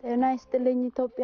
ጤና ይስጥልኝ ኢትዮጵያ።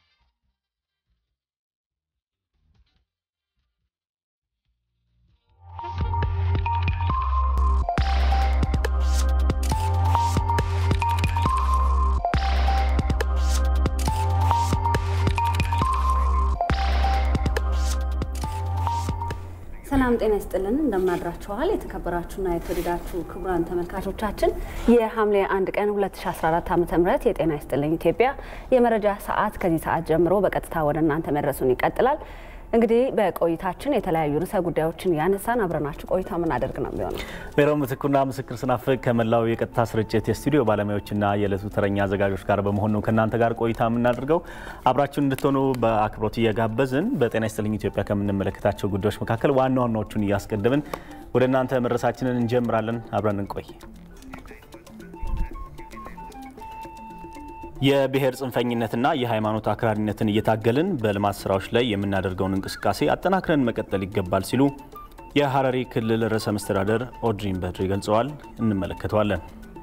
ሰላም ጤና ይስጥልን፣ እንደምናድራችኋል። የተከበራችሁና የተወደዳችሁ ክቡራን ተመልካቾቻችን የሐምሌ አንድ ቀን 2014 ዓ ም የጤና ይስጥልኝ ኢትዮጵያ የመረጃ ሰዓት ከዚህ ሰዓት ጀምሮ በቀጥታ ወደ እናንተ መድረሱን ይቀጥላል። እንግዲህ በቆይታችን የተለያዩ ርዕሰ ጉዳዮችን ያነሳን አብረናችሁ ቆይታ የምናደርግ ነው የሚሆነው። ሜሮን ምትኩና ምስክር ስናፍቅ ከመላው የቀጥታ ስርጭት የስቱዲዮ ባለሙያዎችና የዕለቱ ተረኛ አዘጋጆች ጋር በመሆን ነው ከእናንተ ጋር ቆይታ የምናደርገው። አብራችሁን እንድትሆኑ በአክብሮት እየጋበዝን በጤና ይስጥልኝ ኢትዮጵያ ከምንመለከታቸው ጉዳዮች መካከል ዋና ዋናዎቹን እያስቀድምን ወደ እናንተ መድረሳችንን እንጀምራለን። አብረን እንቆይ። የብሔር ጽንፈኝነትና የሃይማኖት አክራሪነትን እየታገልን በልማት ስራዎች ላይ የምናደርገውን እንቅስቃሴ አጠናክረን መቀጠል ይገባል ሲሉ የሐረሪ ክልል ርዕሰ መስተዳደር ኦድሪን በድሪ ገልጸዋል። እንመለከተዋለን።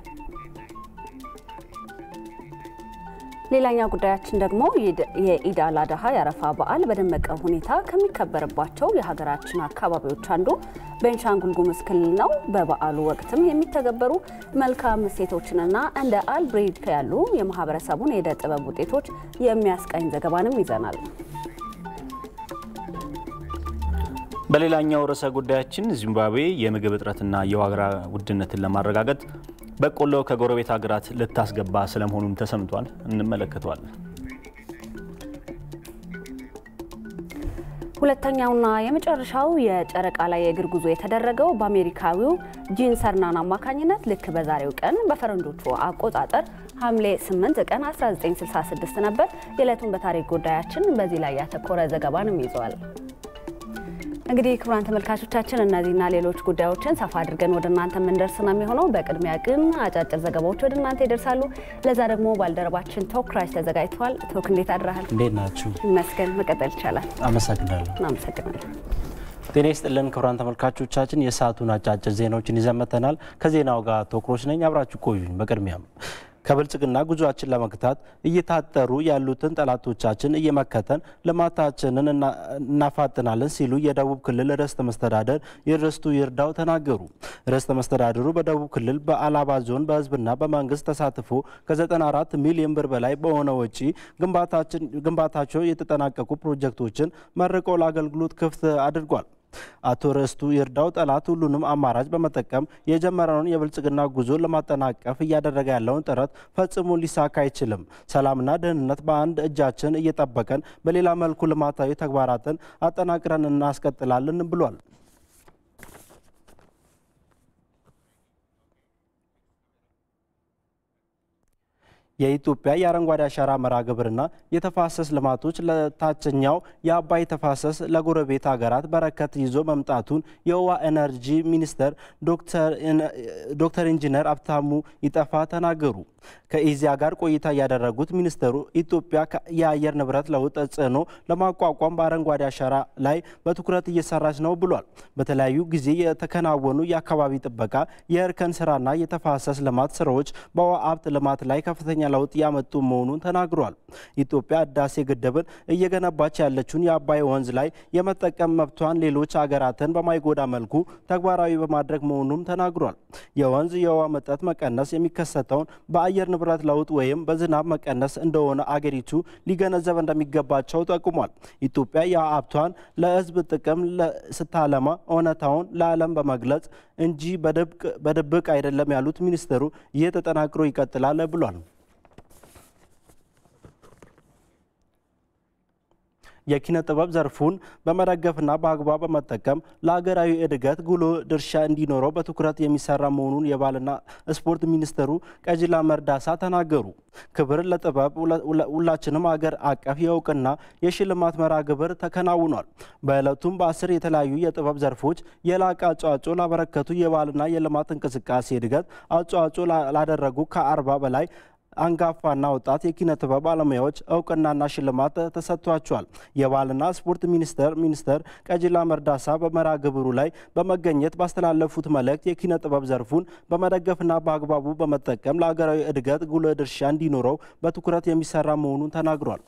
ሌላኛው ጉዳያችን ደግሞ የኢድ አል አድሃ የአረፋ በዓል በደመቀ ሁኔታ ከሚከበርባቸው የሀገራችን አካባቢዎች አንዱ ቤንሻንጉል ጉሙዝ ክልል ነው። በበዓሉ ወቅትም የሚተገበሩ መልካም እሴቶችንና እንደ አልብሬድ ያሉ የማህበረሰቡን የእደ ጥበብ ውጤቶች የሚያስቃኝ ዘገባንም ይዘናል። በሌላኛው ርዕሰ ጉዳያችን ዚምባብዌ የምግብ እጥረትና የዋጋ ውድነትን ለማረጋገጥ በቆሎ ከጎረቤት ሀገራት ልታስገባ ስለመሆኑም ተሰምቷል። እንመለከተዋለን። ሁለተኛውና የመጨረሻው የጨረቃ ላይ የእግር ጉዞ የተደረገው በአሜሪካዊው ጂን ሰርናን አማካኝነት ልክ በዛሬው ቀን በፈረንጆቹ አቆጣጠር ሐምሌ 8 ቀን 1966 ነበር። የዕለቱን በታሪክ ጉዳያችን በዚህ ላይ ያተኮረ ዘገባንም ይዘዋል። እንግዲህ ክቡራን ተመልካቾቻችን እነዚህና ሌሎች ጉዳዮችን ሰፋ አድርገን ወደ እናንተ የምንደርስ ነው የሚሆነው። በቅድሚያ ግን አጫጭር ዘገባዎች ወደ እናንተ ይደርሳሉ። ለዛ ደግሞ ባልደረባችን ቶክ ክራይስ ተዘጋጅተዋል። ቶክ እንዴት አድረሃል? እንዴት ናችሁ? ይመስገን። መቀጠል ይቻላል። አመሰግናለሁ። እናመሰግናለን። ጤና ይስጥልን ክቡራን ተመልካቾቻችን፣ የሰዓቱን አጫጭር ዜናዎችን ይዘን መጥተናል። ከዜናው ጋር ቶክሮች ነኝ። አብራችሁ ቆዩኝ። በቅድሚያም ከብልጽግና ጉዟችን ለመግታት እየታጠሩ ያሉትን ጠላቶቻችን እየመከተን ልማታችንን እናፋጥናለን ሲሉ የደቡብ ክልል ርዕሰ መስተዳደር ርስቱ ይርዳው ተናገሩ። ርዕሰ መስተዳድሩ በደቡብ ክልል በአላባ ዞን በሕዝብና በመንግስት ተሳትፎ ከ94 ሚሊዮን ብር በላይ በሆነ ወጪ ግንባታቸው የተጠናቀቁ ፕሮጀክቶችን መርቆ ለአገልግሎት ክፍት አድርጓል። አቶ ርስቱ ይርዳው ጠላት ሁሉንም አማራጭ በመጠቀም የጀመረውን የብልጽግና ጉዞ ለማጠናቀፍ እያደረገ ያለውን ጥረት ፈጽሞ ሊሳካ አይችልም። ሰላምና ደህንነት በአንድ እጃችን እየጠበቀን በሌላ መልኩ ልማታዊ ተግባራትን አጠናቅረን እናስቀጥላለን ብሏል። የኢትዮጵያ የአረንጓዴ አሻራ መርሃ ግብርና የተፋሰስ ልማቶች ለታችኛው የአባይ ተፋሰስ ለጎረቤት ሀገራት በረከት ይዞ መምጣቱን የውሃ ኤነርጂ ሚኒስተር ዶክተር ኢንጂነር አብታሙ ይጠፋ ተናገሩ። ከኢዚያ ጋር ቆይታ ያደረጉት ሚኒስተሩ ኢትዮጵያ የአየር ንብረት ለውጥ ተጽዕኖ ለማቋቋም በአረንጓዴ አሻራ ላይ በትኩረት እየሰራች ነው ብሏል። በተለያዩ ጊዜ የተከናወኑ የአካባቢ ጥበቃ፣ የእርከን ስራና የተፋሰስ ልማት ስራዎች በውሃ ሀብት ልማት ላይ ከፍተኛ ለውጥ ያመጡ መሆኑን ተናግሯል። ኢትዮጵያ ህዳሴ ግድብን እየገነባች ያለችውን የአባይ ወንዝ ላይ የመጠቀም መብቷን ሌሎች ሀገራትን በማይጎዳ መልኩ ተግባራዊ በማድረግ መሆኑም ተናግሯል። የወንዝ የውሃ መጠጥ መቀነስ የሚከሰተውን በአየር ንብረት ለውጥ ወይም በዝናብ መቀነስ እንደሆነ አገሪቱ ሊገነዘብ እንደሚገባቸው ጠቁሟል። ኢትዮጵያ የሀብቷን ለህዝብ ጥቅም ስታለማ እውነታውን ለዓለም በመግለጽ እንጂ በድብቅ አይደለም ያሉት ሚኒስትሩ ይህ ተጠናክሮ ይቀጥላል ብሏል። የኪነ ጥበብ ዘርፉን በመደገፍና በአግባብ በመጠቀም ለሀገራዊ እድገት ጉልህ ድርሻ እንዲኖረው በትኩረት የሚሰራ መሆኑን የባህልና ስፖርት ሚኒስትሩ ቀጅላ መርዳሳ ተናገሩ። ክብር ለጥበብ ሁላችንም አገር አቀፍ የእውቅና የሽልማት መርሃ ግብር ተከናውኗል። በዕለቱም በአስር የተለያዩ የጥበብ ዘርፎች የላቀ አስተዋጽኦ ላበረከቱ የባህልና የልማት እንቅስቃሴ እድገት አስተዋጽኦ ላደረጉ ከአርባ በላይ አንጋፋና ወጣት የኪነ ጥበብ ባለሙያዎች እውቅናና ሽልማት ተሰጥቷቸዋል። የባህልና ስፖርት ሚኒስቴር ሚኒስትር ቀጀላ መርዳሳ በመርሃ ግብሩ ላይ በመገኘት ባስተላለፉት መልእክት የኪነ ጥበብ ዘርፉን በመደገፍና በአግባቡ በመጠቀም ለሀገራዊ እድገት ጉልህ ድርሻ እንዲኖረው በትኩረት የሚሰራ መሆኑን ተናግሯል።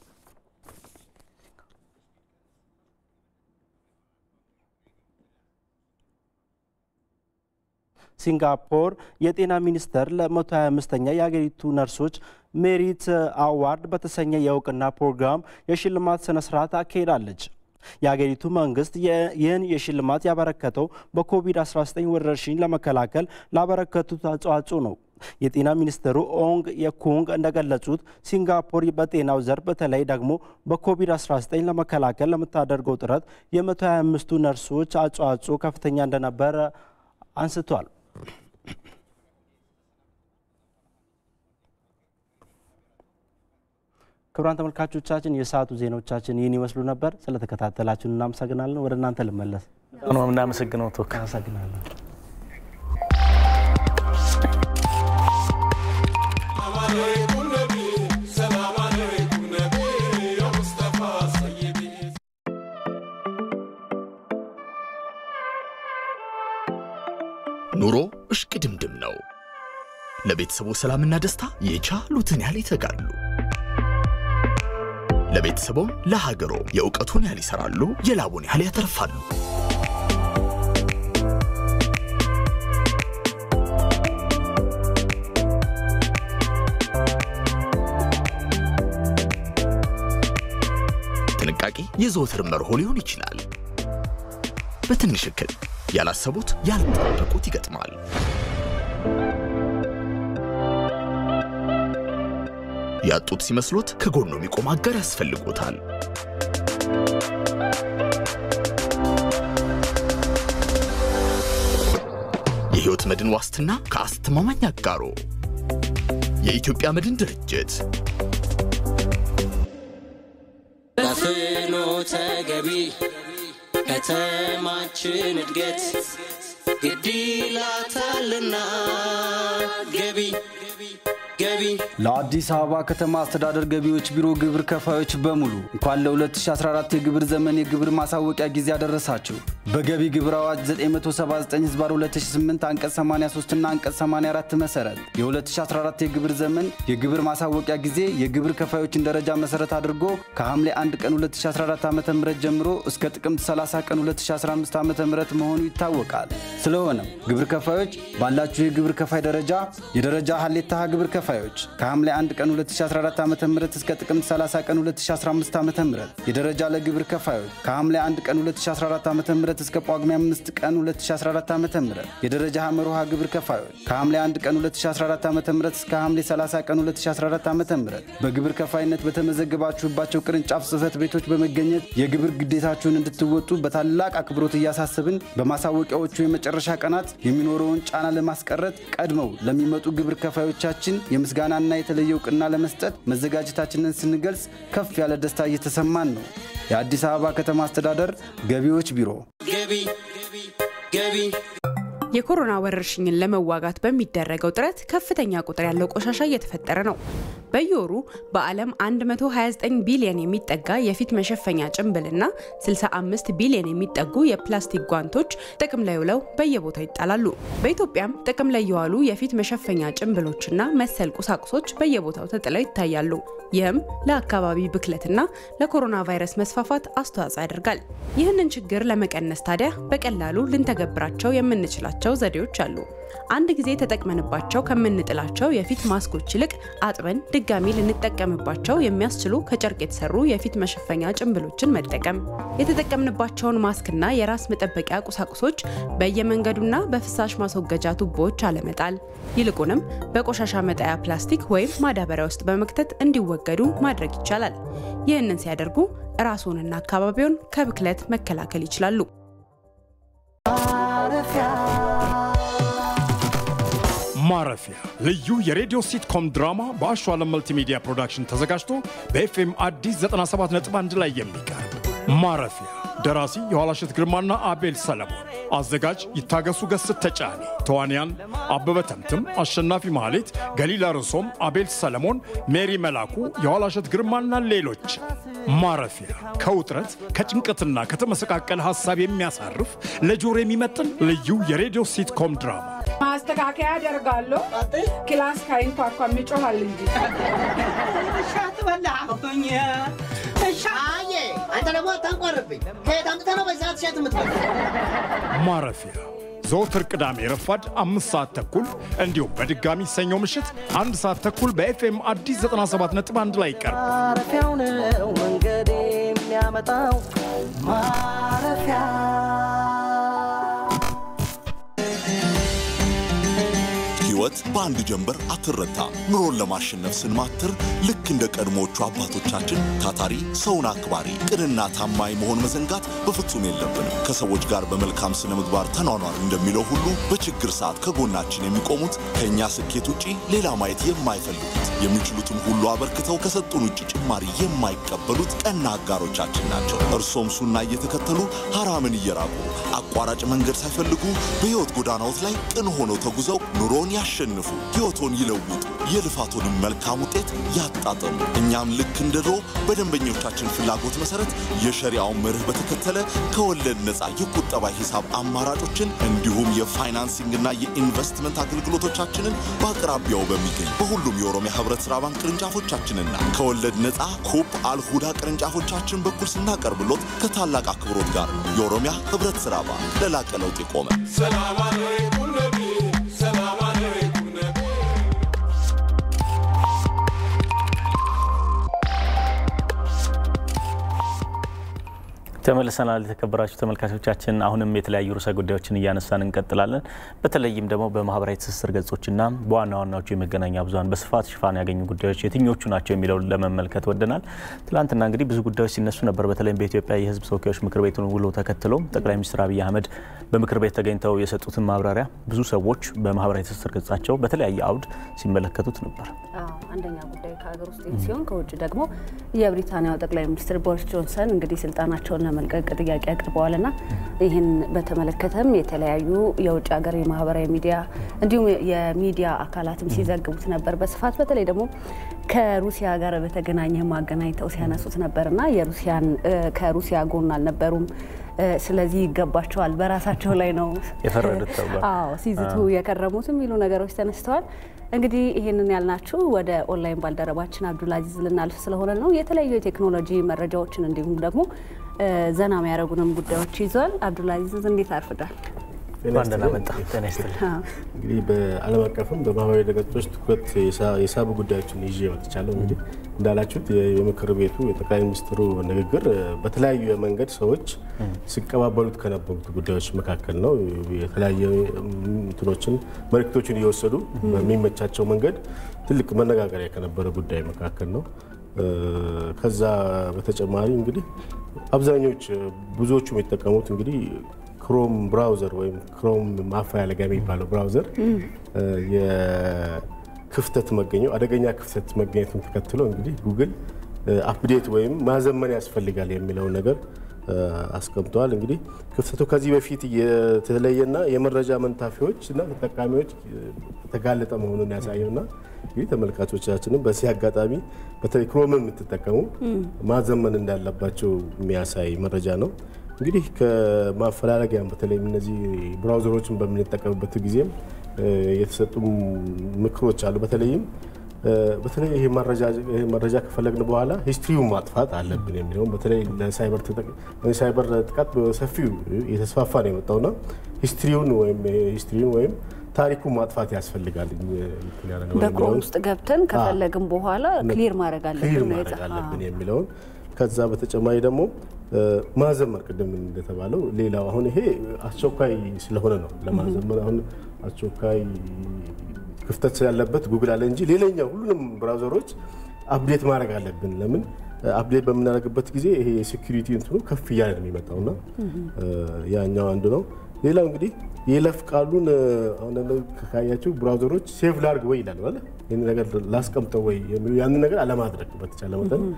ሲንጋፖር የጤና ሚኒስቴር ለ125ኛ የሀገሪቱ ነርሶች ሜሪት አዋርድ በተሰኘ የእውቅና ፕሮግራም የሽልማት ስነ ስርዓት አካሄዳለች። የሀገሪቱ መንግስት ይህን የሽልማት ያበረከተው በኮቪድ-19 ወረርሽኝ ለመከላከል ላበረከቱት አስተዋጽኦ ነው። የጤና ሚኒስትሩ ኦንግ የኩንግ እንደገለጹት ሲንጋፖር በጤናው ዘርፍ በተለይ ደግሞ በኮቪድ-19 ለመከላከል ለምታደርገው ጥረት የ125ቱ ነርሶች አስተዋጽኦ ከፍተኛ እንደነበረ አንስቷል። ክቡራን ተመልካቾቻችን የሰዓቱ ዜናዎቻችን ይህን ይመስሉ ነበር። ስለተከታተላችሁን እናመሰግናለን። ወደ እናንተ ልመለስ። ነው የምናመሰግነው ቶክ አመሰግናለሁ። ኑሮ እሽቅድምድም ነው። ለቤተሰቡ ሰላምና ደስታ የቻሉትን ያህል ይተጋሉ። ለቤተሰቦም ለሀገሮ የእውቀቱን ያህል ይሰራሉ፣ የላቡን ያህል ያተርፋሉ። ጥንቃቄ የዘወትር መርሆ ሊሆን ይችላል። በትንሽ እክል ያላሰቡት ያልጠበቁት ይገጥማል። ያጡት ሲመስሎት ከጎኑ የሚቆም አጋር ያስፈልጎታል። የሕይወት መድን ዋስትና ከአስተማማኝ አጋሮ የኢትዮጵያ መድን ድርጅት በፍኖተ ገቢ ከተማችን እድገት ግድ ይላታልና ገቢ ገቢ ለአዲስ አበባ ከተማ አስተዳደር ገቢዎች ቢሮ ግብር ከፋዮች በሙሉ እንኳን ለ2014 የግብር ዘመን የግብር ማሳወቂያ ጊዜ አደረሳችሁ። በገቢ ግብር አዋጅ 979 ህዝባር 2008 አንቀጽ 83 እና አንቀጽ 84 መሰረት የ2014 የግብር ዘመን የግብር ማሳወቂያ ጊዜ የግብር ከፋዮችን ደረጃ መሰረት አድርጎ ከሐምሌ 1 ቀን 2014 ዓ ም ጀምሮ እስከ ጥቅምት 30 ቀን 2015 ዓ ም መሆኑ ይታወቃል። ስለሆነም ግብር ከፋዮች ባላችሁ የግብር ከፋይ ደረጃ የደረጃ ሀሌታ ግብር ከፋዮች ከሐምሌ 1 ቀን 2014 ዓ ም እስከ ጥቅምት 30 ቀን 2015 ዓ ም የደረጃ ለግብር ከፋዮች ከሐምሌ 1 ቀን 2014 ዓ ም እስከ ጳጉሜ 5 ቀን 2014 ዓ ም የደረጃ ሐመር ውሃ ግብር ከፋዮች ከሐምሌ 1 ቀን 2014 ዓ ም እስከ ሐምሌ 30 ቀን 2014 ዓ ም በግብር ከፋይነት በተመዘገባችሁባቸው ቅርንጫፍ ጽህፈት ቤቶች በመገኘት የግብር ግዴታችሁን እንድትወጡ በታላቅ አክብሮት እያሳሰብን በማሳወቂያዎቹ የመጨረሻ ቀናት የሚኖረውን ጫና ለማስቀረት ቀድመው ለሚመጡ ግብር ከፋዮቻችን የምስጋናና የተለየ እውቅና ለመስጠት መዘጋጀታችንን ስንገልጽ ከፍ ያለ ደስታ እየተሰማን ነው። የአዲስ አበባ ከተማ አስተዳደር ገቢዎች ቢሮ ገቢ ገቢ የኮሮና ወረርሽኝን ለመዋጋት በሚደረገው ጥረት ከፍተኛ ቁጥር ያለው ቆሻሻ እየተፈጠረ ነው። በየወሩ በዓለም 129 ቢሊዮን የሚጠጋ የፊት መሸፈኛ ጭንብልና 65 ቢሊዮን የሚጠጉ የፕላስቲክ ጓንቶች ጥቅም ላይ ውለው በየቦታው ይጣላሉ። በኢትዮጵያም ጥቅም ላይ የዋሉ የፊት መሸፈኛ ጭንብሎችና መሰል ቁሳቁሶች በየቦታው ተጥለው ይታያሉ። ይህም ለአካባቢ ብክለትና ለኮሮና ቫይረስ መስፋፋት አስተዋጽኦ ያደርጋል። ይህንን ችግር ለመቀነስ ታዲያ በቀላሉ ልንተገብራቸው የምንችላቸው ዘዴዎች አሉ። አንድ ጊዜ ተጠቅመንባቸው ከምንጥላቸው የፊት ማስኮች ይልቅ አጥበን ድጋሚ ልንጠቀምባቸው የሚያስችሉ ከጨርቅ የተሰሩ የፊት መሸፈኛ ጭንብሎችን መጠቀም፣ የተጠቀምንባቸውን ማስክና የራስ መጠበቂያ ቁሳቁሶች በየመንገዱና በፍሳሽ ማስወገጃ ቱቦዎች አለመጣል፣ ይልቁንም በቆሻሻ መጣያ ፕላስቲክ ወይም ማዳበሪያ ውስጥ በመክተት እንዲወገዱ ማድረግ ይቻላል። ይህንን ሲያደርጉ ራስዎንና አካባቢውን ከብክለት መከላከል ይችላሉ። ማረፊያ ልዩ የሬዲዮ ሲትኮም ድራማ በአሸዋለም መልቲሚዲያ ፕሮዳክሽን ተዘጋጅቶ በኤፍኤም አዲስ 97.1 ላይ የሚቀርብ ማረፊያ ደራሲ የኋላሸት ግርማና አቤል ሰለሞን አዘጋጅ ይታገሱ ገስት ተጫኔ፣ ተዋንያን አበበ ተምትም፣ አሸናፊ ማህሌት፣ ገሊላ ርዕሶም፣ አቤል ሰለሞን፣ ሜሪ መላኩ፣ የኋላሸት ግርማና ሌሎች። ማረፊያ ከውጥረት ከጭንቀትና ከተመሰቃቀለ ሀሳብ የሚያሳርፍ ለጆሮ የሚመጥን ልዩ የሬዲዮ ሲትኮም ድራማ ማስተካከያ አደርጋለሁ። ክላስ ካይንኳኳ ይጮሃል እንጂ አንተ ደግሞ አታንቋርብኝ። ከየት አምጥተህ ነው በዚህ ሰዓት እሸት የምትበላ? ማረፊያ ዘወትር ቅዳሜ ረፋድ አምስት ሰዓት ተኩል እንዲሁም በድጋሚ ሰኞ ምሽት አንድ ሰዓት ተኩል በኤፍኤም አዲስ 97.1 ላይ ይቀርባል። ማረፊያው ነው መንገድ የሚያመጣው ማረፊያ ሕይወት በአንድ ጀንበር አትረታም። ኑሮን ለማሸነፍ ስንማትር ልክ እንደ ቀድሞዎቹ አባቶቻችን ታታሪ፣ ሰውን አክባሪ፣ ቅንና ታማኝ መሆን መዘንጋት በፍጹም የለብንም። ከሰዎች ጋር በመልካም ስነ ምግባር ተኗኗር እንደሚለው ሁሉ በችግር ሰዓት ከጎናችን የሚቆሙት ከእኛ ስኬት ውጪ ሌላ ማየት የማይፈልጉት የሚችሉትን ሁሉ አበርክተው ከሰጡን ውጭ ጭማሪ የማይቀበሉት ቀና አጋሮቻችን ናቸው። እርሶም ሱና እየተከተሉ ሐራምን እየራቁ አቋራጭ መንገድ ሳይፈልጉ በሕይወት ጎዳናዎት ላይ ቅን ሆነው ተጉዘው ኑሮን ያሸንፉ፣ ሕይወቶን ይለውጡ፣ የልፋቶንም መልካም ውጤት ያጣጥሙ። እኛም ልክ እንደ ድሮ በደንበኞቻችን ፍላጎት መሰረት የሸሪያውን መርህ በተከተለ ከወለድ ነፃ የቁጠባ ሂሳብ አማራጮችን እንዲሁም የፋይናንሲንግና የኢንቨስትመንት አገልግሎቶቻችንን በአቅራቢያው በሚገኝ በሁሉም የኦሮሚያ ህብረት ሥራ ባንክ ቅርንጫፎቻችንና ከወለድ ነፃ ኩፕ አልሁዳ ቅርንጫፎቻችን በኩል ስናቀርብሎት ከታላቅ አክብሮት ጋር የኦሮሚያ ህብረት ሥራ ባንክ ለላቀ ለውጥ የቆመ ተመልሰናል። የተከበራችሁ ተመልካቾቻችን አሁንም የተለያዩ ርዕሰ ጉዳዮችን እያነሳን እንቀጥላለን። በተለይም ደግሞ በማህበራዊ ትስስር ገጾችና በዋና ዋናዎቹ የመገናኛ ብዙኃን በስፋት ሽፋን ያገኙ ጉዳዮች የትኞቹ ናቸው የሚለውን ለመመልከት ወደናል። ትላንትና እንግዲህ ብዙ ጉዳዮች ሲነሱ ነበር። በተለይም በኢትዮጵያ የህዝብ ተወካዮች ምክር ቤቱን ውሎ ተከትሎ ጠቅላይ ሚኒስትር አብይ አህመድ በምክር ቤት ተገኝተው የሰጡትን ማብራሪያ ብዙ ሰዎች በማህበራዊ ትስስር ገጻቸው በተለያየ አውድ ሲመለከቱት ነበር። አንደኛ ጉዳይ ከሀገር ውስጥ ሲሆን ከውጭ ደግሞ የብሪታንያው ጠቅላይ ሚኒስትር ቦሪስ ጆንሰን እንግዲህ ስልጣናቸውን ለመልቀቅ ጥያቄ አቅርበዋልና ይህን በተመለከተም የተለያዩ የውጭ ሀገር የማህበራዊ ሚዲያ እንዲሁም የሚዲያ አካላትም ሲዘግቡት ነበር በስፋት በተለይ ደግሞ ከሩሲያ ጋር በተገናኘ ማገናኝተው ሲያነሱት ነበርና የሩሲያን ከሩሲያ ጎን አልነበሩም። ስለዚህ ይገባቸዋል፣ በራሳቸው ላይ ነው የፈረዱት ተብሏል። አዎ ሲዝቱ የከረሙት የሚሉ ነገሮች ተነስተዋል። እንግዲህ ይህንን ያልናችሁ ወደ ኦንላይን ባልደረባችን አብዱልአዚዝ ልናልፍ ስለሆነ ነው። የተለያዩ የቴክኖሎጂ መረጃዎችን እንዲሁም ደግሞ ዘና የሚያደርጉንም ጉዳዮች ይዟል። አብዱልአዚዝ እንዴት አርፍዳል? ደህና መጣ። ጤና ይስጥልኝ። እንግዲህ በዓለም አቀፍም በማህበራዊ ድረገጾች ትኩረት የሳቡ ጉዳዮችን ይዤ መጥቻለሁ። እንግዲህ እንዳላችሁት የምክር ቤቱ የጠቅላይ ሚኒስትሩ ንግግር በተለያዩ መንገድ ሰዎች ሲቀባበሉት ከነበሩት ጉዳዮች መካከል ነው። የተለያየ እንትኖችን መልእክቶችን እየወሰዱ በሚመቻቸው መንገድ ትልቅ መነጋገሪያ ከነበረ ጉዳይ መካከል ነው። ከዛ በተጨማሪ እንግዲህ አብዛኞች ብዙዎቹ የሚጠቀሙት እንግዲህ ክሮም ብራውዘር ወይም ክሮም ማፈላለጊያ የሚባለው ብራውዘር የክፍተት መገኘው አደገኛ ክፍተት መገኘቱን ተከትሎ እንግዲህ ጉግል አፕዴት ወይም ማዘመን ያስፈልጋል የሚለውን ነገር አስቀምጠዋል። እንግዲህ ክፍተቱ ከዚህ በፊት የተለየና የመረጃ መንታፊዎች እና ተጠቃሚዎች የተጋለጠ መሆኑን ያሳየውና እንግዲህ ተመልካቾቻችንም በዚህ አጋጣሚ በተለይ ክሮምን የምትጠቀሙ ማዘመን እንዳለባቸው የሚያሳይ መረጃ ነው። እንግዲህ ከማፈላለጊያም በተለይ እነዚህ ብራውዘሮችን በምንጠቀምበት ጊዜም የተሰጡ ምክሮች አሉ። በተለይም በተለይ ይሄ መረጃ ከፈለግን በኋላ ሂስትሪውን ማጥፋት አለብን የሚለውም በተለይ ለሳይበር ጥቃት በሰፊው የተስፋፋ ነው የመጣውና ሂስትሪውን ወይም ሂስትሪውን ወይም ታሪኩን ማጥፋት ያስፈልጋል። በክሮም ውስጥ ገብተን ከፈለግን በኋላ ክሊር ማድረግ ክሊር አለብን ማድረግ አለብን የሚለውን ከዛ በተጨማሪ ደግሞ ማዘመር ቅድም እንደተባለው ሌላው አሁን ይሄ አስቸኳይ ስለሆነ ነው ለማዘመር አሁን አስቸኳይ ክፍተት ስላለበት ጉግል አለ እንጂ ሌላኛው ሁሉንም ብራውዘሮች አፕዴት ማድረግ አለብን። ለምን አፕዴት በምናደርግበት ጊዜ ይሄ የሴኩሪቲ እንትኑ ከፍ እያለ ነው የሚመጣውና ያኛው አንዱ ነው። ሌላው እንግዲህ የይለፍ ቃሉን አሁን ካያችሁ ብራውዘሮች ሴቭ ላርግ ወይ ይላል ማለት ይህን ነገር ላስቀምጠው ወይ ያንን ነገር አለማድረግ በተቻለ መጠን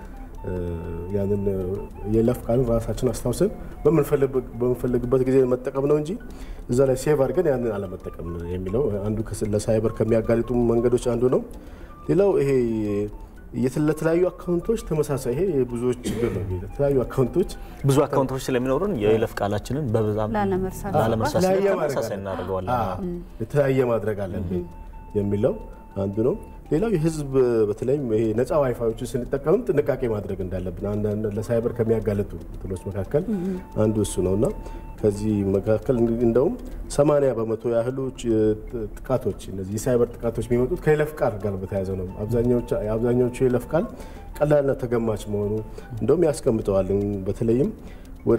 ያንን የይለፍ ቃልን ራሳችን አስታውሰን በምንፈልግበት ጊዜ መጠቀም ነው እንጂ እዛ ላይ ሴቭ አድርገን ያንን አለመጠቀም የሚለው አንዱ ለሳይበር ከሚያጋልጡ መንገዶች አንዱ ነው። ሌላው ይሄ ለተለያዩ አካውንቶች ተመሳሳይ ይሄ የብዙዎች ችግር ነው። የተለያዩ አካውንቶች ብዙ አካውንቶች ስለሚኖሩን የይለፍ ቃላችንን በብዛት ላለመርሳት ተመሳሳይ እናደርገዋለን። የተለያየ ማድረግ አለብን የሚለው አንዱ ነው። ሌላው የህዝብ በተለይም ይሄ ነፃ ዋይፋዮችን ስንጠቀምም ጥንቃቄ ማድረግ እንዳለብን አንዳንድ ለሳይበር ከሚያጋለጡ እንትኖች መካከል አንዱ እሱ ነው እና ከዚህ መካከል እንደውም 80 በመቶ ያህሉ ጥቃቶች እነዚህ የሳይበር ጥቃቶች የሚመጡት ከይለፍ ቃል ጋር በተያያዘ ነው። አብዛኛዎቹ የይለፍ ቃል ቀላልና ተገማች መሆኑ እንደውም ያስቀምጠዋል። በተለይም ወደ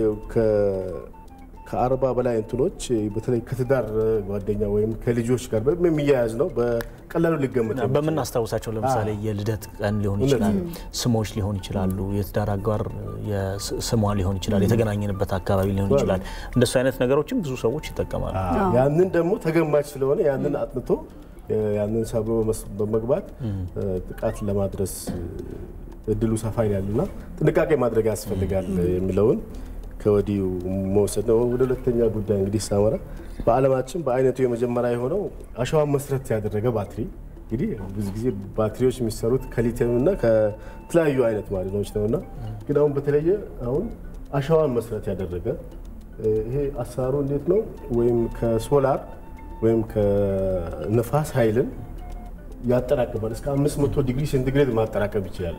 ከአርባ በላይ እንትኖች በተለይ ከትዳር ጓደኛ ወይም ከልጆች ጋር የሚያያዝ ነው። በቀላሉ ሊገመት በምናስታውሳቸው ለምሳሌ የልደት ቀን ሊሆን ይችላል፣ ስሞች ሊሆን ይችላሉ፣ የትዳር አጋር ስሟ ሊሆን ይችላል፣ የተገናኘንበት አካባቢ ሊሆን ይችላል። እንደሱ አይነት ነገሮችን ብዙ ሰዎች ይጠቀማሉ። ያንን ደግሞ ተገማች ስለሆነ ያንን አጥንቶ ያንን ሰብሮ በመግባት ጥቃት ለማድረስ እድሉ ሰፋ ይላልና ጥንቃቄ ማድረግ ያስፈልጋል የሚለውን ከወዲሁ መውሰድ ነው። ወደ ሁለተኛ ጉዳይ እንግዲህ ሳመራ በዓለማችን በአይነቱ የመጀመሪያ የሆነው አሸዋን መሰረት ያደረገ ባትሪ እንግዲህ ብዙ ጊዜ ባትሪዎች የሚሰሩት ከሊቲየም እና ከተለያዩ አይነት ማዕድኖች ነው እና ግን አሁን በተለየ አሁን አሸዋን መሰረት ያደረገ ይሄ አሰራሩ እንዴት ነው? ወይም ከሶላር ወይም ከነፋስ ኃይልን ያጠራቅማል። እስከ 500 ዲግሪ ሴንቲግሬድ ማጠራቀም ይችላል።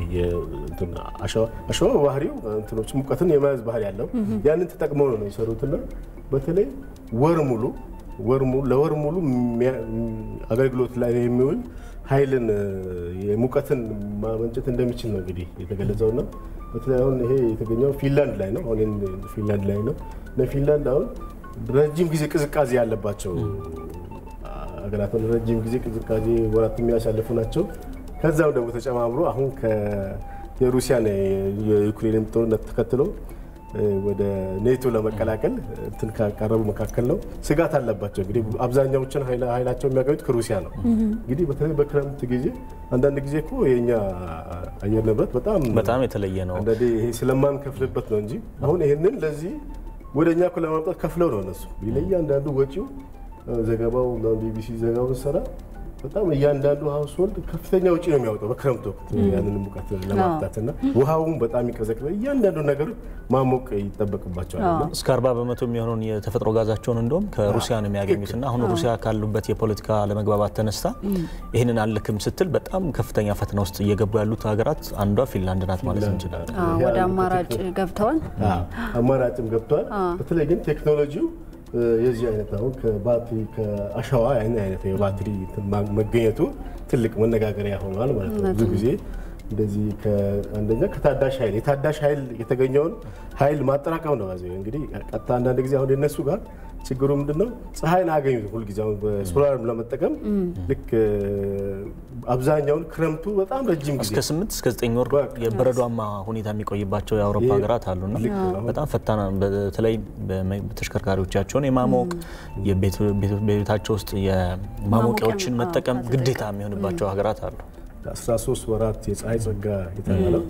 አሸዋ በባህሪው እንትኖች ሙቀትን የመያዝ ባህሪ ያለው ያንን ተጠቅመው ነው የሰሩትና በተለይ ወር ሙሉ ወር ሙሉ ለወር ሙሉ አገልግሎት ላይ የሚውል ኃይልን የሙቀትን ማመንጨት እንደሚችል ነው እንግዲህ የተገለጸውና በተለይ አሁን ይሄ የተገኘው ፊንላንድ ላይ ነው። አሁን ፊንላንድ ላይ ነው። ፊንላንድ አሁን ረጅም ጊዜ ቅዝቃዜ ያለባቸው ሀገራት ረጅም ጊዜ ቅዝቃዜ ወራት የሚያሳልፉ ናቸው። ከዛም ደግሞ ተጨማምሮ አሁን የሩሲያን የዩክሬን ጦርነት ተከትሎ ወደ ኔቶ ለመቀላቀል እንትን ካቀረቡ መካከል ነው። ስጋት አለባቸው። እንግዲህ አብዛኛዎችን ኃይላቸው የሚያገኙት ከሩሲያ ነው። እንግዲህ በተለይ በክረምት ጊዜ አንዳንድ ጊዜ እኮ የኛ አየር ንብረት በጣም በጣም የተለየ ነው። አንዳንዴ ይሄ ስለማንከፍልበት ነው እንጂ አሁን ይሄንን ለዚህ ወደ እኛ እኮ ለማምጣት ከፍለው ነው እነሱ ለእያንዳንዱ ወጪው ዘገባው ቢቢሲ ዘገባውን ሰራ በጣም እያንዳንዱ ሀውስሆልድ ከፍተኛ ውጪ ነው የሚያወጣው በክረምት ወቅት ያንን ሙቀት ለማምጣት እና ውሃውን በጣም ይቀዘቅዘ እያንዳንዱ ነገሮች ማሞቅ ይጠበቅባቸዋል። እስከ አርባ በመቶ የሚሆነውን የተፈጥሮ ጋዛቸውን እንደውም ከሩሲያ ነው የሚያገኙት እና አሁን ሩሲያ ካሉበት የፖለቲካ ለመግባባት ተነስታ ይህንን አልክም ስትል በጣም ከፍተኛ ፈተና ውስጥ እየገቡ ያሉት ሀገራት አንዷ ፊንላንድ ናት ማለት እንችላለን። ወደ አማራጭ ገብተዋል። አማራጭም ገብተዋል። በተለይ ግን ቴክኖሎጂው የዚህ አይነት አሁን ከባትሪ ከአሸዋ አይነት የባትሪ መገኘቱ ትልቅ መነጋገሪያ ሆኗል ማለት ነው። ብዙ ጊዜ እንደዚህ አንደኛ ከታዳሽ ኃይል የታዳሽ ኃይል የተገኘውን ኃይል ማጠራቀም ነው። እንግዲህ ቀጥታ አንዳንድ ጊዜ አሁን የነሱ ጋር ችግሩ ምንድን ነው? ፀሐይን አያገኙት ሁልጊዜ አሁን በሶላር ለመጠቀም ልክ አብዛኛውን ክረምቱ በጣም ረጅም ጊዜ እስከ ስምንት እስከ ዘጠኝ ወር የበረዷማ ሁኔታ የሚቆይባቸው የአውሮፓ ሀገራት አሉና በጣም ፈታና በተለይ ተሽከርካሪዎቻቸውን የማሞቅ በቤታቸው ውስጥ የማሞቂያዎችን መጠቀም ግዴታ የሚሆንባቸው ሀገራት አሉ። 13 ወራት የፀሐይ ጸጋ የተባለው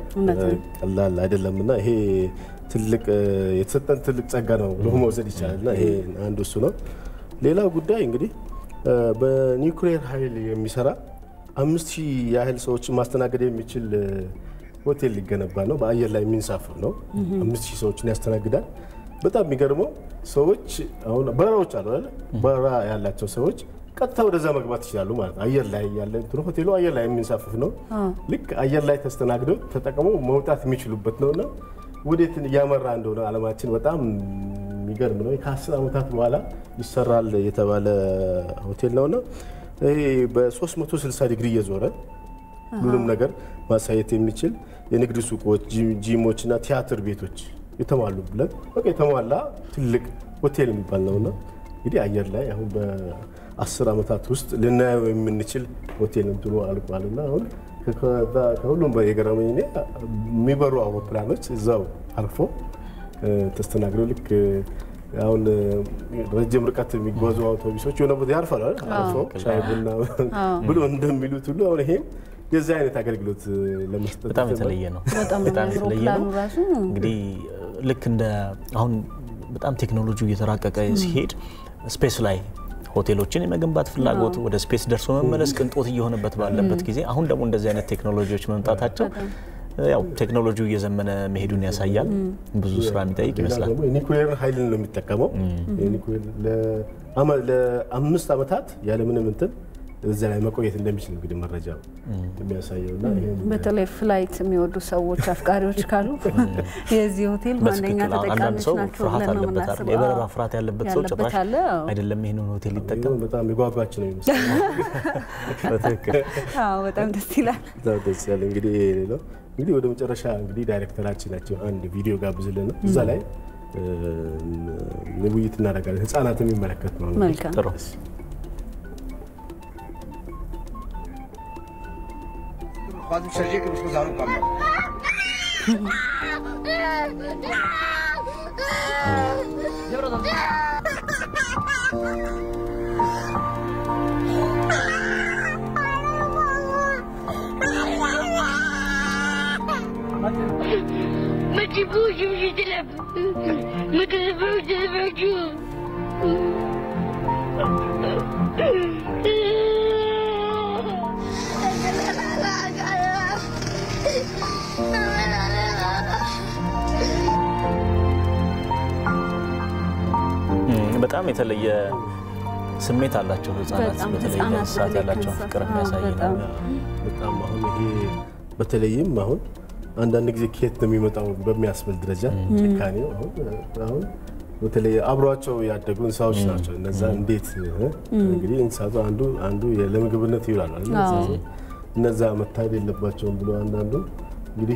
ቀላል አይደለም እና ይሄ ትልቅ የተሰጠን ትልቅ ጸጋ ነው ብሎ መውሰድ ይቻላል እና ይሄ አንዱ እሱ ነው። ሌላው ጉዳይ እንግዲህ በኒውክሌር ኃይል የሚሰራ አምስት ሺህ ያህል ሰዎችን ማስተናገድ የሚችል ሆቴል ሊገነባ ነው። በአየር ላይ የሚንሳፍፍ ነው። አምስት ሺህ ሰዎችን ያስተናግዳል። በጣም የሚገርመው ሰዎች አሁን በረራዎች አሉ አይደል? በረራ ያላቸው ሰዎች ቀጥታ ወደዛ መግባት ይችላሉ ማለት ነው። አየር ላይ ያለ እንትኑ ሆቴሉ አየር ላይ የሚንሳፍፍ ነው። ልክ አየር ላይ ተስተናግደው ተጠቅመው መውጣት የሚችሉበት ነውና ወዴት እያመራ እንደሆነ ዓለማችን በጣም የሚገርም ነው። ከአስር ዓመታት በኋላ ይሰራል የተባለ ሆቴል ነውና ይሄ በ360 ዲግሪ እየዞረ ሁሉንም ነገር ማሳየት የሚችል የንግድ ሱቆች፣ ጂሞች እና ቲያትር ቤቶች የተሟሉበት በቃ የተሟላ ትልቅ ሆቴል የሚባል ነውና እንግዲህ አየር ላይ አሁን በአስር ዓመታት ውስጥ ልናየው የምንችል ሆቴል እንትኑ አልቋልና አሁን ከሁሉም የገረመኝ እኔ የሚበሩ አውሮፕላኖች እዛው አርፎ ተስተናግደው ልክ አሁን ረጅም ርቀት የሚጓዙ አውቶቡሶች የሆነ ቦታ ያርፋል አርፎ ሻይ ቡና ብሎ እንደሚሉት ሁሉ አሁን ይሄም የዚህ አይነት አገልግሎት ለመስጠት በጣም የተለየ ነው። በጣም በጣም የተለየ አውሮፕላኑ ነው። ራሱ እንግዲህ ልክ እንደ አሁን በጣም ቴክኖሎጂው እየተራቀቀ ሲሄድ ስፔስ ላይ ሆቴሎችን የመገንባት ፍላጎት ወደ ስፔስ ደርሶ መመለስ ቅንጦት እየሆነበት ባለበት ጊዜ አሁን ደግሞ እንደዚህ አይነት ቴክኖሎጂዎች መምጣታቸው ያው ቴክኖሎጂው እየዘመነ መሄዱን ያሳያል። ብዙ ስራ የሚጠይቅ ሌላ ይመስላል። ደግሞ የኒኩሌር ኃይልን ነው የሚጠቀመው። የኒኩሌር ለአመ- ለአምስት ዓመታት ያለምንም እንትን እዚያ ላይ መቆየት እንደሚችል እንግዲህ መረጃው የሚያሳየው እና ይሄን በተለይ ፍላይት የሚወዱ ሰዎች አፍቃሪዎች ካሉ የዚህ ሆቴል ዋነኛ በትክክል አሁን አንዳንድ ተጠቃሚዎች ሰው ናቸው ፍርሃት ብለን ነው አለበት አይደል? የምናስበው። የበረራ አዎ። ፍርሃት ያለበት ሰው ያለበት ጭራሽ አለ፣ አዎ። አይደለም ይህንን ሆቴል ሊጠቀም በጣም የጓጓች ነው የሚመስለው። በትክክል አዎ በጣም ደስ ይላል። በጣም ደስ ያለ እንግዲህ ይሄ ነው እንግዲህ ወደ መጨረሻ እንግዲህ ዳይሬክተራችን ናቸው አንድ ቪዲዮ ጋብዝልን ነው እዛ ላይ እ፣ ውይይት እናደርጋለን። ህጻናት የሚመለከት ነው። እንግዲህ። መልካም። ጥሩ خادم شرجيك مش مزارو كامل ما تجيبوش مش تلعب ما تلعبوش تلعبوش እም፣ በጣም የተለየ ስሜት አላቸው ህጻናት። በጣም በተለይ ህጻናት ለእንስሳት በተለይ ያላቸውን ከእንስሳት ፍቅር ጋር የሚያሳይ ነው። በጣም በጣም አሁን ይሄ በተለይም አሁን አንዳንድ ጊዜ ከየት ነው የሚመጣው በሚያስብል ደረጃ ጭካኔው አሁን አሁን በተለይ አብሯቸው ያደጉ እንስሳዎች ናቸው። እነዛ እንዴት እ? እንግዲህ እንስሳቱ አንዱ አንዱ ለምግብነት ይውላል አይደል? አዎ። እነዛ መታየት የለባቸውም ብሎ አንዳንዱ እንግዲህ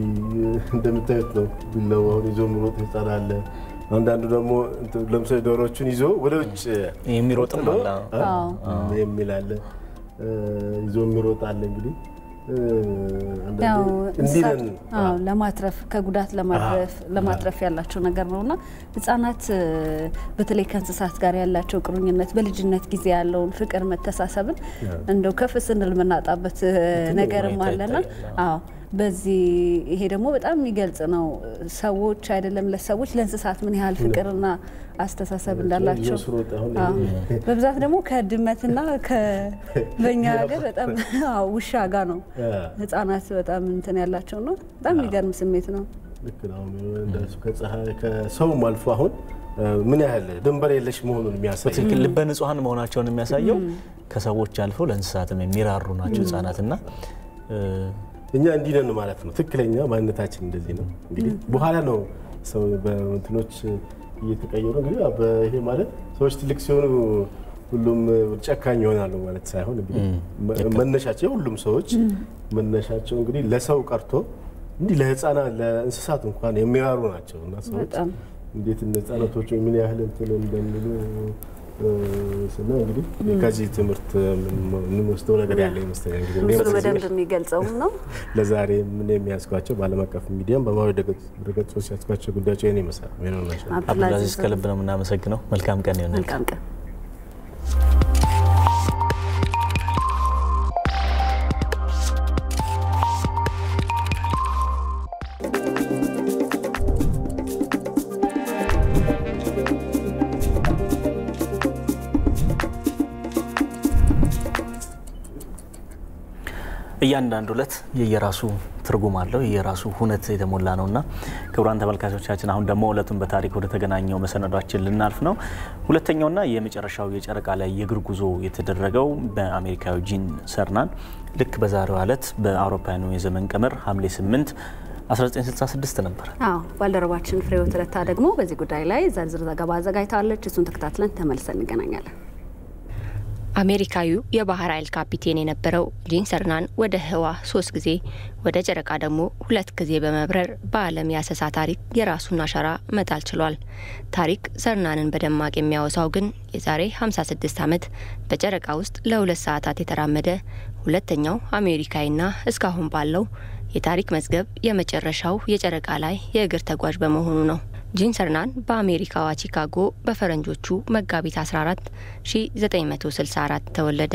እንደምታዩት ነው ቢላው አሁን ይዞ የሚሮጥ ህጻን አለ። አንዳንዱ ደግሞ እንትን ለምሳሌ ዶሮዎቹን ይዞ ወደ ውጭ የሚሮጥም ጥሎ፣ አለ። አ- የሚል አለ እ፣ ይዞ የሚሮጥ አለ እንግዲህ እ፣ አንዳንዴ ያው እንዲህ እንስሳት ነን አዎ፣ ለማትረፍ ከጉዳት ለማትረፍ ለማትረፍ ያላቸው ነገር ነው እና ህጻናት እ፣ በተለይ ከእንስሳት ጋር ያላቸው ቁርኝነት በልጅነት ጊዜ ያለውን ፍቅር መተሳሰብን እንደው ከፍ ስንል የምናጣበት እ፣ ነገርም ሁኔታ አለና ይታያል። አዎ በዚህ ይሄ ደግሞ በጣም የሚገልጽ ነው። ሰዎች አይደለም ለሰዎች ለእንስሳት ምን ያህል ፍቅርና አስተሳሰብ እንዳላቸው ይዞ ስሮጥ አሁን አዎ። ይሄ- በብዛት ደግሞ ከድመትና ከ- በእኛ ሀገር በጣም አዎ፣ ውሻ ጋር ነው ህጻናት በጣም እንትን ያላቸው ነው። በጣም የሚገርም ስሜት ነው። ልክ ነው። አሁን እንደሱ ከፀሐይ ከሰውም አልፎ አሁን እ፣ ምን ያህል ድንበር የለሽ መሆኑን የሚያሳይ በትክክል ልበ ንጹሐን መሆናቸውን የሚያሳየው ከሰዎች አልፈው ለእንስሳትም የሚራሩ ናቸው ህጻናትና እ፣ እኛ እንዲህ ነን ማለት ነው። ትክክለኛ ማንነታችን እንደዚህ ነው። እንግዲህ በኋላ ነው ሰው በእንትኖች እየተቀየሩ እንግዲህ ያው በይሄ ማለት ሰዎች ትልቅ ሲሆኑ ሁሉም ጨካኝ ይሆናሉ ማለት ሳይሆን እንግዲህ መ- መነሻቸው የሁሉም ሰዎች መነሻቸው እንግዲህ ለሰው ቀርቶ እንዲህ ለህፃናት ለእንስሳት እንኳን የሚራሩ ናቸው እና ሰዎች በጣም እንዴት እነ ህጻናቶቹ ምን ያህል እንትን እንደሚሉ እ፣ ስናይ እንግዲህ ከዚህ ትምህርት የምንወስደው ነገር ያለ ይመስለኛል። እንግዲህ እኔ ምስሉ በዚህ በደንብ የሚገልጸውም ነው። ለዛሬ ምን የሚያስጓቸው በዓለም አቀፍ ሚዲያም በማህበራዊ ድረገጾች ያስጓቸው ጉዳዮች ይህን ይመስላል። ሜኖን ናቸው። አብዱልአዚዝ ከልብ ነው የምናመሰግነው። መልካም ቀን ይሆናል። መልካም ቀን። እያንዳንዱ ዕለት የየራሱ ትርጉም አለው፣ የየራሱ ሁነት የተሞላ ነው እና ክቡራን ተመልካቾቻችን አሁን ደግሞ ዕለቱን በታሪክ ወደ ተገናኘው መሰናዷችን ልናልፍ ነው። ሁለተኛውና የመጨረሻው የጨረቃ ላይ የእግር ጉዞ የተደረገው በአሜሪካዊ ጂን ሰርናን ልክ በዛሬው ዕለት በአውሮፓውያኑ የዘመን ቀመር ሐምሌ 8 1966 ነበር። አዎ ባልደረባችን ፍሬህይወት ረታ ደግሞ በዚህ ጉዳይ ላይ ዝርዝር ዘገባ አዘጋጅታለች። እሱን ተከታትለን ተመልሰን እንገናኛለን። አሜሪካዊው የባህር ኃይል ካፒቴን የነበረው ጂን ሰርናን ወደ ህዋ ሶስት ጊዜ ወደ ጨረቃ ደግሞ ሁለት ጊዜ በመብረር በዓለም የአሰሳ ታሪክ የራሱን አሻራ መጣል ችሏል። ታሪክ ሰርናንን በደማቅ የሚያወሳው ግን የዛሬ 56 ዓመት በጨረቃ ውስጥ ለሁለት ሰዓታት የተራመደ ሁለተኛው አሜሪካዊና እስካሁን ባለው የታሪክ መዝገብ የመጨረሻው የጨረቃ ላይ የእግር ተጓዥ በመሆኑ ነው። ጂን ሰርናን በአሜሪካዋ ቺካጎ በፈረንጆቹ መጋቢት 14 1964 ተወለደ።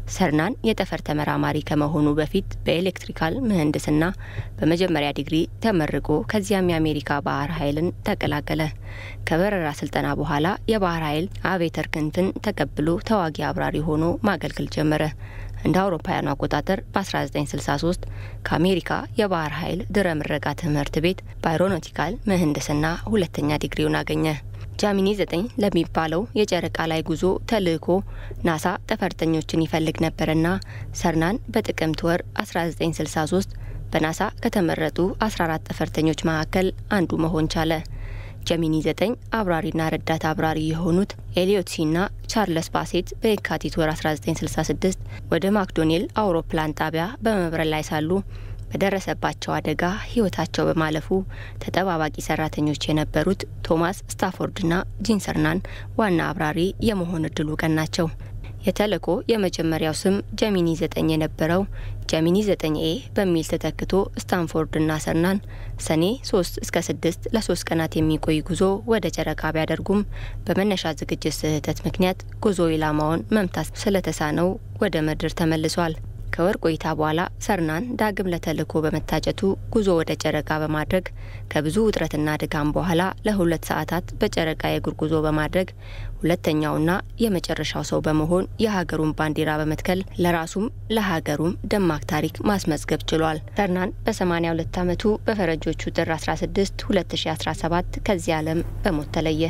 ሰርናን የጠፈር ተመራማሪ ከመሆኑ በፊት በኤሌክትሪካል ምህንድስና በመጀመሪያ ዲግሪ ተመርቆ ከዚያም የአሜሪካ ባህር ኃይልን ተቀላቀለ። ከበረራ ስልጠና በኋላ የባህር ኃይል አቬተር ክንፍን ተቀብሎ ተዋጊ አብራሪ ሆኖ ማገልገል ጀመረ። እንደ አውሮፓውያኑ አቆጣጠር በ1963 ከአሜሪካ የባህር ኃይል ድረ ምረቃ ትምህርት ቤት በአይሮኖቲካል ምህንድስና ሁለተኛ ዲግሪውን አገኘ። ጃሚኒ 9 ለሚባለው የጨረቃ ላይ ጉዞ ተልእኮ ናሳ ጠፈርተኞችን ይፈልግ ነበርና ሰርናን በጥቅምት ወር 1963 በናሳ ከተመረጡ 14 ጠፈርተኞች መካከል አንዱ መሆን ቻለ። ጀሚኒ 9 አብራሪና ረዳት አብራሪ የሆኑት ኤሊዮት ሲና ቻርለስ ባሴት በየካቲት ወር 1966 ወደ ማክዶኔል አውሮፕላን ጣቢያ በመብረር ላይ ሳሉ በደረሰባቸው አደጋ ሕይወታቸው በማለፉ ተጠባባቂ ሰራተኞች የነበሩት ቶማስ ስታፎርድና ጂን ሰርናን ዋና አብራሪ የመሆን እድሉ ቀናቸው። የተልእኮ የመጀመሪያው ስም ጀሚኒ 9 የነበረው ጀሚኒ 9 ኤ በሚል ተተክቶ ስታንፎርድና ሰርናን ሰኔ 3 እስከ 6 ለሶስት ቀናት የሚቆይ ጉዞ ወደ ጨረቃ ቢያደርጉም በመነሻ ዝግጅት ስህተት ምክንያት ጉዞ ኢላማውን መምታት ስለተሳነው ወደ ምድር ተመልሷል። ከወር ቆይታ በኋላ ሰርናን ዳግም ለተልእኮ በመታጨቱ ጉዞ ወደ ጨረቃ በማድረግ ከብዙ ውጥረትና ድካም በኋላ ለሁለት ሰዓታት በጨረቃ የእግር ጉዞ በማድረግ ሁለተኛውና የመጨረሻው ሰው በመሆን የሀገሩን ባንዲራ በመትከል ለራሱም ለሀገሩም ደማቅ ታሪክ ማስመዝገብ ችሏል። ሰርናን በ82 ዓመቱ በፈረንጆቹ ጥር 16 2017 ከዚህ ዓለም በሞት ተለየ።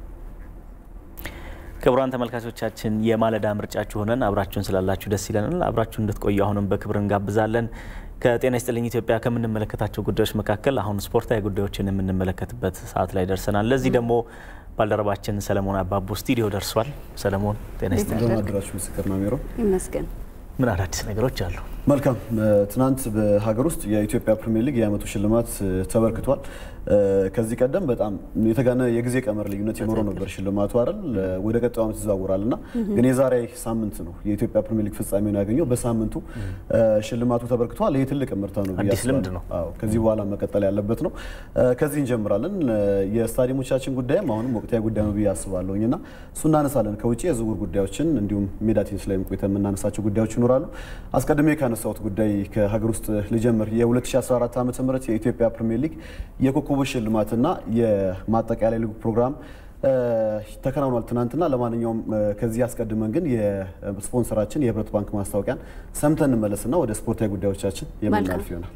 ክቡራን ተመልካቾቻችን የማለዳ ምርጫችሁ ሆነን አብራችሁን ስላላችሁ ደስ ይለናል። አብራችሁን እንድትቆዩ አሁንም በክብር እንጋብዛለን። ከጤና ይስጥልኝ ኢትዮጵያ ከምንመለከታቸው ጉዳዮች መካከል አሁን ስፖርታዊ ጉዳዮችን የምንመለከትበት ሰዓት ላይ ደርሰናል። ለዚህ ደግሞ ባልደረባችን ሰለሞን አባቡ ስቱዲዮ ደርሷል። ሰለሞን ጤና ይስጥልኝ። አድራችሁ ምስክር ነው ሜሮ ይመስገን። ምን አዳዲስ ነገሮች አሉ? መልካም ትናንት በሀገር ውስጥ የኢትዮጵያ ፕሪሚየር ሊግ የዓመቱ ሽልማት ተበርክቷል። ከዚህ ቀደም በጣም የተጋነ የጊዜ ቀመር ልዩነት የኖረው ነበር ሽልማቱ አይደል? ወደ ቀጣዩ ዓመት ይዘዋወራል እና ግን የዛሬ ሳምንት ነው የኢትዮጵያ ፕሪሚየር ሊግ ፍጻሜውን ያገኘው። በሳምንቱ ሽልማቱ ተበርክቷል። ይህ ትልቅ ምርታ ነው ብዬ አዲስ ልምድ ነው። አዎ፣ ከዚህ በኋላ መቀጠል ያለበት ነው። ከዚህ እንጀምራለን። የስታዲየሞቻችን ጉዳይም አሁንም ወቅታዊ ጉዳይ ነው ብዬ አስባለሁኝ እና እሱ እናነሳለን። ከውጭ የዝውውር ጉዳዮችን እንዲሁም ሜዳ ቴኒስ ላይም ቆይተን የምናነሳቸው ጉዳዮች ይኖራሉ። አስቀድሜ ካነሳሁት ጉዳይ ከሀገር ውስጥ ልጀምር። የ2014 ዓ ም የኢትዮጵያ ፕሪሚየር ሊግ የኮከቦች ሽልማትና የማጠቃለያ ሊግ ፕሮግራም ተከናውኗል ትናንትና። ለማንኛውም ከዚህ አስቀድመን ግን የስፖንሰራችን የህብረት ባንክ ማስታወቂያን ሰምተን እንመለስና ወደ ስፖርታዊ ጉዳዮቻችን የምናልፍ ይሆናል።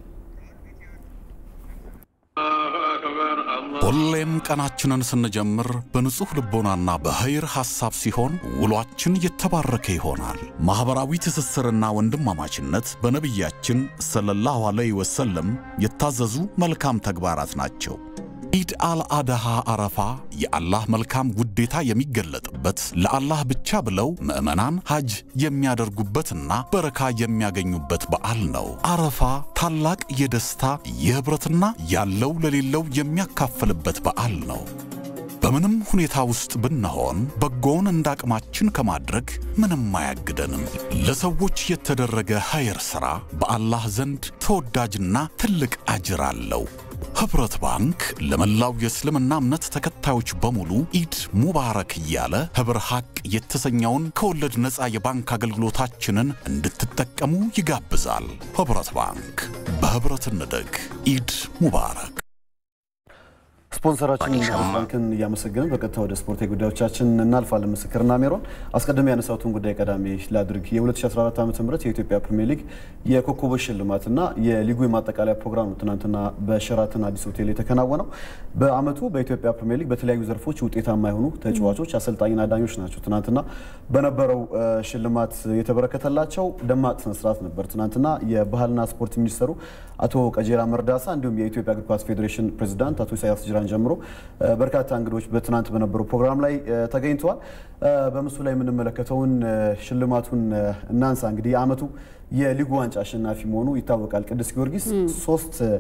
ሁሌም ቀናችንን ስንጀምር በንጹሕ ልቦናና በኸይር ሐሳብ ሲሆን ውሏችን የተባረከ ይሆናል። ማኅበራዊ ትስስርና ወንድማማችነት በነቢያችን ሰለላሁ ዐለይሂ ወሰለም የታዘዙ መልካም ተግባራት ናቸው። ኢድ አልአድሃ አረፋ የአላህ መልካም ውዴታ የሚገለጥበት ለአላህ ብቻ ብለው ምዕመናን ሐጅ የሚያደርጉበትና በረካ የሚያገኙበት በዓል ነው። አረፋ ታላቅ የደስታ የኅብረትና ያለው ለሌለው የሚያካፍልበት በዓል ነው። በምንም ሁኔታ ውስጥ ብንሆን በጎውን እንደ አቅማችን ከማድረግ ምንም አያግደንም። ለሰዎች የተደረገ ኸይር ሥራ በአላህ ዘንድ ተወዳጅና ትልቅ አጅር አለው። ኅብረት ባንክ ለመላው የእስልምና እምነት ተከታዮች በሙሉ ኢድ ሙባረክ እያለ ኅብር ሐቅ የተሰኘውን ከወለድ ነፃ የባንክ አገልግሎታችንን እንድትጠቀሙ ይጋብዛል። ኅብረት ባንክ በኅብረት እንደግ። ኢድ ሙባረክ። ስፖንሰራችን ባንክን እያመሰገንን በቀጥታ ወደ ስፖርታዊ ጉዳዮቻችን እናልፋለን። ምስክርና ሜሮን አስቀድሜ ያነሳሁትን ጉዳይ ቀዳሚ ላድርግ። የ2014 ዓ ም የኢትዮጵያ ፕሪሚየር ሊግ የኮከቦች ሽልማትና የሊጉ የማጠቃለያ ፕሮግራም ነው ትናንትና በሸራተን አዲስ ሆቴል የተከናወነው። በአመቱ በኢትዮጵያ ፕሪሚየር ሊግ በተለያዩ ዘርፎች ውጤታማ የሆኑ ተጫዋቾች፣ አሰልጣኝና ዳኞች ናቸው ትናንትና በነበረው ሽልማት የተበረከተላቸው። ደማቅ ስነስርዓት ነበር ትናንትና። የባህልና ስፖርት ሚኒስተሩ አቶ ቀጀራ መርዳሳ እንዲሁም የኢትዮጵያ እግር ኳስ ፌዴሬሽን ፕሬዚዳንት አቶ ኢሳያስ ጅራን ጀምሮ በርካታ እንግዶች በትናንት በነበረው ፕሮግራም ላይ ተገኝተዋል። በምስሉ ላይ የምንመለከተውን ሽልማቱን እናንሳ። እንግዲህ የአመቱ የሊጉ ዋንጫ አሸናፊ መሆኑ ይታወቃል። ቅዱስ ጊዮርጊስ ሶስት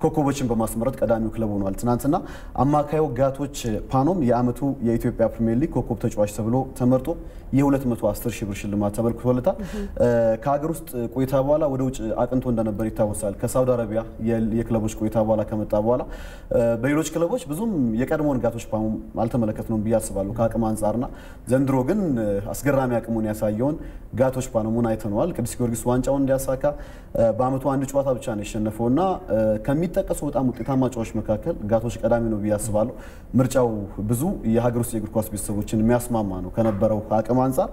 ኮከቦችን በማስመረጥ ቀዳሚው ክለብ ሆኗል። ትናንትና አማካዩ ጋቶች ፓኖም የዓመቱ የኢትዮጵያ ፕሪሚየር ሊግ ኮከብ ተጫዋች ተብሎ ተመርጦ የ210 ሺህ ብር ሽልማት ተበርክቶለታል። ከሀገር ውስጥ ቆይታ በኋላ ወደ ውጭ አቅንቶ እንደነበር ይታወሳል። ከሳውዲ አረቢያ የክለቦች ቆይታ በኋላ ከመጣ በኋላ በሌሎች ክለቦች ብዙም የቀድሞውን ጋቶች ፓኖም አልተመለከትነውም ብዬ አስባለሁ ከአቅም አንጻርና ዘንድሮ ግን አስገራሚ አቅሙን ያሳየውን ጋቶች ፓኖሙን አይተነዋል። ቅዱስ ጊዮርጊስ ዋንጫውን እንዲያሳካ በአመቱ አንድ ጨዋታ ብቻ ነው የሸነፈው እና ከሚጠቀሱ በጣም ውጤታማ ጨዋቾች መካከል ጋቶች ቀዳሚ ነው ብዬ አስባለሁ። ምርጫው ብዙ የሀገር ውስጥ የእግር ኳስ ቤተሰቦችን የሚያስማማ ነው ከነበረው አቅም አንጻር።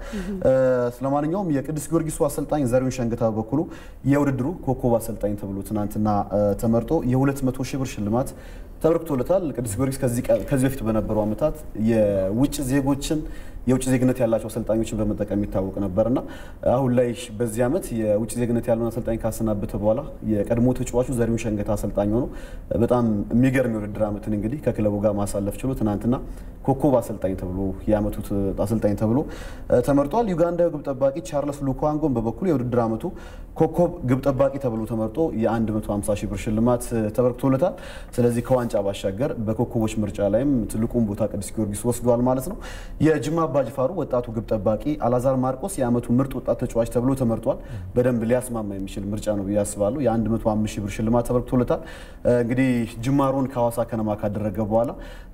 ስለማንኛውም የቅዱስ ጊዮርጊሱ አሰልጣኝ ዘሪሁን ሸንገታ በበኩሉ የውድድሩ ኮከብ አሰልጣኝ ተብሎ ትናንትና ተመርጦ የ200 ሺህ ብር ሽልማት ተበርክቶለታል። ቅዱስ ጊዮርጊስ ከዚህ በፊት በነበሩ ዓመታት የውጭ ዜጎችን የውጭ ዜግነት ያላቸው አሰልጣኞችን በመጠቀም ይታወቅ ነበርና አሁን ላይ በዚህ ዓመት የውጭ ዜግነት ያለውን አሰልጣኝ ካሰናበተ በኋላ የቀድሞ ተጫዋቹ ዘሪሁን ሸንገታ አሰልጣኝ ሆኖ በጣም የሚገርም የውድድር ዓመትን እንግዲህ ከክለቡ ጋር ማሳለፍ ችሎ ትናንትና ኮከብ አሰልጣኝ ተብሎ የዓመቱ አሰልጣኝ ተብሎ ተመርጧል። ዩጋንዳዊ ግብ ጠባቂ ቻርለስ ሉኳንጎን በበኩሉ የውድድር ዓመቱ ኮከብ ግብ ጠባቂ ተብሎ ተመርጦ የ150 ሺህ ብር ሽልማት ተበርክቶለታል። ስለዚህ ከዋንጫ ባሻገር በኮከቦች ምርጫ ላይም ትልቁን ቦታ ቅዱስ ጊዮርጊስ ወስዷል ማለት ነው። የጅማ አባጅፋሩ ወጣቱ ግብ ጠባቂ አላዛር ማርቆስ የዓመቱ ምርጥ ወጣት ተጫዋች ተብሎ ተመርጧል። በደንብ ሊያስማማ የሚችል ምርጫ ነው ብዬ አስባለሁ። የ105 ሺህ ብር ሽልማት ተበርክቶለታል። እንግዲህ ጅማሮን ከሐዋሳ ከነማ ካደረገ በኋላ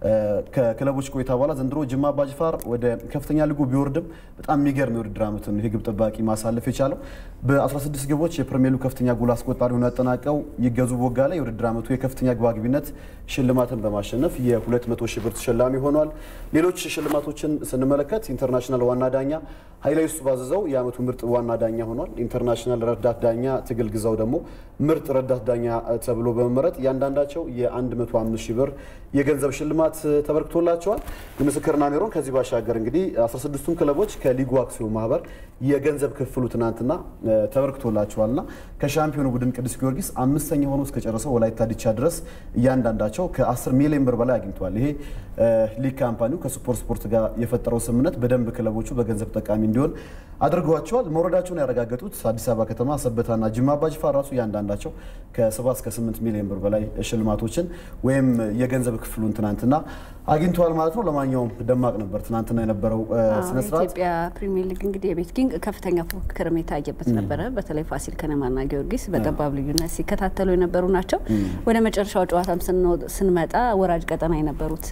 ከክለቦች ቆይታ በኋላ ዘንድሮ ጅማ አባጅፋር ወደ ከፍተኛ ሊጉ ቢወርድም በጣም የሚገርም የውድድር ዓመት ነው ይህ ግብ ጠባቂ ማሳለፍ የቻለው በ16 ግቦች የፕሪሚየር ሊጉ ከፍተኛ ጎል አስቆጣሪ ሆኖ ያጠናቀው ይገዙ ቦጋለ የውድድር ዓመቱ የከፍተኛ ግብ አግቢነት ሽልማትን በማሸነፍ የ200 ሺህ ብር ተሸላሚ ሆኗል። ሌሎች ሽልማቶችን ስንመለከት ኢንተርናሽናል ዋና ዳኛ ኃይለ ዩሱፍ ባዘዘው የዓመቱ ምርጥ ዋና ዳኛ ሆኗል። ኢንተርናሽናል ረዳት ዳኛ ትግል ግዛው ደግሞ ምርጥ ረዳት ዳኛ ተብሎ በመመረጥ እያንዳንዳቸው የ105 ሺህ ብር የገንዘብ ሽልማት ተበርክቶላቸዋል። የምስክርና ሜሮን ከዚህ ባሻገር እንግዲህ 16ቱም ክለቦች ከሊጉ አክሲዮን ማህበር የገንዘብ ክፍሉ ትናንትና ተበርክቶላቸዋልና ከሻምፒዮኑ ቡድን ቅዱስ ጊዮርጊስ አምስተኛ ሆኖ እስከጨረሰው ወላይታ ዲቻ ድረስ እያንዳንዳቸው ከ10 ሚሊዮን ብር በላይ አግኝተዋል። ይሄ ሊግ ካምፓኒው ከሱፐር ስፖርት ጋር የፈጠረው ስምምነት በደንብ ክለቦቹ በገንዘብ ጠቃሚ እንዲሆን አድርገዋቸዋል። መውረዳቸውን ያረጋገጡት አዲስ አበባ ከተማ፣ ሰበታና ጅማ አባጅፋር ራሱ እያንዳንዳቸው ከ7 እስከ 8 ሚሊዮን ብር በላይ ሽልማቶችን ወይም የገንዘብ ክፍሉን ትናንትና አግኝተዋል ማለት ነው። ለማንኛውም ደማቅ ነበር ትናንትና የነበረው ስነስርዓት። ኢትዮጵያ ፕሪሚየር ሊግ እንግዲህ የቤት ኪንግ ከፍተኛ ፉክክርም የታየበት ነበረ። በተለይ ፋሲል ከነማና ጊዮርጊስ በጠባብ ልዩነት ሲከታተሉ የነበሩ ናቸው። ወደ መጨረሻው ጨዋታም ስንመጣ ወራጅ ቀጠና የነበሩት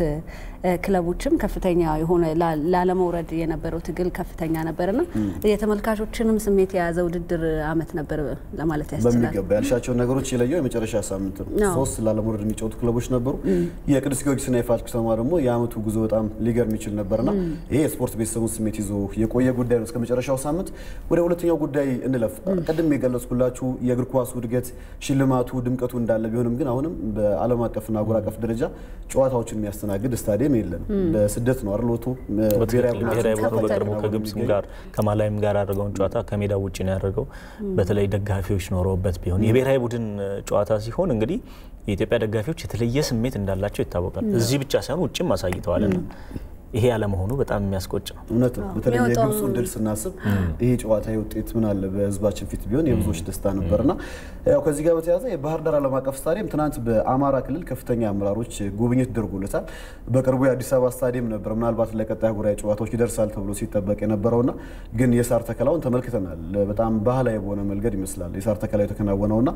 ክለቦችም ከፍተኛ የሆነ ላለመውረድ የነበረው ትግል ከፍተኛ ነበርና የተመልካቾችንም ስሜት የያዘ ውድድር አመት ነበር ለማለት ያስችላል። በሚገባ ያልሻቸውን ነገሮች የለየው የመጨረሻ ሳምንት ነው። ሶስት ላለመውረድ የሚጫወቱ ክለቦች ነበሩ። የቅዱስ ጊዮርጊስና የፋሲል ከተማ ደግሞ የአመቱ ጉዞ በጣም ሊገርም ይችል ነበርና ይሄ የስፖርት ቤተሰቡን ስሜት ይዞ የቆየ ጉዳይ ነው እስከ መጨረሻው ሳምንት። ወደ ሁለተኛው ጉዳይ እንለፍ። ቅድም የገለጽኩላችሁ የእግር ኳሱ እድገት ሽልማቱ፣ ድምቀቱ እንዳለ ቢሆንም ግን አሁንም በዓለም አቀፍና አህጉር አቀፍ ደረጃ ጨዋታዎችን የሚያስተናግድ ስታዲየም የለንም። በስደት ነው አይደል? ወጥቶ ብሔራዊ ቡድኑ በቅርቡ ከግብጽ ጋር ከማላዊም ጋር ያደረገውን ጨዋታ ከሜዳ ውጭ ነው ያደረገው። በተለይ ደጋፊዎች ኖረውበት ቢሆን የብሔራዊ ቡድን ጨዋታ ሲሆን እንግዲህ የኢትዮጵያ ደጋፊዎች የተለየ ስሜት እንዳላቸው ይታወቃል። እዚህ ብቻ ሳይሆን ውጭም አሳይተዋልና ይሄ ያለመሆኑ በጣም የሚያስቆጭ ነው። እውነት ነው። በተለይ የግብፁን ድል ስናስብ ይሄ ጨዋታ ውጤት ምን አለ በህዝባችን ፊት ቢሆን የብዙዎች ደስታ ነበርና ያው ከዚህ ጋር በተያያዘ የባህር ዳር ዓለም አቀፍ ስታዲየም ትናንት በአማራ ክልል ከፍተኛ አመራሮች ጉብኝት ተደርጎለታል። በቅርቡ የአዲስ አበባ ስታዲየም ነበር ምናልባት ለቀጣይ አህጉራዊ ጨዋታዎች ይደርሳል ተብሎ ሲጠበቅ የነበረውና ግን የሳር ተከላውን ተመልክተናል። በጣም ባህላዊ በሆነ መንገድ ይመስላል የሳር ተከላው የተከናወነውና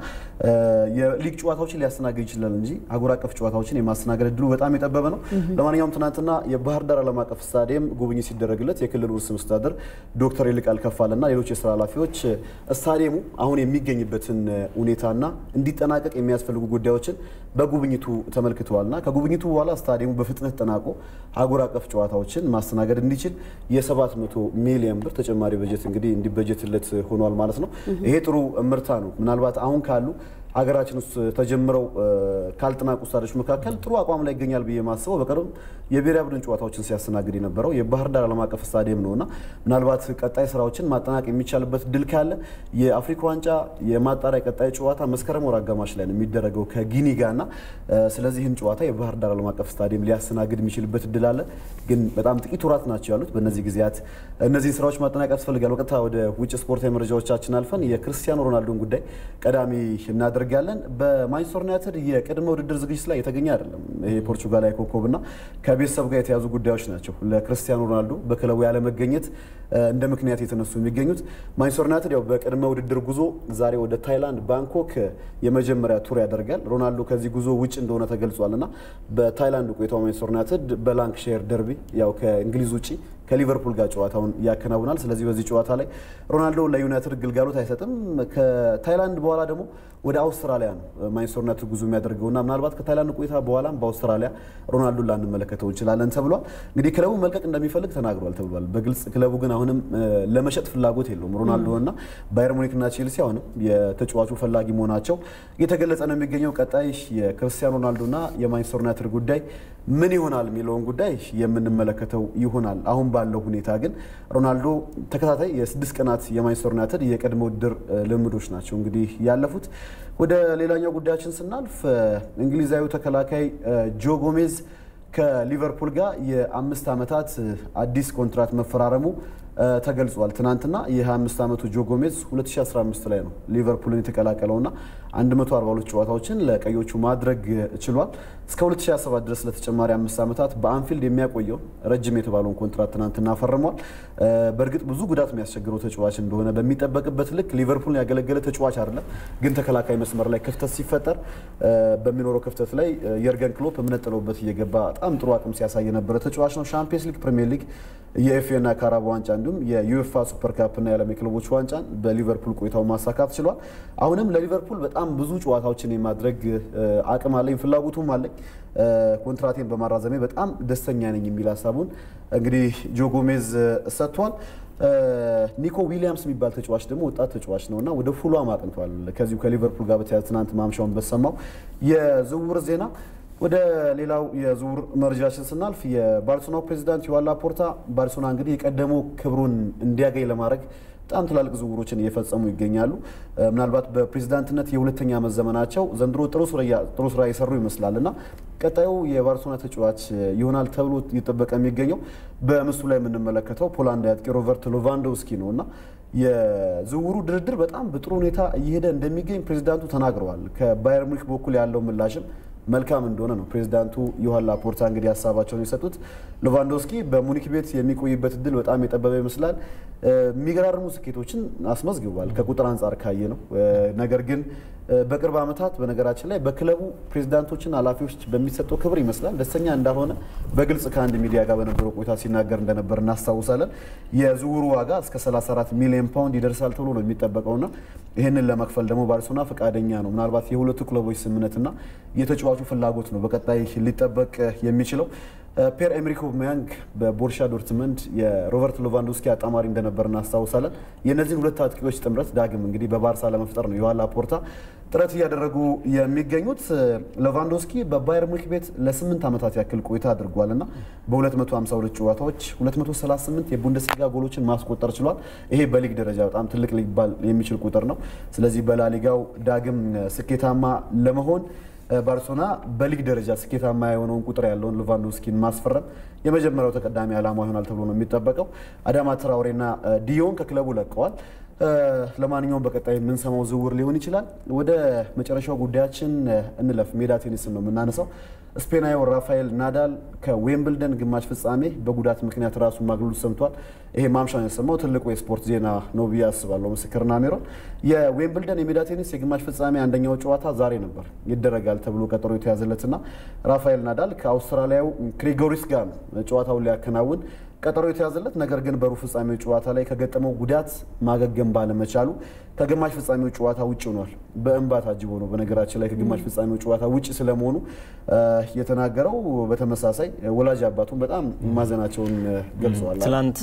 የሊግ ጨዋታዎችን ሊያስተናግድ ይችላል እንጂ አህጉር አቀፍ ጨዋታዎችን የማስተናገድ እድሉ በጣም የጠበበ ነው። ለማንኛውም ትናንትና የባህር ዳር ዓለም አቀፍ ስታዲየም ጉብኝት ሲደረግለት የክልሉ ርዕሰ መስተዳድር ዶክተር ይልቃል ከፋለና ሌሎች የስራ ኃላፊዎች ስታዲየሙ አሁን የሚገኝበትን ሁኔታና እንዲጠናቀቅ የሚያስፈልጉ ጉዳዮችን በጉብኝቱ ተመልክተዋልና ከጉብኝቱ በኋላ ስታዲየሙ በፍጥነት ጠናቆ አህጉር አቀፍ ጨዋታዎችን ማስተናገድ እንዲችል የ700 ሚሊዮን ብር ተጨማሪ በጀት እንግዲህ እንዲበጀትለት ሆኗል ማለት ነው። ይሄ ጥሩ እምርታ ነው። ምናልባት አሁን ካሉ ሀገራችን ውስጥ ተጀምረው ካልተጠናቁ ስታዲዮች መካከል ጥሩ አቋም ላይ ይገኛል ብዬ ማስበው በቅርብ የብሔራዊ ቡድን ጨዋታዎችን ሲያስተናግድ የነበረው የባህር ዳር ዓለም አቀፍ ስታዲየም ነውና ምናልባት ቀጣይ ስራዎችን ማጠናቅ የሚቻልበት ድል ካለ የአፍሪካ ዋንጫ የማጣሪያ ቀጣይ ጨዋታ መስከረም ወር አጋማሽ ላይ ነው የሚደረገው ከጊኒ ጋርና ስለዚህ ይህን ጨዋታ የባህር ዳር ዓለም አቀፍ ስታዲየም ሊያስተናግድ የሚችልበት ድል አለ። ግን በጣም ጥቂት ወራት ናቸው ያሉት። በእነዚህ ጊዜያት እነዚህን ስራዎች ማጠናቅ ያስፈልጋል። በቀጥታ ወደ ውጭ ስፖርታዊ መረጃዎቻችን አልፈን የክርስቲያኖ ሮናልዶን ጉዳይ ቀዳሚ እናደርግ እናደርጋለን። በማንቸስተር ዩናይትድ የቅድመ ውድድር ዝግጅት ላይ የተገኘ አይደለም። ይሄ ፖርቹጋላዊ ኮከብና ከቤተሰብ ጋር የተያዙ ጉዳዮች ናቸው ለክርስቲያኖ ሮናልዶ በክለቡ ያለመገኘት እንደ ምክንያት የተነሱ የሚገኙት። ማንቸስተር ዩናይትድ ያው በቅድመ ውድድር ጉዞ ዛሬ ወደ ታይላንድ ባንኮክ የመጀመሪያ ቱር ያደርጋል። ሮናልዶ ከዚህ ጉዞ ውጭ እንደሆነ ተገልጿል እና በታይላንድ ቆይታው ማንቸስተር ዩናይትድ በላንክሼር ደርቢ ያው ከእንግሊዝ ውጭ ከሊቨርፑል ጋር ጨዋታውን ያከናውናል። ስለዚህ በዚህ ጨዋታ ላይ ሮናልዶ ለዩናይትድ ግልጋሎት አይሰጥም። ከታይላንድ በኋላ ደግሞ ወደ አውስትራሊያ ነው ማንቸስተር ዩናይትድ ጉዞ የሚያደርገውና ምናልባት ከታይላንድ ቆይታ በኋላም በአውስትራሊያ ሮናልዶን ላንመለከተው እንችላለን ተብሏል። እንግዲህ ክለቡ መልቀቅ እንደሚፈልግ ተናግሯል ተብሏል በግልጽ ክለቡ ግን አሁንም ለመሸጥ ፍላጎት የለውም። ሮናልዶ እና ባየር ሙኒክና ቼልሲ አሁንም የተጫዋቹ ፈላጊ መሆናቸው እየተገለጸ ነው የሚገኘው። ቀጣይ የክርስቲያኖ ሮናልዶና የማንቸስተር ዩናይትድ ጉዳይ ምን ይሆናል የሚለውን ጉዳይ የምንመለከተው ይሆናል። አሁን ባለው ሁኔታ ግን ሮናልዶ ተከታታይ የስድስት ቀናት የማንቸስተር ዩናይትድ የቅድመ ውድድር ልምዶች ናቸው እንግዲህ ያለፉት። ወደ ሌላኛው ጉዳያችን ስናልፍ እንግሊዛዊ ተከላካይ ጆ ጎሜዝ ከሊቨርፑል ጋር የአምስት ዓመታት አዲስ ኮንትራት መፈራረሙ ተገልጿል። ትናንትና የ25 ዓመቱ ጆ ጎሜዝ 2015 ላይ ነው ሊቨርፑልን የተቀላቀለውና 142 ጨዋታዎችን ለቀዮቹ ማድረግ ችሏል። እስከ 2027 ድረስ ለተጨማሪ አምስት ዓመታት በአንፊልድ የሚያቆየው ረጅም የተባለውን ኮንትራት ትናንትና ፈርሟል። በእርግጥ ብዙ ጉዳት የሚያስቸግረው ተጫዋች እንደሆነ በሚጠበቅበት ልክ ሊቨርፑልን ያገለገለ ተጫዋች አይደለም። ግን ተከላካይ መስመር ላይ ክፍተት ሲፈጠር በሚኖረው ክፍተት ላይ የርገን ክሎፕ እምነት ጥለውበት እየገባ በጣም ጥሩ አቅም ሲያሳይ የነበረ ተጫዋች ነው። ሻምፒየንስ ሊግ፣ ፕሪሚየር ሊግ፣ የኤፍኤ እና ካራባ ዋንጫ እንዲሁም የዩኤፋ ሱፐር ካፕ እና የዓለም የክለቦች ዋንጫን በሊቨርፑል ቆይታው ማሳካት ችሏል። አሁንም ለሊቨርፑል በጣም ብዙ ጨዋታዎችን የማድረግ አቅም አለኝ፣ ፍላጎቱም አለኝ። ኮንትራቴን በማራዘሜ በጣም ደስተኛ ነኝ የሚል ሀሳቡን እንግዲህ ጆ ጎሜዝ ሰጥቷል። ኒኮ ዊሊያምስ የሚባል ተጫዋች ደግሞ ወጣት ተጫዋች ነው እና ወደ ፉሏም አቅንቷል። ከዚሁ ከሊቨርፑል ጋር በተያያዘ ትናንት ማምሻውን በሰማው የዝውውር ዜና ወደ ሌላው የዝውውር መረጃችን ስናልፍ የባርሴሎናው ፕሬዚዳንት ዮዋን ላፖርታ ባርሴሎና እንግዲህ የቀደመው ክብሩን እንዲያገኝ ለማድረግ በጣም ትላልቅ ዝውውሮችን እየፈጸሙ ይገኛሉ። ምናልባት በፕሬዚዳንትነት የሁለተኛ ዓመት ዘመናቸው ዘንድሮ ጥሩ ስራ የሰሩ ይመስላል እና ቀጣዩ የባርሴሎና ተጫዋች ይሆናል ተብሎ እየጠበቀ የሚገኘው በምስሉ ላይ የምንመለከተው ፖላንዳዊ አጥቂ ሮበርት ሎቫንዶውስኪ ነው እና የዝውውሩ ድርድር በጣም በጥሩ ሁኔታ እየሄደ እንደሚገኝ ፕሬዚዳንቱ ተናግረዋል። ከባየር ሙኒክ በኩል ያለው ምላሽም መልካም እንደሆነ ነው ፕሬዚዳንቱ ዮሃን ላፖርታ እንግዲህ ሀሳባቸውን የሰጡት። ሎቫንዶስኪ በሙኒክ ቤት የሚቆይበት እድል በጣም የጠበበ ይመስላል። የሚገራርሙ ስኬቶችን አስመዝግቧል ከቁጥር አንጻር ካየ ነው። ነገር ግን በቅርብ ዓመታት በነገራችን ላይ በክለቡ ፕሬዚዳንቶችና ኃላፊዎች በሚሰጠው ክብር ይመስላል ደስተኛ እንዳልሆነ በግልጽ ከአንድ ሚዲያ ጋር በነበረው ቆይታ ሲናገር እንደነበር እናስታውሳለን። የዝውውሩ ዋጋ እስከ 34 ሚሊዮን ፓውንድ ይደርሳል ተብሎ ነው የሚጠበቀውና ይህንን ለመክፈል ደግሞ ባርሴሎና ፈቃደኛ ነው። ምናልባት የሁለቱ ክለቦች ስምምነትና የተጫዋቹ ፍላጎት ነው በቀጣይ ሊጠበቅ የሚችለው። ፔር ኤምሪክ ኦባሜያንግ በቦርሻ ዶርትመንድ የሮበርት ሎቫንዶስኪ አጣማሪ እንደነበር እናስታውሳለን። የእነዚህን ሁለት አጥቂዎች ጥምረት ዳግም እንግዲህ በባርሳ ለመፍጠር ነው ዮሃን ላፖርታ ጥረት እያደረጉ የሚገኙት። ሎቫንዶስኪ በባየር ሙኒክ ቤት ለስምንት ዓመታት ያክል ቆይታ አድርጓል እና በ252 ጨዋታዎች 238 የቡንደስሊጋ ጎሎችን ማስቆጠር ችሏል። ይሄ በሊግ ደረጃ በጣም ትልቅ ሊባል የሚችል ቁጥር ነው። ስለዚህ በላሊጋው ዳግም ስኬታማ ለመሆን ባርሴሎና በሊግ ደረጃ ስኬታማ የሆነውን ቁጥር ያለውን ሌቫንዶስኪን ማስፈረም የመጀመሪያው ተቀዳሚ ዓላማ ይሆናል ተብሎ ነው የሚጠበቀው። አዳማ ትራውሬና ዲዮን ከክለቡ ለቀዋል። ለማንኛውም በቀጣይ የምንሰማው ዝውውር ሊሆን ይችላል። ወደ መጨረሻው ጉዳያችን እንለፍ። ሜዳ ቴኒስን ነው የምናነሳው። ስፔናዊው ራፋኤል ናዳል ከዌምብልደን ግማሽ ፍጻሜ በጉዳት ምክንያት ራሱን ማግለሉ ሰምቷል። ይሄ ማምሻውን የሰማው ትልቁ የስፖርት ዜና ነው ብዬ አስባለሁ። ምስክርና ሜሮን የዌምብልደን የሜዳ ቴኒስ የግማሽ ፍጻሜ አንደኛው ጨዋታ ዛሬ ነበር ይደረጋል ተብሎ ቀጠሮ የተያዘለትና ራፋኤል ናዳል ከአውስትራሊያው ክሪጎሪስ ጋር ጨዋታውን ሊያከናውን ቀጠሮ የተያዘለት ነገር ግን በሩብ ፍጻሜው ጨዋታ ላይ ከገጠመው ጉዳት ማገገም ባለመቻሉ ከግማሽ ፍጻሜው ጨዋታ ውጭ ሆኗል። በእንባ ታጅቦ ነው በነገራችን ላይ ከግማሽ ፍጻሜው ጨዋታ ውጭ ስለመሆኑ የተናገረው። በተመሳሳይ ወላጅ አባቱን በጣም ማዘናቸውን ገልጸዋል። ትላንት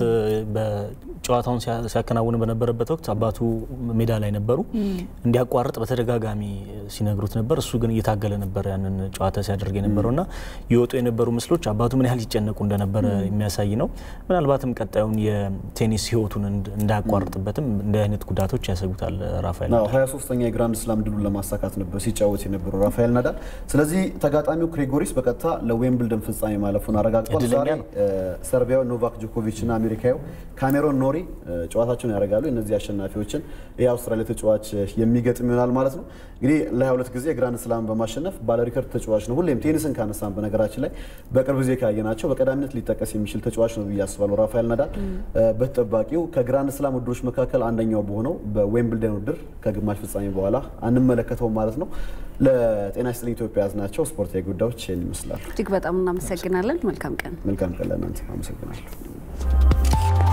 በጨዋታውን ሲያከናውን በነበረበት ወቅት አባቱ ሜዳ ላይ ነበሩ። እንዲያቋርጥ በተደጋጋሚ ሲነግሩት ነበር። እሱ ግን እየታገለ ነበር ያንን ጨዋታ ሲያደርግ የነበረው እና የወጡ የነበሩ ምስሎች አባቱ ምን ያህል ይጨነቁ እንደነበረ የሚያሳይ ነው። ምናልባትም ቀጣዩን የቴኒስ ሕይወቱን እንዳያቋርጥበትም እንዲህ አይነት ጉዳቶች ያሰጉታል ራፋኤል ናዳል። ሀያ ሶስተኛ የግራንድ ስላም ድሉን ለማሳካት ነበር ሲጫወት የነበረው ራፋኤል ናዳል። ስለዚህ ተጋጣሚው ክሬጎሪስ በቀጥታ ለዌምብልደን ፍጻሜ ማለፉን አረጋግጧል። ዛሬ ሰርቢያዊ ኖቫክ ጆኮቪች እና አሜሪካዊው ካሜሮን ኖሪ ኖሪ ጨዋታቸውን ያደርጋሉ። እነዚህ አሸናፊዎችን የአውስትራሊያ ተጫዋች የሚገጥም ይሆናል ማለት ነው። እንግዲህ ለ22 ጊዜ ግራንድ ስላም በማሸነፍ ባለ ሪከርድ ተጫዋች ነው። ሁሌም ቴኒስን ካነሳን በነገራችን ላይ በቅርብ ጊዜ ካየናቸው በቀዳሚነት ሊጠቀስ የሚችል ተጫዋች ነው ብዬ አስባለሁ። ራፋኤል ናዳል በተጠባቂው ከግራንድ ስላም ውድድሮች መካከል አንደኛው በሆነው በዌምብልደን ውድድር ከግማሽ ፍጻሜ በኋላ አንመለከተውም ማለት ነው። ለጤና ይስጥልኝ ኢትዮጵያ ያዝናቸው ስፖርታዊ ጉዳዮች ይህን ይመስላል። እጅግ በጣም እናመሰግናለን። መልካም ቀን። መልካም ቀን ለእናንተ። አመሰግናለሁ።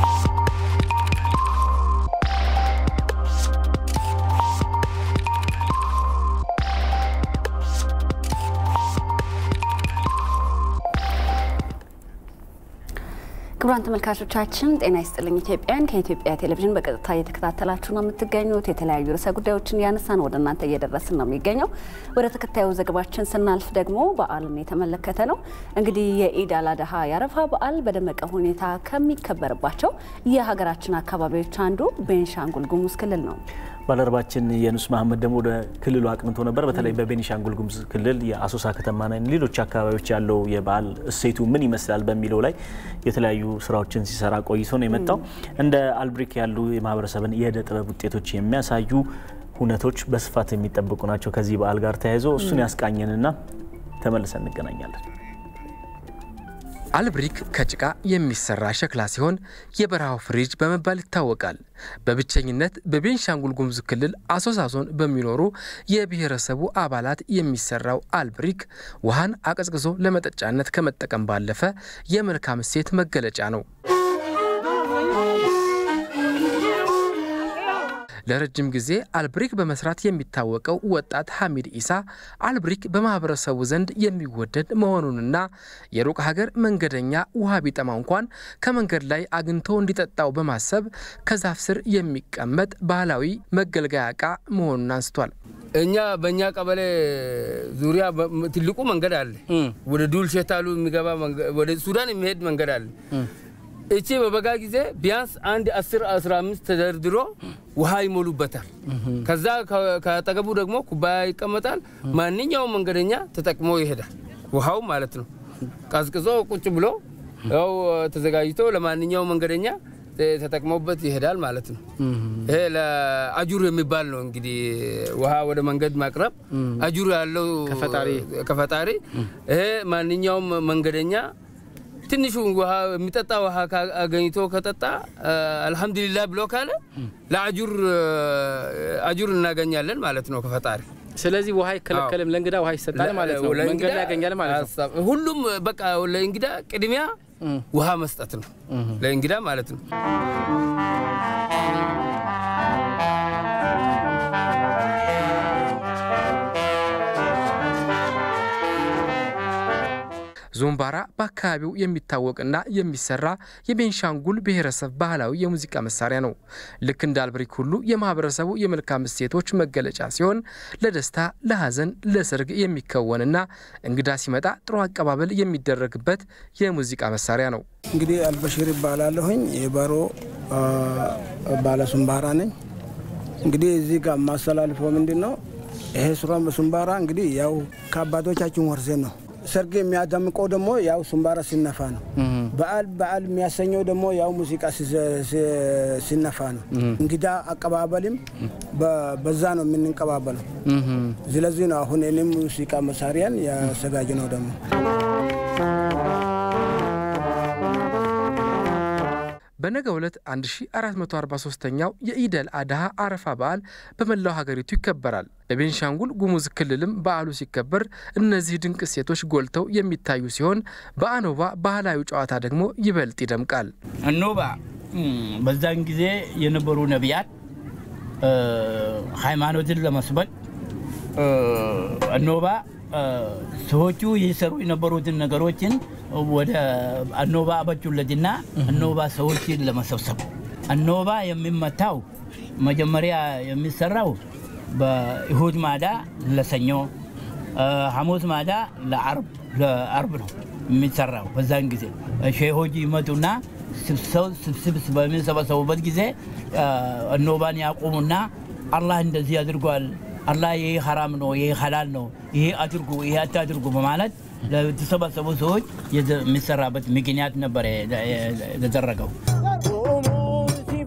ክቡራን ተመልካቾቻችን ጤና ይስጥልኝ ኢትዮጵያን ከኢትዮጵያ ቴሌቪዥን በቀጥታ እየተከታተላችሁ ነው የምትገኙት። የተለያዩ ርዕሰ ጉዳዮችን ያነሳን ወደ እናንተ እየደረስን ነው የሚገኘው። ወደ ተከታዩ ዘገባችን ስናልፍ ደግሞ በዓልን የተመለከተ ነው። እንግዲህ የኢድ አል አድሃ የአረፋ በዓል በደመቀ ሁኔታ ከሚከበርባቸው የሀገራችን አካባቢዎች አንዱ ቤንሻንጉል ጉሙዝ ክልል ነው። ባልደረባችን የኑስ መሀመድ ደግሞ ወደ ክልሉ አቅንቶ ነበር። በተለይ በቤኒሻንጉል ጉሙዝ ክልል የአሶሳ ከተማና ሌሎች አካባቢዎች ያለው የበዓል እሴቱ ምን ይመስላል በሚለው ላይ የተለያዩ ስራዎችን ሲሰራ ቆይቶ ነው የመጣው። እንደ አልብሪክ ያሉ የማህበረሰብን የእደ ጥበብ ውጤቶች የሚያሳዩ ሁነቶች በስፋት የሚጠበቁ ናቸው። ከዚህ በዓል ጋር ተያይዞ እሱን ያስቃኘንና ተመልሰን እንገናኛለን። አልብሪክ ከጭቃ የሚሰራ ሸክላ ሲሆን የበረሃው ፍሪጅ በመባል ይታወቃል። በብቸኝነት በቤንሻንጉል ጉሙዝ ክልል አሶሳ ዞን በሚኖሩ የብሔረሰቡ አባላት የሚሰራው አልብሪክ ውሃን አቀዝቅዞ ለመጠጫነት ከመጠቀም ባለፈ የመልካም እሴት መገለጫ ነው። ለረጅም ጊዜ አልብሪክ በመስራት የሚታወቀው ወጣት ሐሚድ ኢሳ አልብሪክ በማህበረሰቡ ዘንድ የሚወደድ መሆኑንና የሩቅ ሀገር መንገደኛ ውሃ ቢጠማ እንኳን ከመንገድ ላይ አግኝቶ እንዲጠጣው በማሰብ ከዛፍ ስር የሚቀመጥ ባህላዊ መገልገያ ዕቃ መሆኑን አንስቷል። እኛ በእኛ ቀበሌ ዙሪያ ትልቁ መንገድ አለ። ወደ ዱልሸታሉ የሚገባ ወደ ሱዳን የሚሄድ መንገድ አለ። እቺ በበጋ ጊዜ ቢያንስ አንድ 10 15 ተደርድሮ ውሃ ይሞሉበታል። ከዛ ከአጠገቡ ደግሞ ኩባያ ይቀመጣል። ማንኛውም መንገደኛ ተጠቅሞ ይሄዳል። ውሃው ማለት ነው። ቀዝቅዞ ቁጭ ብሎ ያው ተዘጋጅቶ ለማንኛውም መንገደኛ ተጠቅሞበት ይሄዳል ማለት ነው። ይሄ ለአጁር የሚባል ነው እንግዲህ ውሃ ወደ መንገድ ማቅረብ አጁር ያለው ከፈጣሪ ይሄ ማንኛውም መንገደኛ ትንሹ ውሃ የሚጠጣ ውሃ አገኝቶ ከጠጣ አልሐምዱሊላህ ብሎ ካለ ለአጁር አጁር እናገኛለን ማለት ነው ከፈጣሪ። ስለዚህ ውሃ አይከለከልም፣ ለእንግዳ ውሃ ይሰጣል ማለት ነው። መንገድ ላይ ያገኛል ማለት ነው። ሁሉም በቃ ለእንግዳ ቅድሚያ ውሃ መስጠት ነው፣ ለእንግዳ ማለት ነው። ዞምባራ በአካባቢው የሚታወቅና የሚሰራ የቤንሻንጉል ብሔረሰብ ባህላዊ የሙዚቃ መሳሪያ ነው። ልክ እንደ አልብሪክ ሁሉ የማህበረሰቡ የመልካም እሴቶች መገለጫ ሲሆን ለደስታ፣ ለሐዘን፣ ለሰርግ የሚከወንና እንግዳ ሲመጣ ጥሩ አቀባበል የሚደረግበት የሙዚቃ መሳሪያ ነው። እንግዲህ አልበሽር ይባላለሁኝ የባሮ ባለሱምባራ ነኝ። እንግዲህ እዚህ ጋር የማስተላልፈው ምንድን ነው? ይሄ ሱራ ሱምባራ እንግዲህ ያው ከአባቶቻችን ወርሴን ነው ሰርግ የሚያደምቀው ደግሞ ያው ሱምባራ ሲነፋ ነው። በዓል በዓል የሚያሰኘው ደግሞ ያው ሙዚቃ ሲነፋ ነው። እንግዳ አቀባበልም በዛ ነው የምንቀባበለው። ስለዚህ ነው አሁን እኔም ሙዚቃ መሳሪያን ያዘጋጅ ነው ደግሞ በነገ ዕለት 1443ኛው የኢደል አድሃ አረፋ በዓል በመላው ሀገሪቱ ይከበራል። በቤንሻንጉል ጉሙዝ ክልልም በዓሉ ሲከበር እነዚህ ድንቅ እሴቶች ጎልተው የሚታዩ ሲሆን በአኖባ ባህላዊ ጨዋታ ደግሞ ይበልጥ ይደምቃል። አኖባ በዛን ጊዜ የነበሩ ነቢያት ሃይማኖትን ለመስበክ አኖባ ሰዎቹ ይሰሩ የነበሩትን ነገሮችን ወደ አኖባ አበጁለትና አኖባ ሰዎችን ለመሰብሰብ አኖባ የሚመታው መጀመሪያ የሚሰራው በእሁድ ማዳ ለሰኞ፣ ሐሙስ ማዳ ለአርብ ነው የሚሰራው። በዛን ጊዜ ሼሆች ይመጡና ስብስብ በሚሰበሰቡበት ጊዜ አኖባን ያቆሙና አላህ እንደዚህ አድርጓል አላህ ይሄ ሐራም ነው፣ ይሄ ሐላል ነው፣ ይሄ አድርጉ፣ ይሄ አታድርጉ በማለት ለተሰበሰቡ ሰዎች የሚሰራበት ምክንያት ነበር የተደረገው።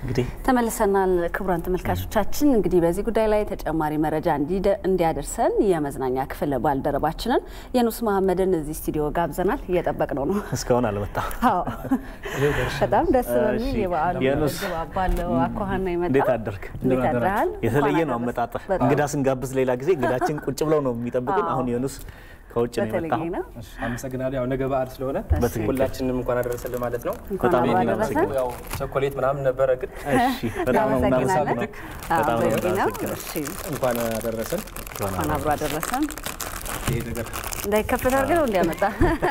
እንግዲህ ተመልሰናል። ክቡራን ተመልካቾቻችን እንግዲህ በዚህ ጉዳይ ላይ ተጨማሪ መረጃ እንዲያደርሰን የመዝናኛ ክፍል ባልደረባችንን የኑስ መሀመድን እዚህ ስቱዲዮ ጋብዘናል። እየጠበቅነው ነው። እስካሁን አልመጣም። አዎ በጣም ደስ በሚል የበዓሉ የኑስ ድባብ ባለው አኳኋን ነው የመጣው። እንዴት አደርክ? እንዴት አድረሃል? የተለየ ነው አመጣጥህ። እንግዳ ስንጋብዝ ሌላ ጊዜ እንግዳችን ቁጭ ብለው ነው የሚጠብቁን። አሁን የኑስ ከውጭ ነው የመጣው። አመሰግናለሁ። ያው ነገ በዓል ስለሆነ በትክክል። ሁላችንም እንኳን አደረሰን ማለት ነው። በጣም ነው የምናመሰግነው። ያው ቸኮሌት ምናምን ነበረ ግን እሺ፣ በጣም ነው የምናመሰግነው። በጣም ነው በቂ ነው። የምናመሰግነው። እሺ፣ እንኳን አደረሰን። እንኳን አብሮ አደረሰን። ይሄ ነገር እንዳይከፈት አድርገህ ነው እንዲያመጣ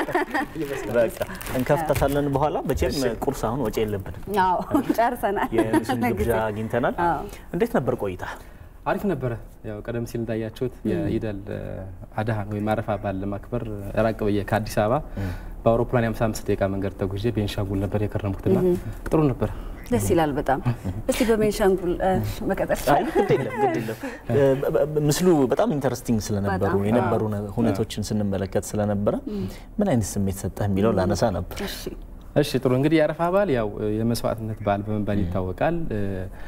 በቃ እንከፍተታለን በኋላ። መቼም ቁርስ አሁን ወጪ የለብንም። አዎ ጨርሰናል። የኑስን ግብዣ ለጊዜው። አግኝተናል። አዎ። እንዴት ነበር ቆይታ? አሪፍ ነበረ። ያው ቀደም ሲል እንዳያችሁት የኢደል አድሃን ወይም አረፋ በዓል ለማክበር ራቅ ብዬ ከአዲስ አበባ በአውሮፕላን የ55 ደቂቃ መንገድ ተጉዤ ቤንሻንጉል ነበር የከረምኩትና ጥሩ ነበር። ደስ ይላል በጣም። እስቲ በቤንሻንጉል እ፣ መቀጠል አይ ግድ የለም ግድ የለም። እ፣ በ- በ- ምስሉ በጣም ኢንተረስቲንግ ስለነበሩ በጣም። የነበሩ ነ- ሁነቶችን ስንመለከት ስለነበረ ምን አይነት ስሜት ሰጠህ የሚለው ላነሳ ነበር። እሺ ጥሩ እንግዲህ የአረፋ በዓል ያው የመስዋዕትነት በዓል በመባል ይታወቃል። እ፣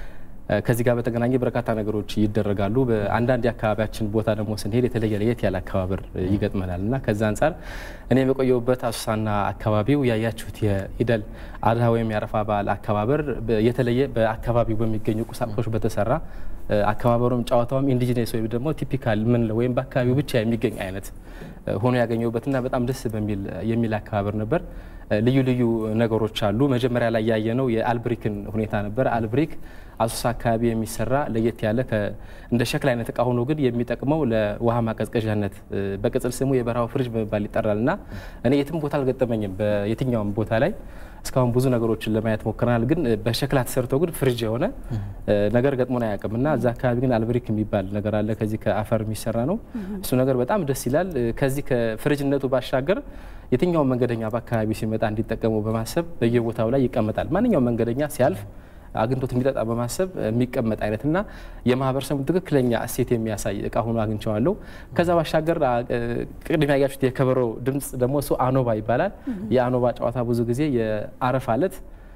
ከዚህ ጋር በተገናኘ በርካታ ነገሮች ይደረጋሉ። በአንዳንድ የአካባቢያችን ቦታ ደግሞ ስንሄድ የተለየ ለየት ያለ አከባበር ይገጥመናል እና ከዛ አንጻር እኔ የቆየሁበት አሶሳና አካባቢው ያያችሁት የኢደል አድሃ ወይም የአረፋ በዓል አከባበር በ- የተለየ በአካባቢው በሚገኙ ቁሳቁሶች በተሰራ እ፣ አከባበሩም ጨዋታውም ኢንዲጂነስ ወይም ደግሞ ቲፒካል ምንለው ወይም በአካባቢው ብቻ የሚገኝ አይነት እ፣ ሆኖ ያገኘሁበትና በጣም ደስ በሚል የሚል አከባበር ነበር። እ፣ ልዩ ልዩ ነገሮች አሉ። መጀመሪያ ላይ ያየነው የአልብሪክን ሁኔታ ነበር። አልብሪክ አሶሳ አካባቢ የሚሰራ ለየት ያለ ከ- እንደ ሸክላ አይነት እቃ ሆኖ ግን የሚጠቅመው ለውሃ ማቀዝቀዣነት እ፣ በቅጽል ስሙ የበረሃው ፍሪጅ በመባል ይጠራል እና እኔ የትም ቦታ አልገጠመኝም። በየትኛውም ቦታ ላይ እስካሁን ብዙ ነገሮችን ለማየት ሞክረናል። ግን እ፣ በሸክላ ተሰርቶ ግን ፍሪጅ የሆነ እ፣ ነገር ገጥሞን አያውቅም እና እዛ አካባቢ ግን አልብሪክ የሚባል ነገር አለ። ከዚህ ከአፈር የሚሰራ ነው። እሱ ነገር በጣም ደስ ይላል። እ፣ ከዚህ ከፍሪጅነቱ ባሻገር የትኛውም መንገደኛ በአካባቢው ሲመጣ እንዲጠቀሙ በማሰብ በየቦታው ላይ ይቀመጣል። ማንኛውም መንገደኛ ሲያልፍ አግኝቶት እንዲጠጣ በማሰብ የሚቀመጥ አይነትና የማህበረሰቡ ትክክለኛ እሴት የሚያሳይ እቃ ሆኖ አግኝቼዋለሁ። ከዛ ባሻገር አ፣ እ፣ ቅድም ያያችሁት የከበሮ ድምፅ ደግሞ እሱ አኖባ ይባላል። የአኖባ ጨዋታ ብዙ ጊዜ የአረፋ ዕለት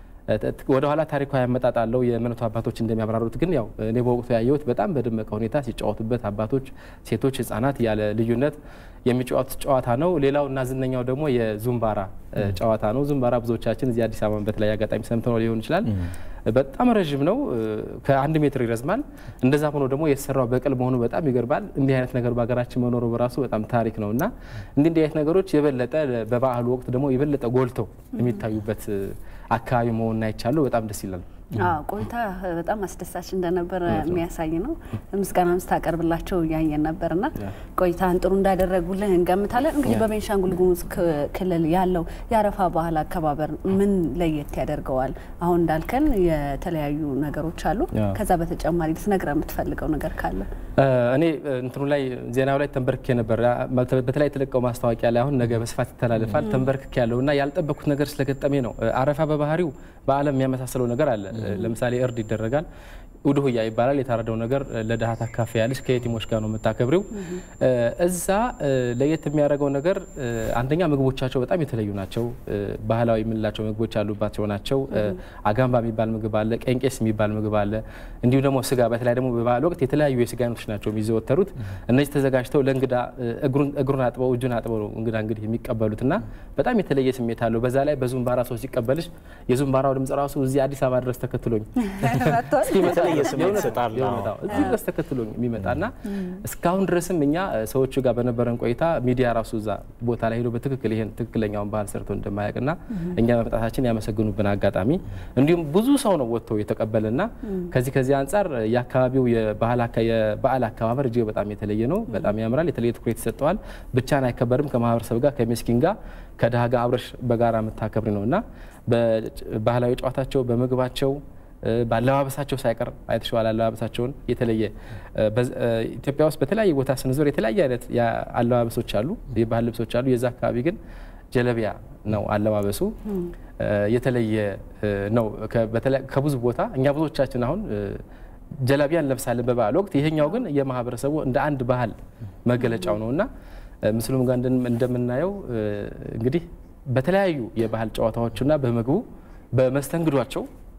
ወደ ኋላ ታሪካዊ አመጣጥ አለው። የእምነቱ አባቶች እንደሚያብራሩት ግን ያው እኔ በወቅቱ ያየሁት በጣም በደመቀ ሁኔታ ሲጫወቱበት አባቶች፣ ሴቶች፣ ህጻናት ያለ ልዩነት የሚጫወቱት ጨዋታ ነው። ሌላው እና ዝነኛው ደግሞ የዙምባራ እ፣ ጨዋታ ነው። ዙምባራ ብዙዎቻችን እዚህ አዲስ አበባ በተለያየ አጋጣሚ ሰምተነው ሊሆን ይችላል። በጣም ረዥም ነው፣ እ፣ ከአንድ ሜትር ይረዝማል። እንደዛ ሆኖ ደግሞ የተሰራው በቅል መሆኑ በጣም ይገርማል። እንዲህ አይነት ነገር በሀገራችን መኖሩ በራሱ በጣም ታሪክ ነው እና እንዲህ እንዲህ አይነት ነገሮች የበለጠ በበዓሉ ወቅት ደግሞ የበለጠ ጎልተው የሚታዩበት እ፣ አካባቢ መሆኑን አይቻለሁ። በጣም ደስ ይላል። አዎ ቆይታ በጣም አስደሳች እንደነበረ የሚያሳይ ነው። ምስጋናም ስታቀርብላቸው እያየን ነበርና ቆይታን ጥሩ እንዳደረጉልን እንገምታለን። እንግዲህ በቤንሻንጉል ጉሙዝ ክ- ክልል ያለው የአረፋ ባህል አከባበር ምን ለየት ያደርገዋል? አሁን እንዳልከን የተለያዩ ነገሮች አሉ። ያ። ከዛ በተጨማሪ ልትነግረን የምትፈልገው ነገር ካለ እ፣ እኔ እ፣ እንትኑ ላይ ዜናው ላይ ተንበርክኬ ነበር። አ፣ ማለት በተለይ የተለቀው ማስታወቂያ ላይ አሁን ነገ በስፋት ይተላለፋል። ተንበርክኬ ያለው እና ያልጠበኩት ነገር ስለገጠሜ ነው። እ፣ አረፋ በባህሪው በዓለም የሚያመሳስለው ነገር አለ። እ፣ ለምሳሌ እርድ ይደረጋል። ኡድሁያ ይባላል። የታረደው ነገር እ፣ ለድሃ ታካፍያለሽ። ከየቲሞች ጋር ነው የምታከብሪው። እ፣ እዛ እ፣ ለየት የሚያደርገው ነገር እ፣ አንደኛ ምግቦቻቸው በጣም የተለዩ ናቸው። እ፣ ባህላዊ የምንላቸው ምግቦች ያሉባቸው ናቸው። እ፣ አጋምባ የሚባል ምግብ አለ። ቀንቄስ የሚባል ምግብ አለ። እንዲሁም ደግሞ ስጋ፣ በተለይ ደግሞ በበዓል ወቅት የተለያዩ የስጋ አይነቶች ናቸው የሚዘወተሩት። እነዚህ ተዘጋጅተው ለእንግዳ እ፣ እግሩን እግሩን አጥበው እጁን አጥበው ነው እንግዳ እንግዲህ የሚቀበሉት እና በጣም የተለየ ስሜት አለው። በዛ ላይ በዙምባራ ሰው ሲቀበልሽ የዙምባራው ድምጽ ራሱ እዚህ አዲስ አበባ ድረስ ተከትሎኝ የተለየ ስሜት የእውነት ይሰጣል። የእውነት አዎ። እዚህ ድረስ ተከትሎኝ የሚመጣና እስካሁን ድረስም እኛ እ፣ ሰዎቹ ጋር በነበረን ቆይታ ሚዲያ ራሱ እዛ ቦታ ላይ ሄዶ በትክክል ይሄን ትክክለኛውን ባህል ሰርቶ እንደማያውቅና እኛ መምጣታችን ያመሰግኑብን አጋጣሚ እንዲሁም ብዙ ሰው ነው ወጥቶ የተቀበለና ከዚህ ከዚህ አንጻር የአካባቢው የባህል አካ- የበዓል አከባበር እጅግ በጣም የተለየ ነው። በጣም ያምራል። የተለየ ትኩረት ይሰጠዋል። ብቻን አይከበርም። ከማህበረሰብ ጋር ከሚስኪን ጋር ከድሃ ጋር አብረሽ በጋራ የምታከብሪ ነው እና በባህላዊ ጨዋታቸው በምግባቸው እ፣ በአለባበሳቸው ሳይቀር አይተሸዋል። አለባበሳቸውን የተለየ እ፣ በዝ- እ፣ ኢትዮጵያ ውስጥ በተለያየ ቦታ ስንዞር የተለያየ አይነት ያ- አለባበሶች አሉ፣ የባህል ልብሶች አሉ። የዛ አካባቢ ግን ጀለቢያ ነው አለባበሱ እ፣ የተለየ እ፣ ነው። ከ- በተለይ ከብዙ ቦታ እኛ ብዙዎቻችን አሁን እ፣ ጀለቢያ እንለብሳለን በበዓል ወቅት። ይሄኛው ግን የማህበረሰቡ እንደ አንድ ባህል መገለጫው ነው እና እ፣ ምስሉም ጋር እንደም- እንደምናየው እ፣ እንግዲህ በተለያዩ የባህል ጨዋታዎችና በምግቡ በመስተንግዷቸው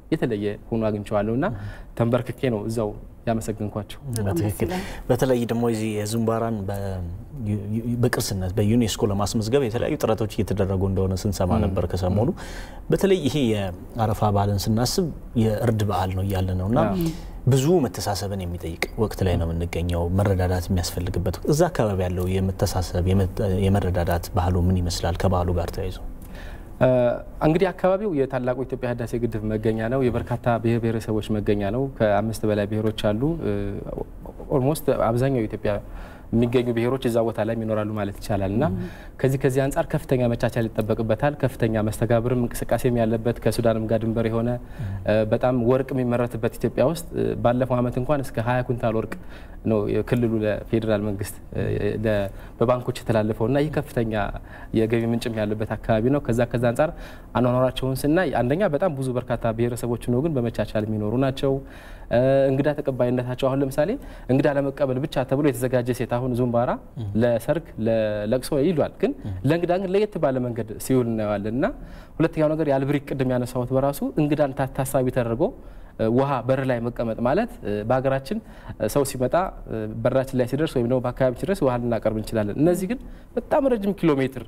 የተለየ ሆኖ አግኝቼዋለሁ እና ተንበርክኬ ነው እዛው ያመሰግንኳቸው። በትክክል በተለይ ደግሞ የዚህ የዙምባራን በቅርስነት በዩኔስኮ ለማስመዝገብ የተለያዩ ጥረቶች እየተደረጉ እንደሆነ ስንሰማ ነበር ከሰሞኑ። በተለይ ይሄ የአረፋ በዓልን ስናስብ የእርድ በዓል ነው እያለ ነው እና ብዙ መተሳሰብን የሚጠይቅ ወቅት ላይ ነው የምንገኘው። መረዳዳት የሚያስፈልግበት ወቅት። እዛ አካባቢ ያለው የመተሳሰብ የመረዳዳት ባህሉ ምን ይመስላል? ከባህሉ ጋር ተያይዞ እንግዲህ አካባቢው የታላቁ ኢትዮጵያ ህዳሴ ግድብ መገኛ ነው። የበርካታ ብሔር ብሔረሰቦች መገኛ ነው። ከአምስት በላይ ብሔሮች አሉ። ኦልሞስት አብዛኛው ኢትዮጵያ የሚገኙ ብሔሮች እዛ ቦታ ላይ ይኖራሉ ማለት ይቻላል እና ከዚህ ከዚህ አንጻር ከፍተኛ መቻቻል ይጠበቅበታል። ከፍተኛ መስተጋብርም እንቅስቃሴም ያለበት ከሱዳንም ጋር ድንበር የሆነ በጣም ወርቅ የሚመረትበት ኢትዮጵያ ውስጥ ባለፈው ዓመት እንኳን እስከ ሀያ ኩንታል ወርቅ ነው ክልሉ ለፌዴራል መንግስት በባንኮች የተላለፈው እና ይህ ከፍተኛ የገቢ ምንጭም ያለበት አካባቢ ነው። ከዛ ከዛ አንጻር አኗኗራቸውን ስናይ አንደኛ በጣም ብዙ በርካታ ብሔረሰቦች ነው ግን በመቻቻል የሚኖሩ ናቸው። እንግዳ ተቀባይነታቸው አሁን ለምሳሌ እንግዳ ለመቀበል ብቻ ተብሎ የተዘጋጀ ሴት አሁን ዙምባራ ለሰርግ ለለቅሶ ይሏል፣ ግን ለእንግዳ ግን ለየት ባለ መንገድ ሲውል እናየዋለን። እና ሁለተኛው ነገር የአልብሪክ ቅድም ያነሳሁት በራሱ እንግዳን ታሳቢ ተደርጎ ውሃ በር ላይ መቀመጥ ማለት በሀገራችን ሰው ሲመጣ በራችን ላይ ሲደርስ ወይም ደግሞ በአካባቢ ሲደርስ ውሃ ልናቀርብ እንችላለን። እነዚህ ግን በጣም ረጅም ኪሎ ሜትር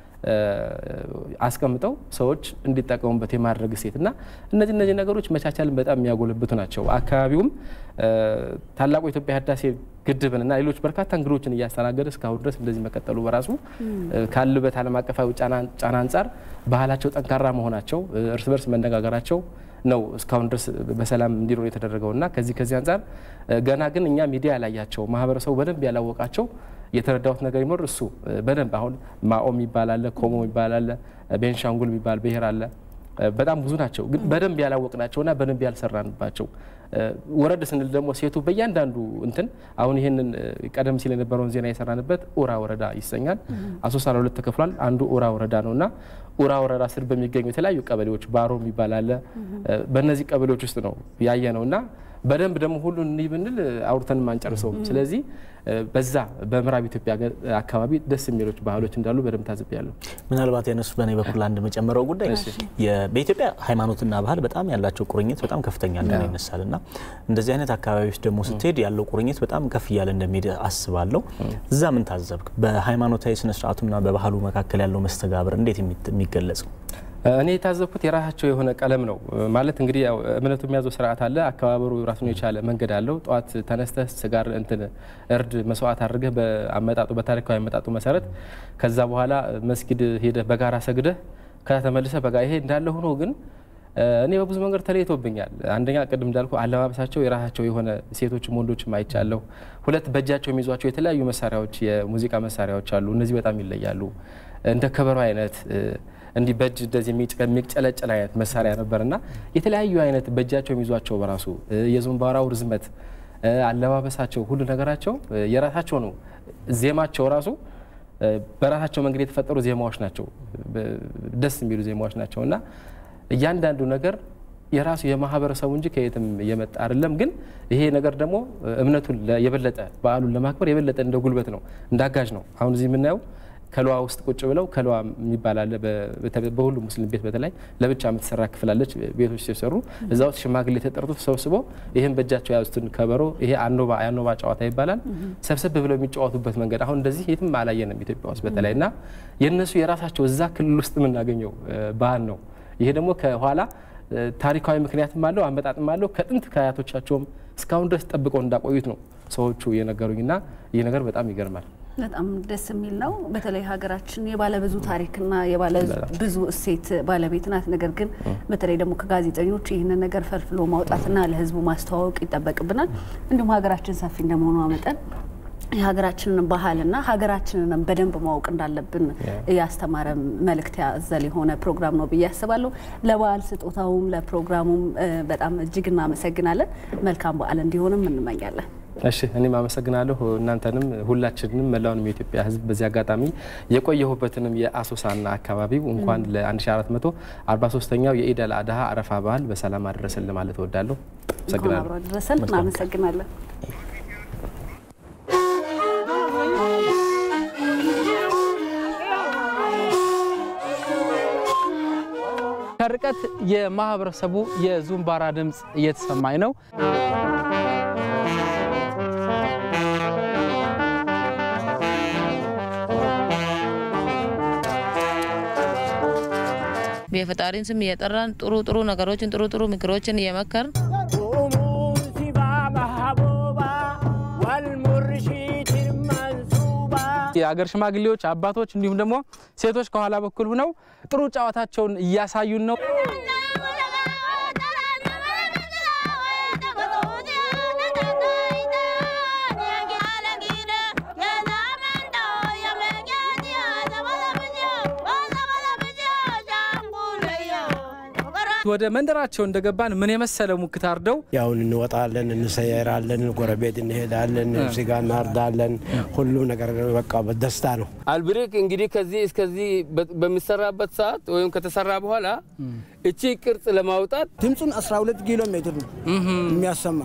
አስቀምጠው ሰዎች እንዲጠቀሙበት የማድረግ እሴት እና እነዚህ እነዚህ ነገሮች መቻቻልን በጣም የሚያጎለብቱ ናቸው። አካባቢውም ታላቁ የኢትዮጵያ ህዳሴ ግድብን እና ሌሎች በርካታ እንግዶችን እያስተናገደ እስካሁን ድረስ እንደዚህ መቀጠሉ በራሱ ካሉበት ዓለም አቀፋዊ ጫና አንጻር ባህላቸው ጠንካራ መሆናቸው፣ እርስ በርስ መነጋገራቸው ነው እስካሁን ድረስ በሰላም እንዲኖር የተደረገው እና ከዚህ ከዚህ አንጻር ገና ግን እኛ ሚዲያ ያላያቸው ማህበረሰቡ በደንብ ያላወቃቸው የተረዳሁት ነገር ይኖር እሱ በደንብ አሁን ማኦ የሚባል አለ፣ ኮሞ የሚባል አለ፣ ቤንሻንጉል የሚባል ብሔር አለ። በጣም ብዙ ናቸው፣ ግን በደንብ ያላወቅናቸውና በደንብ ያልሰራንባቸው። ወረድ ስንል ደግሞ ሴቱ በእያንዳንዱ እንትን አሁን ይህንን ቀደም ሲል የነበረውን ዜና የሰራንበት ኡራ ወረዳ ይሰኛል። አሶሳ ለሁለት ተከፍሏል። አንዱ ኡራ ወረዳ ነው እና ኡራ ወረዳ ስር በሚገኙ የተለያዩ ቀበሌዎች ባሮ የሚባል አለ። በእነዚህ ቀበሌዎች ውስጥ ነው ያየ ነው እና በደንብ ደግሞ ሁሉን እንይ ብንል አውርተንም አንጨርሰውም። ስለዚህ በዛ በምዕራብ ኢትዮጵያ አካባቢ ደስ የሚሎች ባህሎች እንዳሉ በደንብ ታዝቤያለሁ። ምናልባት ያነሱ በእኔ በኩል አንድ መጨመረው ጉዳይ በኢትዮጵያ ሃይማኖትና ባህል በጣም ያላቸው ቁርኝት በጣም ከፍተኛ እንደሆነ ይነሳል እና እንደዚህ አይነት አካባቢዎች ደግሞ ስትሄድ ያለው ቁርኝት በጣም ከፍ እያለ እንደሚሄድ አስባለሁ። እዛ ምን ታዘብክ? በሃይማኖታዊ ስነስርዓቱና በባህሉ መካከል ያለው መስተጋብር እንዴት የሚገለጸው? እኔ የታዘብኩት የራሳቸው የሆነ ቀለም ነው። ማለት እንግዲህ ያው እምነቱ የሚያዘው ስርዓት አለ፣ አከባበሩ ራሱን የቻለ መንገድ አለው። ጠዋት ተነስተህ ስጋር እንትን እርድ መስዋዕት አድርገህ በአመጣጡ በታሪካዊ አመጣጡ መሰረት ከዛ በኋላ መስጊድ ሄደህ በጋራ ሰግደህ ከዛ ተመልሰህ በጋ ይሄ እንዳለ ሆኖ ግን እኔ በብዙ መንገድ ተለይቶብኛል። አንደኛ ቅድም እንዳልኩ አለባበሳቸው የራሳቸው የሆነ ሴቶችም ወንዶችም አይቻለሁ። ሁለት በእጃቸው የሚይዟቸው የተለያዩ መሳሪያዎች የሙዚቃ መሳሪያዎች አሉ። እነዚህ በጣም ይለያሉ። እንደ ከበሮ አይነት እንዲህ በእጅ እንደዚህ የሚጨለጨል አይነት መሳሪያ ነበርና የተለያዩ አይነት በእጃቸው የሚይዟቸው በራሱ የዙምባራው ርዝመት፣ አለባበሳቸው፣ ሁሉ ነገራቸው የራሳቸው ነው። ዜማቸው ራሱ በራሳቸው መንገድ የተፈጠሩ ዜማዎች ናቸው። ደስ የሚሉ ዜማዎች ናቸው እና እያንዳንዱ ነገር የራሱ የማህበረሰቡ እንጂ ከየትም የመጣ አይደለም። ግን ይሄ ነገር ደግሞ እምነቱን የበለጠ በዓሉን ለማክበር የበለጠ እንደ ጉልበት ነው፣ እንደ አጋዥ ነው። አሁን እዚህ የምናየው ከለዋ ውስጥ ቁጭ ብለው ከለዋ የሚባል አለ። በሁሉ ሙስሊም ቤት በተለይ ለብቻ የምትሰራ ክፍላለች። ቤቶች ሲሰሩ እዛ ውስጥ ሽማግሌ ተጠርቶ ተሰብስበው ይህን በእጃቸው የያዙትን ከበሮ ይሄ አኖባ የአኖባ ጨዋታ ይባላል ሰብሰብ ብለው የሚጫወቱበት መንገድ አሁን እንደዚህ የትም አላየንም ኢትዮጵያ ውስጥ በተለይ እና የእነሱ የራሳቸው እዛ ክልል ውስጥ የምናገኘው ባህል ነው። ይሄ ደግሞ ከኋላ ታሪካዊ ምክንያትም አለው አመጣጥም አለው። ከጥንት ከአያቶቻቸውም እስካሁን ድረስ ጠብቀው እንዳቆዩት ነው ሰዎቹ የነገሩኝና ይህ ነገር በጣም ይገርማል። በጣም ደስ የሚል ነው። በተለይ ሀገራችን የባለብዙ ታሪክና የባለብዙ እሴት ባለቤት ናት። ነገር ግን በተለይ ደግሞ ከጋዜጠኞች ይህንን ነገር ፈልፍሎ ማውጣትና ለሕዝቡ ማስተዋወቅ ይጠበቅብናል። እንዲሁም ሀገራችን ሰፊ እንደመሆኗ መጠን የሀገራችንን ባህልና ሀገራችንንም በደንብ ማወቅ እንዳለብን ያስተማረ መልእክት ያዘል የሆነ ፕሮግራም ነው ብዬ አስባለሁ። ለበዓል ስጦታውም ለፕሮግራሙም በጣም እጅግ እናመሰግናለን። መልካም በዓል እንዲሆንም እንመኛለን። እሺ እኔም አመሰግናለሁ እናንተንም ሁላችንንም መላውንም የኢትዮጵያ ሕዝብ በዚህ አጋጣሚ የቆየሁበትንም የአሶሳና አካባቢው እንኳን ለ1443ኛው የኢድ አል አድሃ አረፋ በዓል በሰላም አደረሰን ለማለት እወዳለሁ። አመሰግናለሁ። አደረሰን። እናመሰግናለን። ሸርቀ ከርቀት የማህበረሰቡ የዙምባራ ድምፅ እየተሰማኝ ነው። የፈጣሪን ስም እየጠራን ጥሩ ጥሩ ነገሮችን ጥሩ ጥሩ ምክሮችን እየመከርን የአገር ሽማግሌዎች፣ አባቶች እንዲሁም ደግሞ ሴቶች ከኋላ በኩል ሆነው ጥሩ ጨዋታቸውን እያሳዩን ነው። ወደ መንደራቸው እንደገባን ምን የመሰለ ሙክት አርደው ያውን እንወጣለን፣ እንሰየራለን፣ ጎረቤት እንሄዳለን፣ ስጋ እናርዳለን። ሁሉም ነገር በቃ በደስታ ነው። አልብሪክ እንግዲህ ከዚህ እስከዚህ በሚሰራበት ሰዓት ወይም ከተሰራ በኋላ እቺ ቅርጽ ለማውጣት ድምፁን 12 ኪሎ ሜትር ነው የሚያሰማ።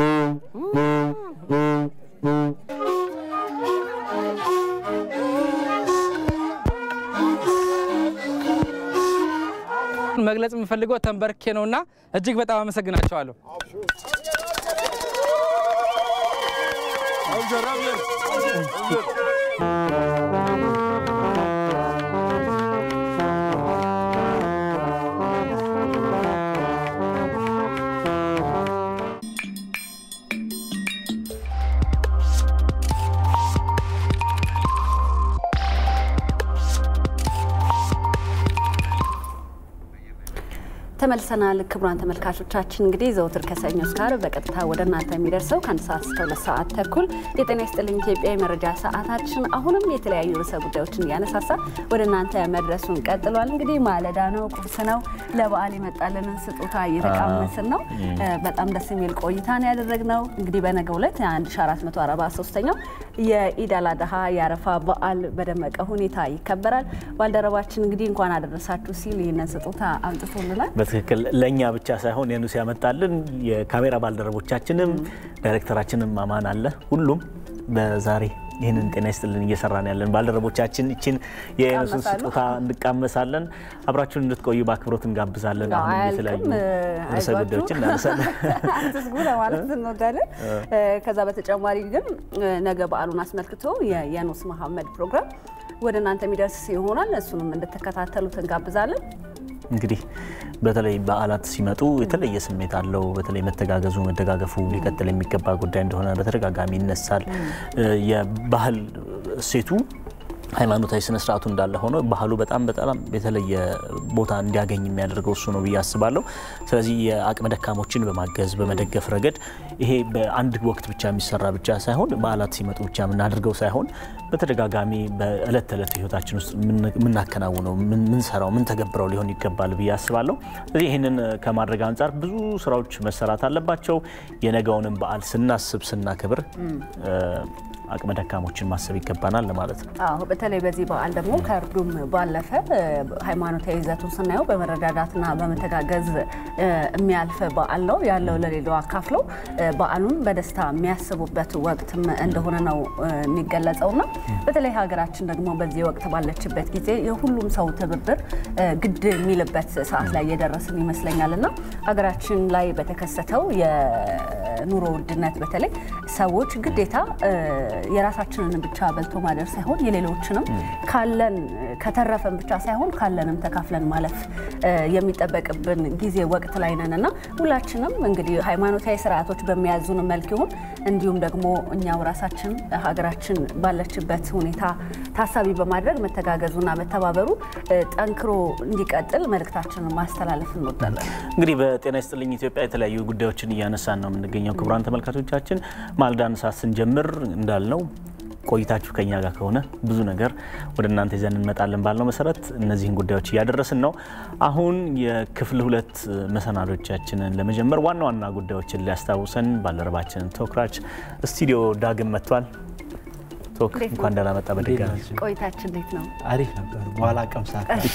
መግለጽ የምፈልገው ተንበርኬ ነውና እጅግ በጣም አመሰግናቸዋለሁ። ተመልሰናል። ክቡራን ተመልካቾቻችን እንግዲህ ዘውትር ከሰኞ እስከ ዓርብ በቀጥታ ወደ እናንተ የሚደርሰው ከአንድ ሰዓት እስከ ሁለት ሰዓት ተኩል የጤና ይስጥልኝ ኢትዮጵያ የመረጃ ሰዓታችን አሁንም የተለያዩ ርዕሰ ጉዳዮችን እያነሳሳ ወደ እናንተ መድረሱን ቀጥሏል። እንግዲህ ማለዳ ነው፣ ቁርስ ነው፣ ለበዓል የመጣልንን ስጦታ እየተቃመስን ነው። በጣም ደስ የሚል ቆይታ ነው ያደረግነው። እንግዲህ በነገው ዕለት የ1443ኛው የኢድ አል አድሃ የአረፋ በዓል በደመቀ ሁኔታ ይከበራል። ባልደረባችን እንግዲህ እንኳን አደረሳችሁ ሲል ይህንን ስጦታ አምጥቶልናል። በትክክል ለእኛ ብቻ ሳይሆን የኑስ ያመጣልን የካሜራ ባልደረቦቻችንም ዳይሬክተራችንም አማን አለ። ሁሉም በዛሬ ይህንን ጤና ይስጥልን እየሰራን ያለን ባልደረቦቻችን ይችን የኑስን ስጦታ እንቃመሳለን። አብራችሁን እንድትቆዩ በአክብሮት እንጋብዛለን። አሁን የተለያዩ ርዕሰ ጉዳዮችን እናነሳለን። አትስጉ ለማለት እንወዳለን። ከዛ በተጨማሪ ግን ነገ በዓሉን አስመልክቶ የኑስ መሐመድ ፕሮግራም ወደ እናንተ የሚደርስ ይሆናል። እሱንም እንድትከታተሉት እንጋብዛለን። እንግዲህ በተለይ በዓላት ሲመጡ የተለየ ስሜት አለው። በተለይ መተጋገዙ፣ መደጋገፉ ሊቀጥል የሚገባ ጉዳይ እንደሆነ በተደጋጋሚ ይነሳል። የባህል እሴቱ ሃይማኖታዊ ስነ ስርዓቱ እንዳለ ሆኖ ባህሉ በጣም በጣም የተለየ ቦታ እንዲያገኝ የሚያደርገው እሱ ነው ብዬ አስባለሁ። ስለዚህ የአቅመ ደካሞችን በማገዝ በመደገፍ ረገድ ይሄ በአንድ ወቅት ብቻ የሚሰራ ብቻ ሳይሆን በዓላት ሲመጡ ብቻ የምናደርገው ሳይሆን በተደጋጋሚ በእለት ተዕለት ህይወታችን ውስጥ የምናከናውነው ምንሰራው ምን ተገብረው ሊሆን ይገባል ብዬ አስባለሁ። ስለዚህ ይህንን ከማድረግ አንጻር ብዙ ስራዎች መሰራት አለባቸው። የነገውንም በዓል ስናስብ ስናክብር አቅመ ደካሞችን ማሰብ ይገባናል ለማለት ነው። አዎ በተለይ በዚህ በዓል ደግሞ ከእርዱም ባለፈ ሃይማኖታዊ ይዘቱን ስናየው በመረዳዳትና በመተጋገዝ የሚያልፍ በዓል ነው። ያለው ለሌላው አካፍለው በዓሉን በደስታ የሚያስቡበት ወቅትም እንደሆነ ነው የሚገለጸውና በተለይ ሀገራችን ደግሞ በዚህ ወቅት ባለችበት ጊዜ የሁሉም ሰው ትብብር ግድ የሚልበት ሰዓት ላይ እየደረስን ይመስለኛል እና ሀገራችን ላይ በተከሰተው የኑሮ ውድነት በተለይ ሰዎች ግዴታ የራሳችንን ብቻ በልቶ ማደር ሳይሆን የሌሎችንም ካለን ከተረፈን ብቻ ሳይሆን ካለንም ተካፍለን ማለፍ የሚጠበቅብን ጊዜ ወቅት ላይ ነን እና ሁላችንም እንግዲህ ሃይማኖታዊ ስርዓቶች በሚያዙን መልክ ይሁን እንዲሁም ደግሞ እኛው ራሳችን ሀገራችን ባለችበት ሁኔታ ታሳቢ በማድረግ መተጋገዙና መተባበሩ ጠንክሮ እንዲቀጥል መልእክታችንን ማስተላለፍ እንወዳለን። እንግዲህ በጤና ይስጥልኝ ኢትዮጵያ የተለያዩ ጉዳዮችን እያነሳን ነው የምንገኘው። ክቡራን ተመልካቾቻችን ማልዳ ሰዓት ስንጀምር እንዳልነው ቆይታችሁ ከኛ ጋር ከሆነ ብዙ ነገር ወደ እናንተ ይዘን እንመጣለን ባልነው መሰረት እነዚህን ጉዳዮች እያደረስን ነው። አሁን የክፍል ሁለት መሰናዶቻችንን ለመጀመር ዋና ዋና ጉዳዮችን ሊያስታውሰን ባልደረባችን ቶክራች ስቱዲዮ ዳግም መጥቷል። ቶክ እንኳን ደህና መጣ። በድጋሚ ቆይታችን እንዴት ነው? አሪፍ ነበር። በኋላ ቀምሳ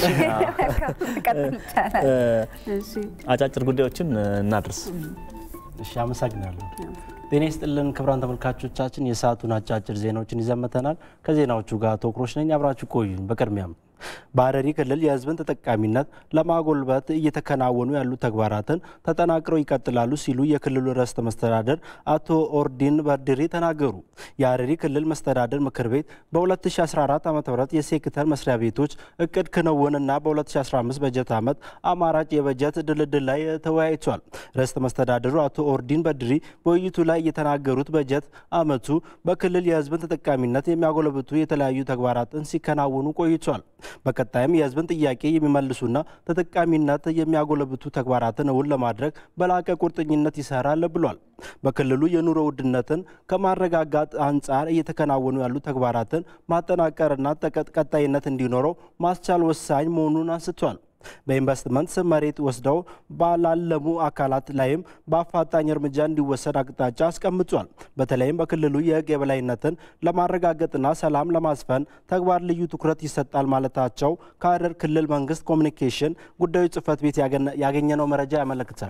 አጫጭር ጉዳዮችን እናድርስ። እሺ፣ አመሰግናለሁ። ጤና ይስጥልን ክቡራን ተመልካቾቻችን፣ የሰዓቱን አጫጭር ዜናዎችን ይዘን መጥተናል። ከዜናዎቹ ጋር ቶክሮች ነኝ። አብራችሁ ቆዩን። በቅድሚያም በሀረሪ ክልል የህዝብን ተጠቃሚነት ለማጎልበት እየተከናወኑ ያሉ ተግባራትን ተጠናክረው ይቀጥላሉ ሲሉ የክልሉ ርዕሰ መስተዳደር አቶ ኦርዲን በድሪ ተናገሩ። የሀረሪ ክልል መስተዳደር ምክር ቤት በ2014 ዓ ም የሴክተር መስሪያ ቤቶች እቅድ ክንውንና በ2015 በጀት ዓመት አማራጭ የበጀት ድልድል ላይ ተወያይቷል። ርዕሰ መስተዳድሩ አቶ ኦርዲን በድሪ በውይይቱ ላይ የተናገሩት በጀት ዓመቱ በክልል የህዝብን ተጠቃሚነት የሚያጎለብቱ የተለያዩ ተግባራትን ሲከናወኑ ቆይቷል። በቀጣይም የህዝብን ጥያቄ የሚመልሱና ተጠቃሚነት የሚያጎለብቱ ተግባራትን እውን ለማድረግ በላቀ ቁርጠኝነት ይሰራል ብሏል። በክልሉ የኑሮ ውድነትን ከማረጋጋት አንጻር እየተከናወኑ ያሉ ተግባራትን ማጠናቀርና ቀጣይነት እንዲኖረው ማስቻል ወሳኝ መሆኑን አንስቷል። በኢንቨስትመንት ስም መሬት ወስደው ባላለሙ አካላት ላይም በአፋጣኝ እርምጃ እንዲወሰድ አቅጣጫ አስቀምጧል። በተለይም በክልሉ የህግ የበላይነትን ለማረጋገጥና ሰላም ለማስፈን ተግባር ልዩ ትኩረት ይሰጣል ማለታቸው ከሀረር ክልል መንግስት ኮሚኒኬሽን ጉዳዮች ጽህፈት ቤት ያገኘነው መረጃ ያመለክታል።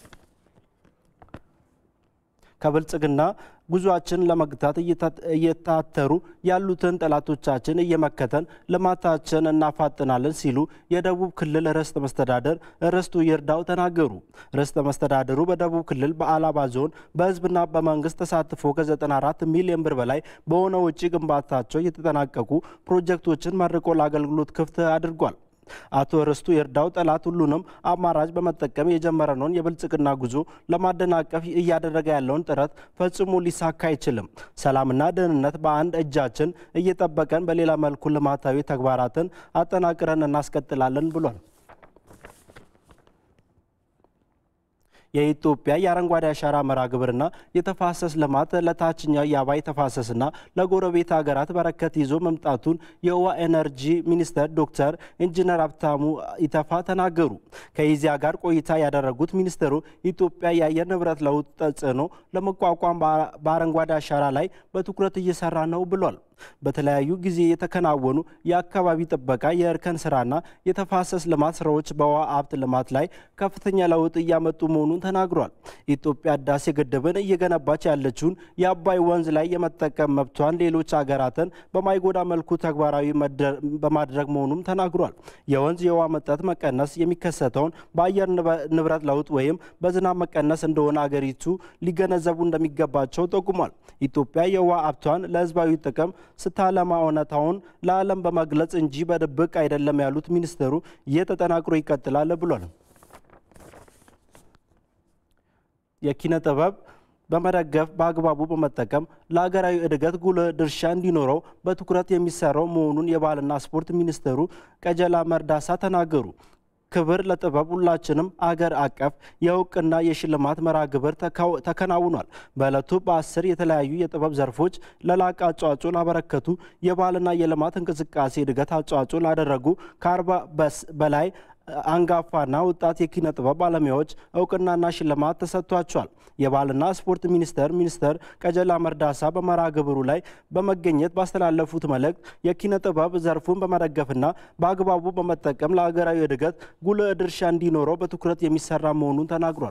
ከብልጽግና ጉዟችን ለመግታት እየታተሩ ያሉትን ጠላቶቻችን እየመከተን ልማታችን እናፋጥናለን ሲሉ የደቡብ ክልል ርዕሰ መስተዳደር ርስቱ ይርዳው ተናገሩ። ርዕሰ መስተዳደሩ በደቡብ ክልል በአላባ ዞን በህዝብና በመንግስት ተሳትፎ ከ94 ሚሊዮን ብር በላይ በሆነ ውጪ ግንባታቸው የተጠናቀቁ ፕሮጀክቶችን መርቆ ለአገልግሎት ክፍት አድርጓል። አቶ ርስቱ ይርዳው ጠላት ሁሉንም አማራጭ በመጠቀም የጀመረነውን የብልጽግና ጉዞ ለማደናቀፍ እያደረገ ያለውን ጥረት ፈጽሞ ሊሳካ አይችልም። ሰላምና ደህንነት በአንድ እጃችን እየጠበቀን በሌላ መልኩ ልማታዊ ተግባራትን አጠናቅረን እናስቀጥላለን ብሏል። የኢትዮጵያ የአረንጓዴ አሻራ መርሃ ግብርና የተፋሰስ ልማት ለታችኛው የአባይ ተፋሰስና ለጎረቤት ሀገራት በረከት ይዞ መምጣቱን የውሃ ኤነርጂ ሚኒስተር ዶክተር ኢንጂነር ሀብታሙ ኢተፋ ተናገሩ። ከኢዚያ ጋር ቆይታ ያደረጉት ሚኒስትሩ ኢትዮጵያ የአየር ንብረት ለውጥ ተጽዕኖ ለመቋቋም በአረንጓዴ አሻራ ላይ በትኩረት እየሰራ ነው ብሏል። በተለያዩ ጊዜ የተከናወኑ የአካባቢ ጥበቃ፣ የእርከን ስራና የተፋሰስ ልማት ስራዎች በውሃ ሀብት ልማት ላይ ከፍተኛ ለውጥ እያመጡ መሆኑን ተናግሯል። ኢትዮጵያ ህዳሴ ግድብን እየገነባች ያለችውን የአባይ ወንዝ ላይ የመጠቀም መብቷን ሌሎች ሀገራትን በማይጎዳ መልኩ ተግባራዊ በማድረግ መሆኑም ተናግሯል። የወንዝ የውሃ መጠጥ መቀነስ የሚከሰተውን በአየር ንብረት ለውጥ ወይም በዝናብ መቀነስ እንደሆነ አገሪቱ ሊገነዘቡ እንደሚገባቸው ጠቁሟል። ኢትዮጵያ የውሃ ሀብቷን ለህዝባዊ ጥቅም ስታለማ እውነታውን ለዓለም በመግለጽ እንጂ በድብቅ አይደለም ያሉት ሚኒስትሩ ይህ ተጠናክሮ ይቀጥላል ብሏል። የኪነ ጥበብ በመደገፍ በአግባቡ በመጠቀም ለሀገራዊ እድገት ጉልህ ድርሻ እንዲኖረው በትኩረት የሚሰራው መሆኑን የባህልና ስፖርት ሚኒስትሩ ቀጀላ መርዳሳ ተናገሩ። ክብር ለጥበብ ሁላችንም አገር አቀፍ የእውቅና የሽልማት መርሃ ግብር ተከናውኗል። በዕለቱ በአስር የተለያዩ የጥበብ ዘርፎች ለላቀ አስተዋጽኦ ላበረከቱ የባህልና የልማት እንቅስቃሴ እድገት አስተዋጽኦ ላደረጉ ከአርባ በላይ አንጋፋና ወጣት የኪነ ጥበብ ባለሙያዎች እውቅናና ሽልማት ተሰጥቷቸዋል። የባህልና ስፖርት ሚኒስቴር ሚኒስትር ቀጀላ መርዳሳ በመርሃ ግብሩ ላይ በመገኘት ባስተላለፉት መልእክት የኪነ ጥበብ ዘርፉን በመደገፍና በአግባቡ በመጠቀም ለሀገራዊ እድገት ጉልህ ድርሻ እንዲኖረው በትኩረት የሚሰራ መሆኑን ተናግሯል።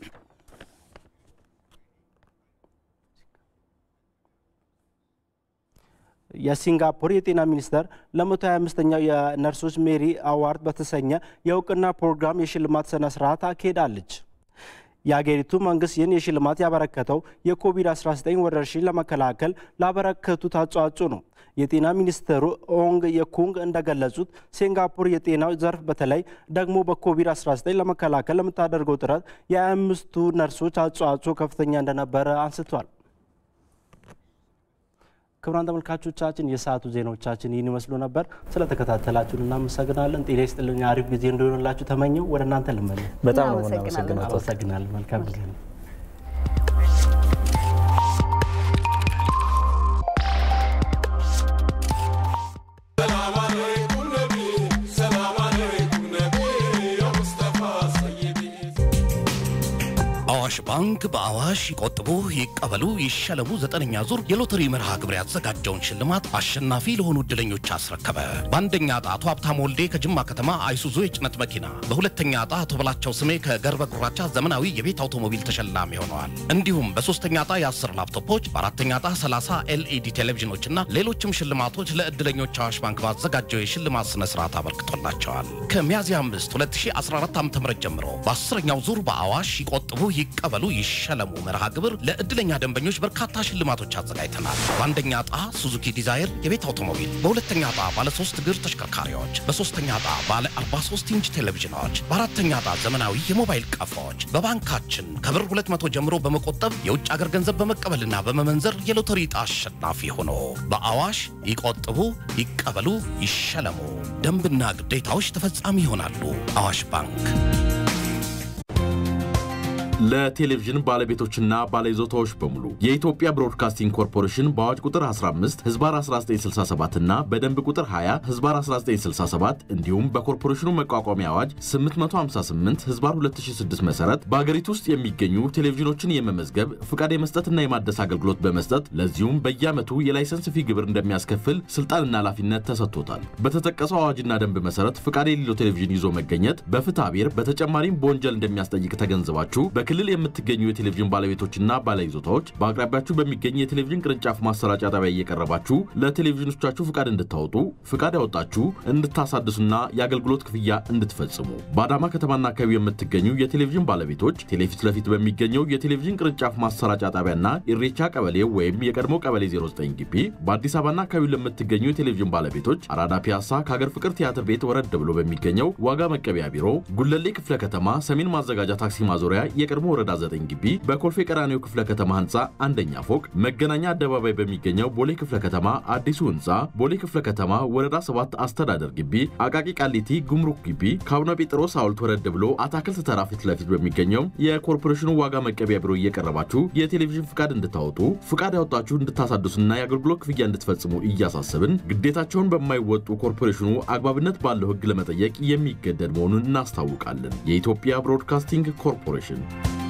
የሲንጋፖር የጤና ሚኒስቴር ለ125ኛው የነርሶች ሜሪ አዋርድ በተሰኘ የእውቅና ፕሮግራም የሽልማት ስነ ስርዓት አካሄዳለች። የአገሪቱ መንግስት ይህን የሽልማት ያበረከተው የኮቪድ-19 ወረርሽኝ ለመከላከል ላበረከቱት አስተዋጽኦ ነው። የጤና ሚኒስትሩ ኦንግ የኩንግ እንደገለጹት ሲንጋፖር የጤናው ዘርፍ በተለይ ደግሞ በኮቪድ-19 ለመከላከል ለምታደርገው ጥረት የአምስቱ ነርሶች አስተዋጽኦ ከፍተኛ እንደነበረ አንስቷል። ክቡራን ተመልካቾቻችን የሰዓቱ ዜናዎቻችን ይህን ይመስሉ ነበር። ስለተከታተላችሁን እናመሰግናለን። ጤና ይስጥልኝ። አሪፍ ጊዜ እንዲሆንላችሁ ተመኘው። ወደ እናንተ ልመለ በጣም ነው የምናመሰግነው። አመሰግናለን። መልካም ጊዜ ነው። አዋሽ ባንክ በአዋሽ ይቆጥቡ፣ ይቀበሉ፣ ይሸለሙ ዘጠነኛ ዙር የሎተሪ መርሃ ግብር ያዘጋጀውን ሽልማት አሸናፊ ለሆኑ እድለኞች አስረከበ። በአንደኛ ዕጣ አቶ ሀብታም ወልዴ ከጅማ ከተማ አይሱዙ የጭነት መኪና፣ በሁለተኛ ዕጣ አቶ በላቸው ስሜ ከገርበ ጉራቻ ዘመናዊ የቤት አውቶሞቢል ተሸላሚ ሆነዋል። እንዲሁም በሶስተኛ ዕጣ የ10 ላፕቶፖች፣ በአራተኛ ዕጣ 30 ኤልኢዲ ቴሌቪዥኖችና ሌሎችም ሽልማቶች ለእድለኞች አዋሽ ባንክ ባዘጋጀው የሽልማት ስነ ስርዓት አበርክቶላቸዋል። ከሚያዝያ 5 2014 ዓ ም ጀምሮ በአስረኛው ዙር በአዋሽ ይቆጥቡ ይቀበሉ ይሸለሙ መርሃ ግብር ለእድለኛ ደንበኞች በርካታ ሽልማቶች አዘጋጅተናል። በአንደኛ ዕጣ ሱዙኪ ዲዛይር የቤት አውቶሞቢል፣ በሁለተኛ ዕጣ ባለ ሶስት እግር ተሽከርካሪዎች፣ በሶስተኛ ዕጣ ባለ 43 ኢንች ቴሌቪዥኖች፣ በአራተኛ ዕጣ ዘመናዊ የሞባይል ቀፎዎች። በባንካችን ከብር 200 ጀምሮ በመቆጠብ የውጭ አገር ገንዘብ በመቀበልና በመመንዘር የሎተሪ ዕጣ አሸናፊ ሆኖ በአዋሽ ይቆጥቡ ይቀበሉ ይሸለሙ። ደንብና ግዴታዎች ተፈጻሚ ይሆናሉ። አዋሽ ባንክ ለቴሌቪዥን ባለቤቶችና ባለይዞታዎች በሙሉ የኢትዮጵያ ብሮድካስቲንግ ኮርፖሬሽን በአዋጅ ቁጥር 15 ህዝባር 1967 እና በደንብ ቁጥር 20 ህዝባር 1967 እንዲሁም በኮርፖሬሽኑ መቋቋሚያ አዋጅ 858 ህዝባር 2006 መሰረት በአገሪቱ ውስጥ የሚገኙ ቴሌቪዥኖችን የመመዝገብ ፍቃድ የመስጠትና የማደስ አገልግሎት በመስጠት ለዚሁም በየዓመቱ የላይሰንስ ፊ ግብር እንደሚያስከፍል ስልጣንና ኃላፊነት ተሰጥቶታል። በተጠቀሰው አዋጅና ደንብ መሰረት ፍቃድ የሌለው ቴሌቪዥን ይዞ መገኘት በፍትሐ ብሔር በተጨማሪም በወንጀል እንደሚያስጠይቅ ተገንዝባችሁ በክልል የምትገኙ የቴሌቪዥን ባለቤቶችና ባለይዞታዎች በአቅራቢያችሁ በሚገኝ የቴሌቪዥን ቅርንጫፍ ማሰራጫ ጣቢያ እየቀረባችሁ ለቴሌቪዥኖቻችሁ ፍቃድ እንድታወጡ ፍቃድ ያወጣችሁ እንድታሳድሱና የአገልግሎት ክፍያ እንድትፈጽሙ በአዳማ ከተማና አካባቢ የምትገኙ የቴሌቪዥን ባለቤቶች ቴሌፊት ለፊት በሚገኘው የቴሌቪዥን ቅርንጫፍ ማሰራጫ ጣቢያና ኢሬቻ ቀበሌ ወይም የቀድሞ ቀበሌ 09 ግቢ በአዲስ አበባና አካባቢ ለምትገኙ የቴሌቪዥን ባለቤቶች አራዳ ፒያሳ ከሀገር ፍቅር ቲያትር ቤት ወረድ ብሎ በሚገኘው ዋጋ መቀበያ ቢሮ ጉለሌ ክፍለ ከተማ ሰሜን ማዘጋጃ ታክሲ ማዞሪያ የቀድሞ ወረዳ 9 ግቢ በኮልፌ ቀራኒዮ ክፍለ ከተማ ህንፃ አንደኛ ፎቅ መገናኛ አደባባይ በሚገኘው ቦሌ ክፍለ ከተማ አዲሱ ህንፃ ቦሌ ክፍለ ከተማ ወረዳ 7 አስተዳደር ግቢ አቃቂ ቃሊቲ ጉምሩክ ግቢ ከአቡነ ጴጥሮስ ሐውልት ወረድ ብሎ አታክልት ተራ ፊት ለፊት በሚገኘው የኮርፖሬሽኑ ዋጋ መቀቢያ ቢሮ እየቀረባችሁ የቴሌቪዥን ፍቃድ እንድታወጡ ፍቃድ ያወጣችሁ እንድታሳድሱና የአገልግሎት ክፍያ እንድትፈጽሙ እያሳሰብን ግዴታቸውን በማይወጡ ኮርፖሬሽኑ አግባብነት ባለው ህግ ለመጠየቅ የሚገደድ መሆኑን እናስታውቃለን። የኢትዮጵያ ብሮድካስቲንግ ኮርፖሬሽን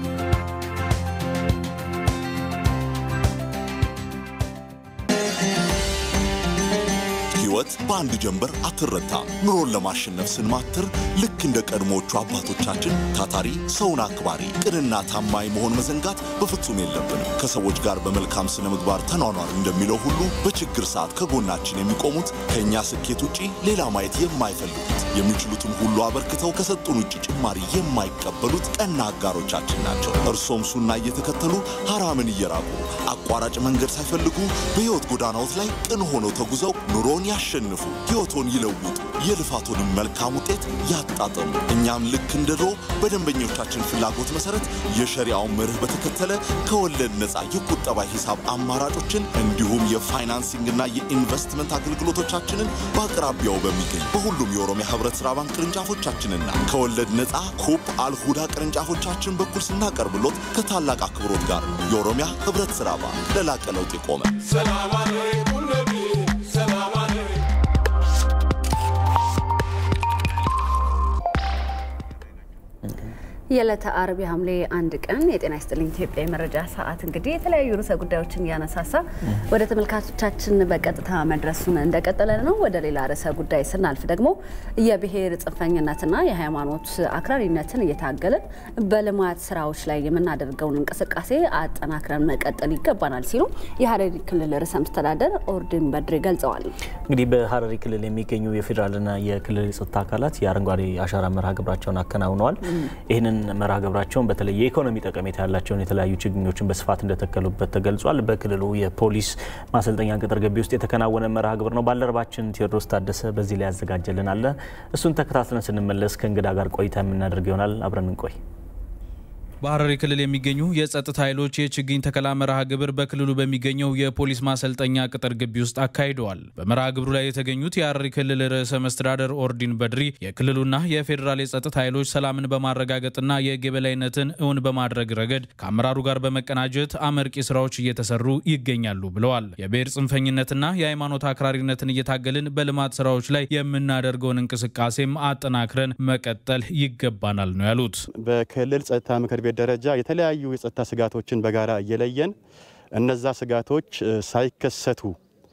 ህይወት በአንድ ጀንበር አትረታም። ኑሮን ለማሸነፍ ስንማትር ልክ እንደ ቀድሞዎቹ አባቶቻችን ታታሪ፣ ሰውን አክባሪ፣ ቅንና ታማኝ መሆን መዘንጋት በፍጹም የለብንም። ከሰዎች ጋር በመልካም ስነ ምግባር ተኗኗር እንደሚለው ሁሉ በችግር ሰዓት ከጎናችን የሚቆሙት ከእኛ ስኬት ውጪ ሌላ ማየት የማይፈልጉት የሚችሉትን ሁሉ አበርክተው ከሰጡን ውጭ ጭማሪ የማይቀበሉት ቀና አጋሮቻችን ናቸው። እርሶም ሱና እየተከተሉ ሐራምን እየራቁ አቋራጭ መንገድ ሳይፈልጉ በሕይወት ጎዳናዎት ላይ ቅን ሆነው ተጉዘው ኑሮን ያሸንፉ፣ ሕይወቶን ይለውጡ፣ የልፋቶንም መልካም ውጤት ያጣጠሙ። እኛም ልክ እንደ ድሮ በደንበኞቻችን ፍላጎት መሰረት የሸሪያውን መርህ በተከተለ ከወለድ ነፃ የቁጠባ ሂሳብ አማራጮችን እንዲሁም የፋይናንሲንግና የኢንቨስትመንት አገልግሎቶቻችንን በአቅራቢያው በሚገኝ በሁሉም የኦሮሚያ ህብረት ሥራ ባንክ ቅርንጫፎቻችንና ከወለድ ነፃ ኩፕ አልሁዳ ቅርንጫፎቻችን በኩል ስናቀርብሎት ከታላቅ አክብሮት ጋር የኦሮሚያ ህብረት ሥራ ባንክ ለላቀ ለውጥ የቆመ የዕለተ አርብ የሐምሌ አንድ ቀን የጤና ይስጥልኝ ኢትዮጵያ የመረጃ ሰዓት እንግዲህ የተለያዩ ርዕሰ ጉዳዮችን እያነሳሳ ወደ ተመልካቾቻችን በቀጥታ መድረሱን እንደቀጠለ ነው። ወደ ሌላ ርዕሰ ጉዳይ ስናልፍ ደግሞ የብሔር ጽንፈኝነትና የሃይማኖት አክራሪነትን እየታገልን በልማት ስራዎች ላይ የምናደርገውን እንቅስቃሴ አጠናክረን መቀጠል ይገባናል ሲሉ የሀረሪ ክልል ርዕሰ መስተዳደር ኦርዲን በድሬ ገልጸዋል። እንግዲህ በሀረሪ ክልል የሚገኙ የፌዴራልና የክልል የጸጥታ አካላት የአረንጓዴ አሻራ መርሃ ግብራቸውን አከናውነዋል። ይህንን መርሃ ግብራቸውን በተለይ የኢኮኖሚ ጠቀሜታ ያላቸውን የተለያዩ ችግኞችን በስፋት እንደተከሉበት ተገልጿል። በክልሉ የፖሊስ ማሰልጠኛ ቅጥር ግቢ ውስጥ የተከናወነ መርሃ ግብር ነው። ባልደረባችን ቴዎድሮስ ታደሰ በዚህ ላይ ያዘጋጀልን አለ። እሱን ተከታትለን ስንመለስ ከእንግዳ ጋር ቆይታ የምናደርግ ይሆናል። አብረን እንቆይ። በሀረሪ ክልል የሚገኙ የጸጥታ ኃይሎች የችግኝ ተከላ መርሃ ግብር በክልሉ በሚገኘው የፖሊስ ማሰልጠኛ ቅጥር ግቢ ውስጥ አካሂደዋል። በመርሃ ግብሩ ላይ የተገኙት የሀረሪ ክልል ርዕሰ መስተዳደር ኦርዲን በድሪ የክልሉና የፌዴራል የጸጥታ ኃይሎች ሰላምን በማረጋገጥና የሕግ የበላይነትን እውን በማድረግ ረገድ ከአመራሩ ጋር በመቀናጀት አመርቂ ስራዎች እየተሰሩ ይገኛሉ ብለዋል። የብሔር ጽንፈኝነትና የሃይማኖት አክራሪነትን እየታገልን በልማት ስራዎች ላይ የምናደርገውን እንቅስቃሴም አጠናክረን መቀጠል ይገባናል ነው ያሉት። በክልል ጸጥታ ምክር ቤት ደረጃ የተለያዩ የጸጥታ ስጋቶችን በጋራ እየለየን እነዛ ስጋቶች ሳይከሰቱ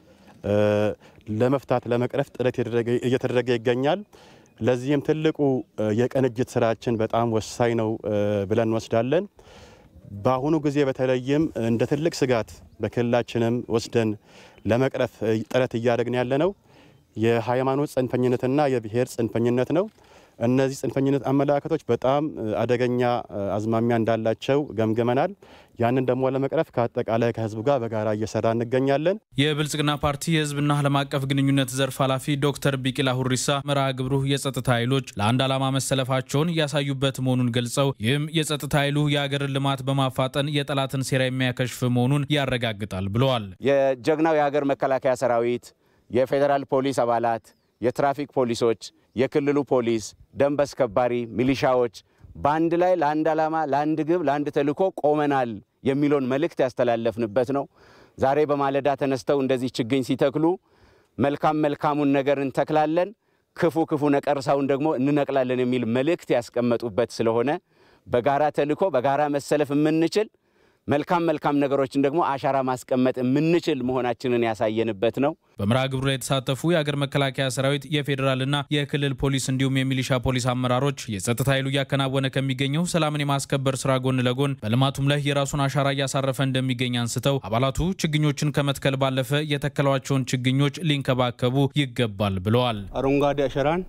ለመፍታት ለመቅረፍ ጥረት እየተደረገ ይገኛል። ለዚህም ትልቁ የቅንጅት ስራችን በጣም ወሳኝ ነው ብለን እንወስዳለን። በአሁኑ ጊዜ በተለይም እንደ ትልቅ ስጋት በክልላችንም ወስደን ለመቅረፍ ጥረት እያደረግን ያለ ነው የሃይማኖት ጽንፈኝነትና የብሔር ጽንፈኝነት ነው። እነዚህ ጽንፈኝነት አመለካከቶች በጣም አደገኛ አዝማሚያ እንዳላቸው ገምግመናል። ያንን ደግሞ ለመቅረፍ ከአጠቃላይ ከህዝቡ ጋር በጋራ እየሰራ እንገኛለን። የብልጽግና ፓርቲ የህዝብና ዓለም አቀፍ ግንኙነት ዘርፍ ኃላፊ ዶክተር ቢቂላ ሁሪሳ መርሃ ግብሩ የጸጥታ ኃይሎች ለአንድ ዓላማ መሰለፋቸውን ያሳዩበት መሆኑን ገልጸው ይህም የጸጥታ ኃይሉ የሀገርን ልማት በማፋጠን የጠላትን ሴራ የሚያከሽፍ መሆኑን ያረጋግጣል ብለዋል። የጀግናው የሀገር መከላከያ ሰራዊት፣ የፌዴራል ፖሊስ አባላት፣ የትራፊክ ፖሊሶች፣ የክልሉ ፖሊስ፣ ደንብ አስከባሪ ሚሊሻዎች በአንድ ላይ ለአንድ ዓላማ፣ ለአንድ ግብ፣ ለአንድ ተልዕኮ ቆመናል የሚለውን መልእክት ያስተላለፍንበት ነው። ዛሬ በማለዳ ተነስተው እንደዚህ ችግኝ ሲተክሉ መልካም መልካሙን ነገር እንተክላለን፣ ክፉ ክፉ ነቀርሳውን ደግሞ እንነቅላለን የሚል መልእክት ያስቀመጡበት ስለሆነ በጋራ ተልዕኮ በጋራ መሰለፍ የምንችል መልካም መልካም ነገሮችን ደግሞ አሻራ ማስቀመጥ የምንችል መሆናችንን ያሳየንበት ነው። በመርሃ ግብሩ ላይ የተሳተፉ የአገር መከላከያ ሰራዊት፣ የፌዴራልና የክልል ፖሊስ እንዲሁም የሚሊሻ ፖሊስ አመራሮች የጸጥታ ኃይሉ እያከናወነ ከሚገኘው ሰላምን የማስከበር ስራ ጎን ለጎን በልማቱም ላይ የራሱን አሻራ እያሳረፈ እንደሚገኝ አንስተው አባላቱ ችግኞችን ከመትከል ባለፈ የተከሏቸውን ችግኞች ሊንከባከቡ ይገባል ብለዋል። አረንጓዴ አሻራን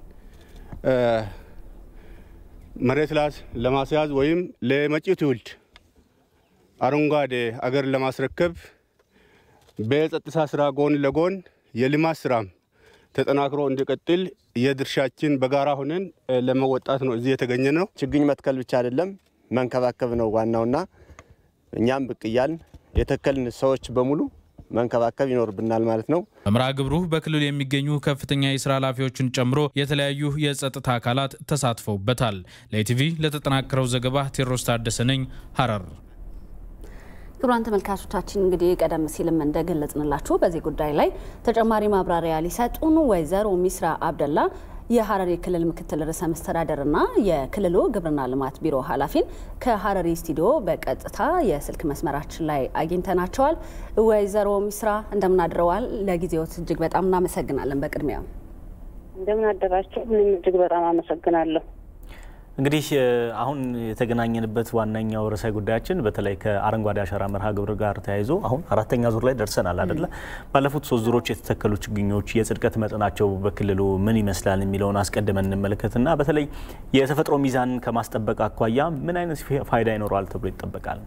መሬት ላይ ለማስያዝ ወይም ለመጪው ትውልድ አረንጓዴ አገር ለማስረከብ በጸጥታ ስራ ጎን ለጎን የልማት ስራም ተጠናክሮ እንዲቀጥል የድርሻችን በጋራ ሆነን ለመወጣት ነው እዚህ የተገኘ ነው። ችግኝ መትከል ብቻ አይደለም መንከባከብ ነው ዋናውና እኛም ብቅ እያልን የተከልን ሰዎች በሙሉ መንከባከብ ይኖርብናል ማለት ነው። በመርሃ ግብሩ በክልሉ የሚገኙ ከፍተኛ የስራ ኃላፊዎችን ጨምሮ የተለያዩ የጸጥታ አካላት ተሳትፈውበታል። ለኢቲቪ ለተጠናከረው ዘገባ ቴዎድሮስ ታደሰ ነኝ ሀረር። ክቡራን ተመልካቾቻችን እንግዲህ ቀደም ሲልም እንደገለጽንላችሁ በዚህ ጉዳይ ላይ ተጨማሪ ማብራሪያ ሊሰጡን ወይዘሮ ሚስራ አብደላ የሀረሪ ክልል ምክትል ርዕሰ መስተዳደርና የክልሉ ግብርና ልማት ቢሮ ኃላፊን ከሀረሪ ስቱዲዮ በቀጥታ የስልክ መስመራችን ላይ አግኝተናቸዋል። ወይዘሮ ሚስራ እንደምናድረዋል። ለጊዜዎት እጅግ በጣም እናመሰግናለን። በቅድሚያ እንደምን አደራችሁ? እኔም እጅግ በጣም አመሰግናለሁ። እንግዲህ አሁን የተገናኘንበት ዋነኛው ርዕሰ ጉዳያችን በተለይ ከአረንጓዴ አሻራ መርሃ ግብር ጋር ተያይዞ አሁን አራተኛ ዙር ላይ ደርሰናል አደለ? ባለፉት ሶስት ዙሮች የተተከሉ ችግኞች የጽድቀት መጠናቸው በክልሉ ምን ይመስላል የሚለውን አስቀድመን እንመለከትና በተለይ የተፈጥሮ ሚዛን ከማስጠበቅ አኳያ ምን አይነት ፋይዳ ይኖረዋል ተብሎ ይጠበቃል?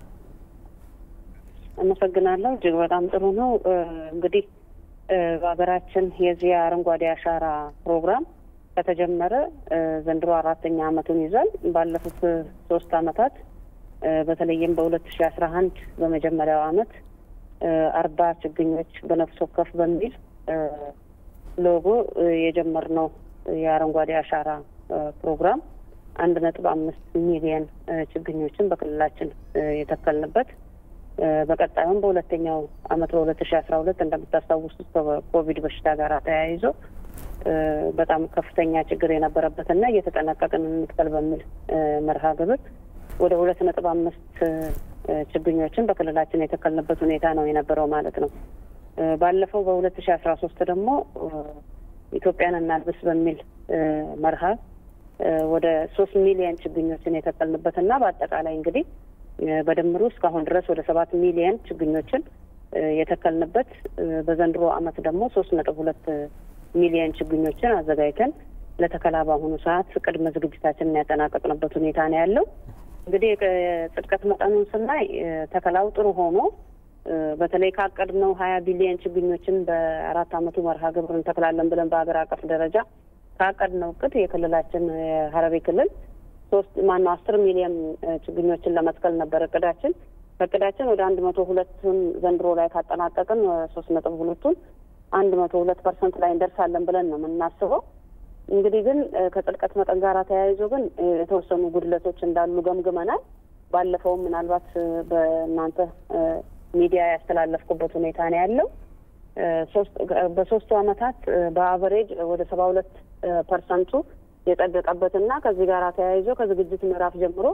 አመሰግናለሁ። እጅግ በጣም ጥሩ ነው። እንግዲህ በሀገራችን የዚህ አረንጓዴ አሻራ ፕሮግራም ከተጀመረ ዘንድሮ አራተኛ ዓመቱን ይዟል። ባለፉት ሶስት ዓመታት በተለይም በሁለት ሺ አስራ አንድ በመጀመሪያው ዓመት አርባ ችግኞች በነፍስ ወከፍ በሚል ሎጎ የጀመርነው የአረንጓዴ አሻራ ፕሮግራም አንድ ነጥብ አምስት ሚሊየን ችግኞችን በክልላችን የተከልንበት በቀጣዩም በሁለተኛው ዓመት በሁለት ሺ አስራ ሁለት እንደምታስታውሱት ከኮቪድ በሽታ ጋር ተያይዞ በጣም ከፍተኛ ችግር የነበረበትና እየተጠነቀቅን እንትከል በሚል መርሃ ግብር ወደ ሁለት ነጥብ አምስት ችግኞችን በክልላችን የተከልንበት ሁኔታ ነው የነበረው ማለት ነው። ባለፈው በሁለት ሺ አስራ ሶስት ደግሞ ኢትዮጵያን እናልብስ በሚል መርሃ ወደ ሶስት ሚሊየን ችግኞችን የተከልንበትና በአጠቃላይ እንግዲህ በድምሩ እስካሁን ድረስ ወደ ሰባት ሚሊየን ችግኞችን የተከልንበት በዘንድሮ ዓመት ደግሞ ሶስት ነጥብ ሁለት ሚሊየን ችግኞችን አዘጋጅተን ለተከላ በአሁኑ ሰዓት ቅድመ ዝግጅታችንን ያጠናቀቅንበት ሁኔታ ነው ያለው። እንግዲህ የጽድቀት መጠኑን ስናይ ተከላው ጥሩ ሆኖ በተለይ ካቀድነው ሀያ ቢሊየን ችግኞችን በአራት ዓመቱ መርሃ ግብር እንተክላለን ብለን በሀገር አቀፍ ደረጃ ካቀድነው እቅድ የክልላችን የሀረሪ ክልል ሶስት ማነው አስር ሚሊየን ችግኞችን ለመትከል ነበር እቅዳችን። ከእቅዳችን ወደ አንድ መቶ ሁለቱን ዘንድሮ ላይ ካጠናቀቅን ሶስት ነጥብ ሁለቱን አንድ መቶ ሁለት ፐርሰንት ላይ እንደርሳለን ብለን ነው የምናስበው። እንግዲህ ግን ከጽድቀት መጠን ጋር ተያይዞ ግን የተወሰኑ ጉድለቶች እንዳሉ ገምግመናል። ባለፈውም ምናልባት በእናንተ ሚዲያ ያስተላለፍኩበት ሁኔታ ነው ያለው። በሶስቱ አመታት በአቨሬጅ ወደ ሰባ ሁለት ፐርሰንቱ የጸደቀበትና ከዚህ ጋር ተያይዞ ከዝግጅት ምዕራፍ ጀምሮ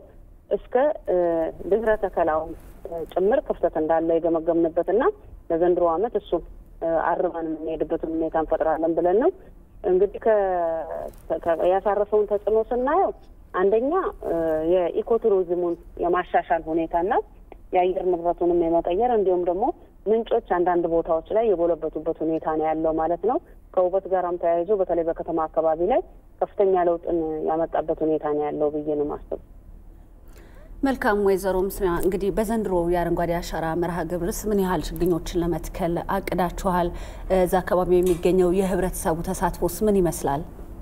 እስከ ድህረ ተከላው ጭምር ክፍተት እንዳለ የገመገምንበት እና ለዘንድሮ ዓመት እሱም አርመን የምንሄድበትን ሁኔታ እንፈጥራለን ብለን ነው እንግዲህ ያሳረፈውን ተጽዕኖ ስናየው አንደኛ የኢኮቱሪዝሙን የማሻሻል ሁኔታና የአየር ንብረቱንም የመቀየር እንዲሁም ደግሞ ምንጮች አንዳንድ ቦታዎች ላይ የጎለበቱበት ሁኔታ ነው ያለው ማለት ነው። ከውበት ጋራም ተያይዞ በተለይ በከተማ አካባቢ ላይ ከፍተኛ ለውጥን ያመጣበት ሁኔታ ነው ያለው ብዬ ነው ማስብ። መልካም ወይዘሮ ምስና እንግዲህ በዘንድሮ የአረንጓዴ አሻራ መርሃ ግብርስ ምን ያህል ችግኞችን ለመትከል አቅዳችኋል? እዛ አካባቢ የሚገኘው የህብረተሰቡ ተሳትፎስ ምን ይመስላል?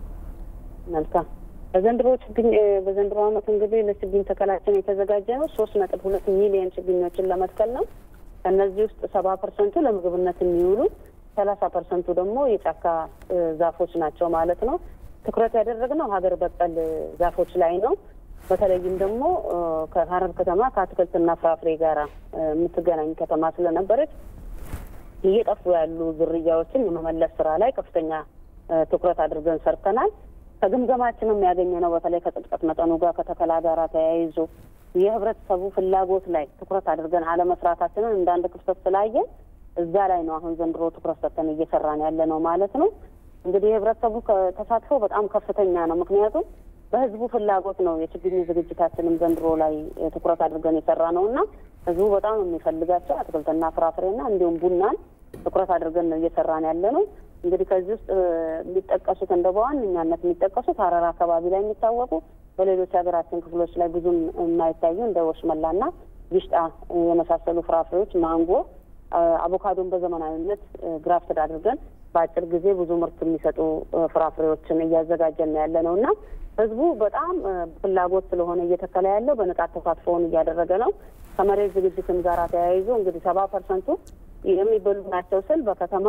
መልካም በዘንድሮ ችግኝ በዘንድሮ ዓመት እንግዲህ ለችግኝ ተከላችን የተዘጋጀ ነው ሶስት ነጥብ ሁለት ሚሊዮን ችግኞችን ለመትከል ነው። ከእነዚህ ውስጥ ሰባ ፐርሰንቱ ለምግብነት የሚውሉ ሰላሳ ፐርሰንቱ ደግሞ የጫካ ዛፎች ናቸው ማለት ነው። ትኩረት ያደረግነው ሀገር በቀል ዛፎች ላይ ነው። በተለይም ደግሞ ከሀረር ከተማ ከአትክልትና ፍራፍሬ ጋር የምትገናኝ ከተማ ስለነበረች እየጠፉ ያሉ ዝርያዎችን የመመለስ ስራ ላይ ከፍተኛ ትኩረት አድርገን ሰርተናል። ከግምገማችንም ያገኘ ነው። በተለይ ከጥልቀት መጠኑ ጋር ከተከላ ጋር ተያይዞ የህብረተሰቡ ፍላጎት ላይ ትኩረት አድርገን አለመስራታችንን እንደ አንድ ክፍተት ስላየን እዛ ላይ ነው አሁን ዘንድሮ ትኩረት ሰጥተን እየሰራን ያለ ነው ማለት ነው። እንግዲህ የህብረተሰቡ ተሳትፎ በጣም ከፍተኛ ነው። ምክንያቱም በህዝቡ ፍላጎት ነው የችግኝ ዝግጅታችንም ዘንድሮ ላይ ትኩረት አድርገን የሰራ ነው እና ህዝቡ በጣም የሚፈልጋቸው አትክልትና ፍራፍሬና እንዲሁም ቡናን ትኩረት አድርገን ነው እየሰራን ያለ ነው። እንግዲህ ከዚህ ውስጥ የሚጠቀሱት እንደ በዋነኛነት የሚጠቀሱት ሀረር አካባቢ ላይ የሚታወቁ በሌሎች ሀገራችን ክፍሎች ላይ ብዙም የማይታዩ እንደ ወሽመላና ጊሽጣ የመሳሰሉ ፍራፍሬዎች፣ ማንጎ፣ አቮካዶን በዘመናዊነት ግራፍትድ አድርገን በአጭር ጊዜ ብዙ ምርት የሚሰጡ ፍራፍሬዎችን እያዘጋጀን ነው ያለ ነው እና ህዝቡ በጣም ፍላጎት ስለሆነ እየተከለ ያለው በንቃት ተሳትፎውን እያደረገ ነው። ከመሬት ዝግጅትም ጋር ተያይዞ እንግዲህ ሰባ ፐርሰንቱ የሚበሉ ናቸው ስል በከተማ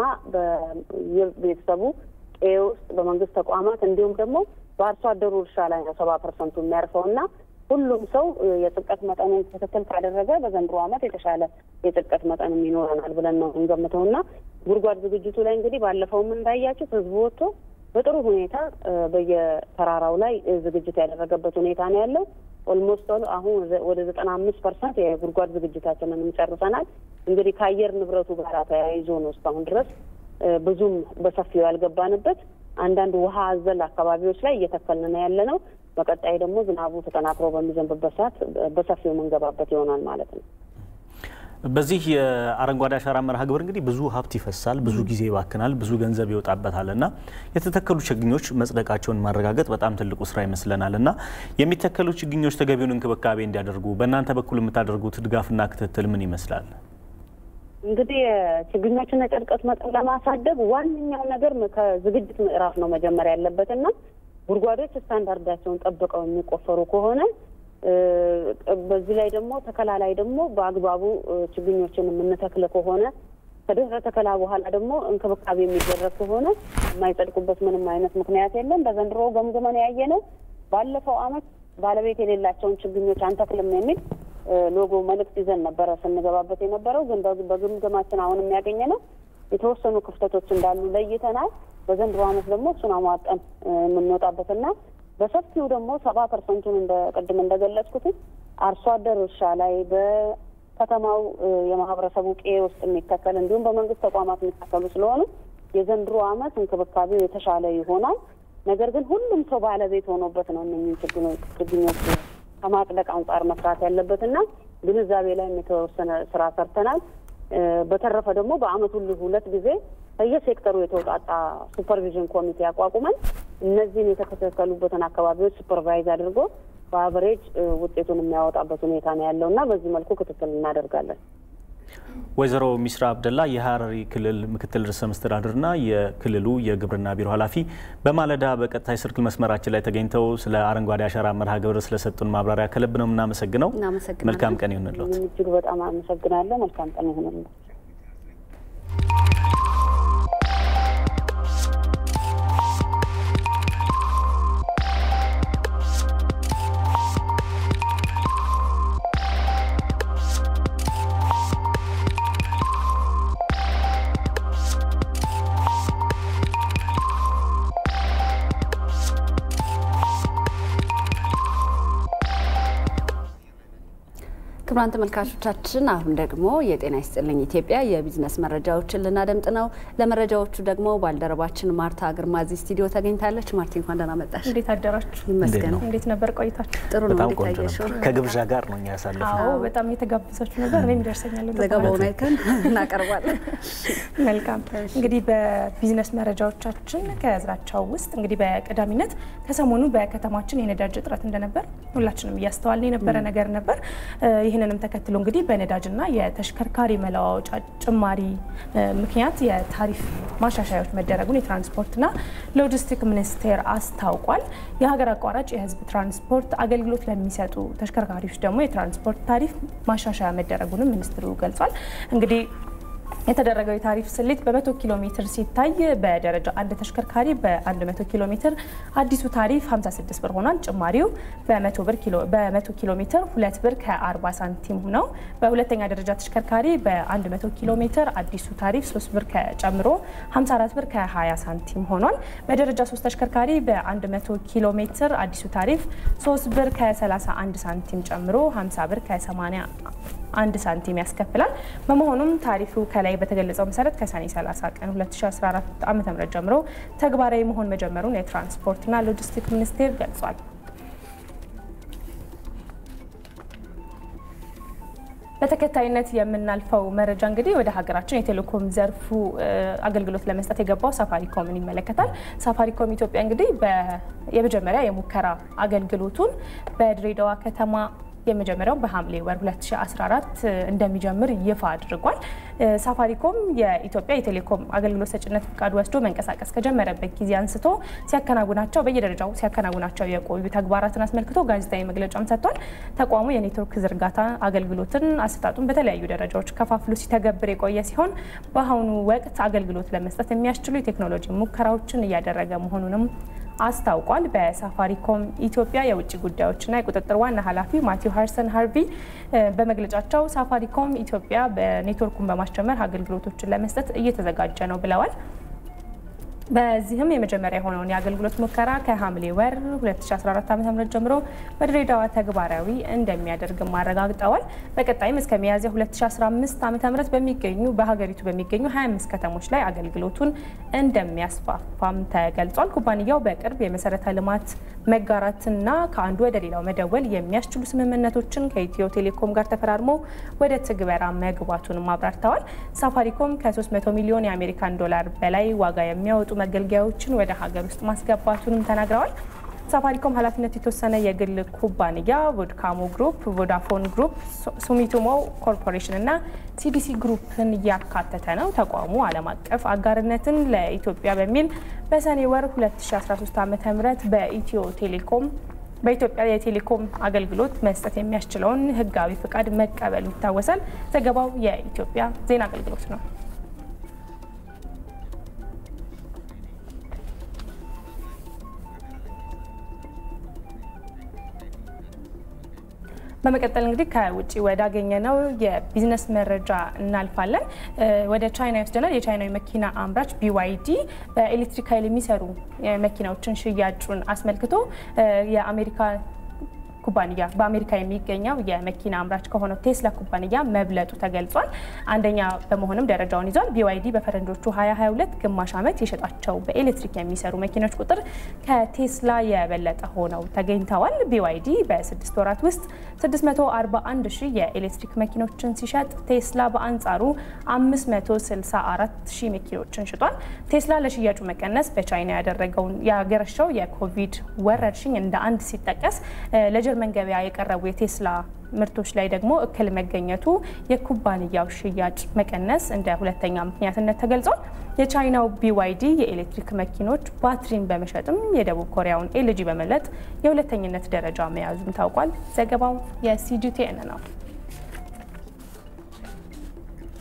በቤተሰቡ ቄ ውስጥ በመንግስት ተቋማት እንዲሁም ደግሞ በአርሶ አደሩ እርሻ ላይ ነው ሰባ ፐርሰንቱ የሚያርፈው እና ሁሉም ሰው የጽድቀት መጠኑን ትክክል ካደረገ በዘንድሮ ዓመት የተሻለ የጽድቀት መጠንም ይኖረናል ብለን ነው እንገምተው እና ጉድጓድ ዝግጅቱ ላይ እንግዲህ ባለፈውም እንዳያችሁት ህዝቡ ወጥቶ በጥሩ ሁኔታ በየተራራው ላይ ዝግጅት ያደረገበት ሁኔታ ነው ያለው። ኦልሞስት አሁን ወደ ዘጠና አምስት ፐርሰንት የጉድጓድ ዝግጅታችንንም ጨርሰናል። እንግዲህ ከአየር ንብረቱ ጋር ተያይዞ ነው እስካሁን ድረስ ብዙም በሰፊው ያልገባንበት አንዳንድ ውሃ አዘል አካባቢዎች ላይ እየተከልን ነው ያለ ነው። በቀጣይ ደግሞ ዝናቡ ተጠናክሮ በሚዘንብበት ሰዓት በሰፊው የምንገባበት ይሆናል ማለት ነው። በዚህ የአረንጓዴ አሻራ መርሃ ግብር እንግዲህ ብዙ ሀብት ይፈሳል፣ ብዙ ጊዜ ይባክናል፣ ብዙ ገንዘብ ይወጣበታል እና የተተከሉ ችግኞች መጽደቃቸውን ማረጋገጥ በጣም ትልቁ ስራ ይመስለናል እና የሚተከሉ ችግኞች ተገቢውን እንክብካቤ እንዲያደርጉ በእናንተ በኩል የምታደርጉት ድጋፍና ክትትል ምን ይመስላል? እንግዲህ ችግኞችን የጭድቀት መጠን ለማሳደግ ዋነኛው ነገር ከዝግጅት ምዕራፍ ነው መጀመሪያ ያለበትና ጉድጓዶች ስታንዳርዳቸውን ጠብቀው የሚቆፈሩ ከሆነ በዚህ ላይ ደግሞ ተከላ ላይ ደግሞ በአግባቡ ችግኞችን የምንተክል ከሆነ ከድህረ ተከላ በኋላ ደግሞ እንክብካቤ የሚደረግ ከሆነ የማይጸድቁበት ምንም አይነት ምክንያት የለም። በዘንድሮ ገምግመን ያየ ነው። ባለፈው ዓመት ባለቤት የሌላቸውን ችግኞች አንተክልም የሚል ሎጎ መልእክት ይዘን ነበረ ስንገባበት የነበረው ግን በግምገማችን አሁን የሚያገኘ ነው የተወሰኑ ክፍተቶች እንዳሉ ለይተናል። በዘንድሮ ዓመት ደግሞ እሱን አሟጠን የምንወጣበትና በሰፊው ደግሞ ሰባ ፐርሰንቱን እንደ ቅድም እንደገለጽኩት አርሶ አደር እርሻ ላይ በከተማው የማህበረሰቡ ቄ ውስጥ የሚተከል እንዲሁም በመንግስት ተቋማት የሚተከሉ ስለሆኑ የዘንድሮ ዓመት እንክብካቤው የተሻለ ይሆናል። ነገር ግን ሁሉም ሰው ባለቤት ሆኖበት ነው እነኝህ ችግኞች ከማጽደቅ አንጻር መስራት ያለበትና ግንዛቤ ላይ የተወሰነ ስራ ሰርተናል። በተረፈ ደግሞ በአመት ሁሉ ሁለት ጊዜ ከየሴክተሩ የተውጣጣ ሱፐርቪዥን ኮሚቴ አቋቁመን እነዚህን የተተከሉበትን አካባቢዎች ሱፐርቫይዝ አድርጎ በአቨሬጅ ውጤቱን የሚያወጣበት ሁኔታ ነው ያለው እና በዚህ መልኩ ክትትል እናደርጋለን። ወይዘሮ ሚስራ አብደላ የሀረሪ ክልል ምክትል ርዕሰ መስተዳድርና የክልሉ የግብርና ቢሮ ኃላፊ በማለዳ በቀጥታ የስልክ መስመራችን ላይ ተገኝተው ስለ አረንጓዴ አሻራ መርሃ ግብር ስለሰጡን ማብራሪያ ከልብ ነው የምናመሰግነው። መልካም ቀን ይሁንልዎት። እጅግ በጣም አመሰግናለሁ። መልካም ቀን ይሁንልዎት። ክቡራን ተመልካቾቻችን አሁን ደግሞ የጤና ይስጥልኝ ኢትዮጵያ የቢዝነስ መረጃዎችን ልናደምጥ ነው። ለመረጃዎቹ ደግሞ ባልደረባችን ማርታ ግርማ እዚህ ስቱዲዮ ተገኝታለች። ማርቲ እንኳን ደህና መጣሽ። እንዴት አደራችሁ? ይመስገን። እንዴት ነበር ቆይታችሁ? ጥሩ ነው። በጣም እንዴት ቆንጆ ታየሽው? ነበር። ከግብዣ ጋር ነው እኛ ያሳለፍነው። አዎ በጣም የተጋበዛችሁ ነበር። እኔም ይደርሰኛል። ወደ ዘገባውን በኋላ። አይተን እናቀርባለን። መልካም እንግዲህ በቢዝነስ መረጃዎቻችን ከያዝናቸው ውስጥ እንግዲህ በቀዳሚነት ከሰሞኑ በከተማችን የነዳጅ እጥረት እንደነበር ሁላችንም እያስተዋልን የነበረ ነገር ነበር። እ፣ ይህንንም ተከትሎ እንግዲህ በነዳጅና የተሽከርካሪ መለዋወጫ ጭማሪ እ፣ ምክንያት የታሪፍ ማሻሻያዎች መደረጉን የትራንስፖርትና ሎጂስቲክ ሚኒስቴር አስታውቋል። የሀገር አቋራጭ የሕዝብ ትራንስፖርት አገልግሎት ለሚሰጡ ተሽከርካሪዎች ደግሞ የትራንስፖርት ታሪፍ ማሻሻያ መደረጉንም ሚኒስትሩ ገልጿል። እንግዲህ የተደረገው የታሪፍ ስሌት በመቶ ኪሎ ሜትር ሲታይ በደረጃ አንድ ተሽከርካሪ በ100 ኪሎ ሜትር አዲሱ ታሪፍ 56 ብር ሆኗል። ጭማሪው በመቶ ብር ኪሎ በመቶ ኪሎ ሜትር ሁለት ብር ከ40 ሳንቲም ነው። በሁለተኛ ደረጃ ተሽከርካሪ በ100 ኪሎ ሜትር አዲሱ ታሪፍ 3 ብር ጨምሮ 54 ብር ከ20 ሳንቲም ሆኗል። በደረጃ 3 ተሽከርካሪ በ100 ኪሎ ሜትር አዲሱ ታሪፍ 3 ብር ከ31 ሳንቲም ጨምሮ 50 ብር ከ80 አንድ ሳንቲም ያስከፍላል። በመሆኑም ታሪፉ ከላይ በተገለጸው መሰረት ከሰኔ 30 ቀን 2014 ዓ.ም ጀምሮ ተግባራዊ መሆን መጀመሩን የትራንስፖርትና ሎጂስቲክ ሚኒስቴር ገልጿል። በተከታይነት የምናልፈው መረጃ እንግዲህ ወደ ሀገራችን የቴሌኮም ዘርፉ እ፣ አገልግሎት ለመስጠት የገባው ሳፋሪኮምን ይመለከታል። ሳፋሪኮም ኢትዮጵያ እንግዲህ በ- የመጀመሪያ የሙከራ አገልግሎቱን በድሬዳዋ ከተማ የመጀመሪያው በሐምሌ ወር 2014 እንደሚጀምር ይፋ አድርጓል። እ፣ ሳፋሪኮም የኢትዮጵያ የቴሌኮም አገልግሎት ሰጭነት ፍቃድ ወስዶ መንቀሳቀስ ከጀመረበት ጊዜ አንስቶ ሲያከናውናቸው በየደረጃው ሲያከናውናቸው የቆዩ ተግባራትን አስመልክቶ ጋዜጣዊ መግለጫም ሰጥቷል። ተቋሙ የኔትወርክ ዝርጋታ አገልግሎትን አሰጣጡን በተለያዩ ደረጃዎች ከፋፍሎ ሲተገብር የቆየ ሲሆን በአሁኑ ወቅት አገልግሎት ለመስጠት የሚያስችሉ የቴክኖሎጂ ሙከራዎችን እያደረገ መሆኑንም አስታውቋል። በሳፋሪኮም ኢትዮጵያ የውጭ ጉዳዮችና የቁጥጥር ዋና ኃላፊ ማቲው ሃርሰን ሃርቪ እ፣ በመግለጫቸው ሳፋሪኮም ኢትዮጵያ በኔትወርኩን በማስጀመር አገልግሎቶችን ለመስጠት እየተዘጋጀ ነው ብለዋል። በዚህም የመጀመሪያ የሆነውን የአገልግሎት ሙከራ ከሐምሌ ወር 2014 ዓ.ም ጀምሮ በድሬዳዋ ተግባራዊ እንደሚያደርግም አረጋግጠዋል። በቀጣይም እስከ ሚያዝያ 2015 ዓ.ም በሚገኙ በሀገሪቱ በሚገኙ 25 ከተሞች ላይ አገልግሎቱን እንደሚያስፋፋም ተገልጿል። ኩባንያው በቅርብ የመሰረተ ልማት መጋራትና ከአንዱ ወደ ሌላው መደወል የሚያስችሉ ስምምነቶችን ከኢትዮ ቴሌኮም ጋር ተፈራርሞ ወደ ትግበራ መግባቱንም አብራርተዋል። ሳፋሪኮም ከ300 ሚሊዮን የአሜሪካን ዶላር በላይ ዋጋ የሚያወጡ መገልገያዎችን ወደ ሀገር ውስጥ ማስገባቱንም ተናግረዋል። ሳፋሪኮም ኃላፊነቱ የተወሰነ የግል ኩባንያ ቮድካሞ ግሩፕ፣ ቮዳፎን ግሩፕ፣ ሱሚቶሞ ኮርፖሬሽን እና ሲዲሲ ግሩፕን እያካተተ ነው። ተቋሙ ዓለም አቀፍ አጋርነትን ለኢትዮጵያ በሚል በሰኔ ወር 2013 ዓ ም በኢትዮ ቴሌኮም በኢትዮጵያ የቴሌኮም አገልግሎት መስጠት የሚያስችለውን ሕጋዊ ፍቃድ መቀበሉ ይታወሳል። ዘገባው የኢትዮጵያ ዜና አገልግሎት ነው። በመቀጠል እንግዲህ ከውጭ ወዳገኘ ነው የቢዝነስ መረጃ እናልፋለን። እ፣ ወደ ቻይና ይወስደናል። የቻይናዊ መኪና አምራች ቢዋይዲ በኤሌክትሪክ ኃይል የሚሰሩ እ፣ መኪናዎችን ሽያጩን አስመልክቶ እ፣ የአሜሪካ ኩባንያ በአሜሪካ የሚገኘው የመኪና አምራች ከሆነው ቴስላ ኩባንያ መብለጡ ተገልጿል። አንደኛ በመሆንም ደረጃውን ይዟል። ቢዋይዲ በፈረንጆቹ 2022 ግማሽ ዓመት የሸጣቸው በኤሌክትሪክ የሚሰሩ መኪኖች ቁጥር ከቴስላ የበለጠ ሆነው ተገኝተዋል። ቢዋይዲ በስድስት ወራት ውስጥ 641 ሺህ የኤሌክትሪክ መኪኖችን ሲሸጥ ቴስላ በአንጻሩ 564 ሺህ መኪኖችን ሽጧል። ቴስላ ለሽያጩ መቀነስ በቻይና ያደረገውን ያገረሸው የኮቪድ ወረርሽኝ እንደ አንድ ሲጠቀስ ለጀርመን ገበያ የቀረቡ የቴስላ ምርቶች ላይ ደግሞ እክል መገኘቱ የኩባንያው ሽያጭ መቀነስ እንደ ሁለተኛ ምክንያትነት ተገልጿል። የቻይናው ቢዋይዲ የኤሌክትሪክ መኪኖች ባትሪን በመሸጥም የደቡብ ኮሪያውን ኤልጂ በመለጥ የሁለተኝነት ደረጃ መያዙም ታውቋል። ዘገባው የሲጂቲኤን ነው።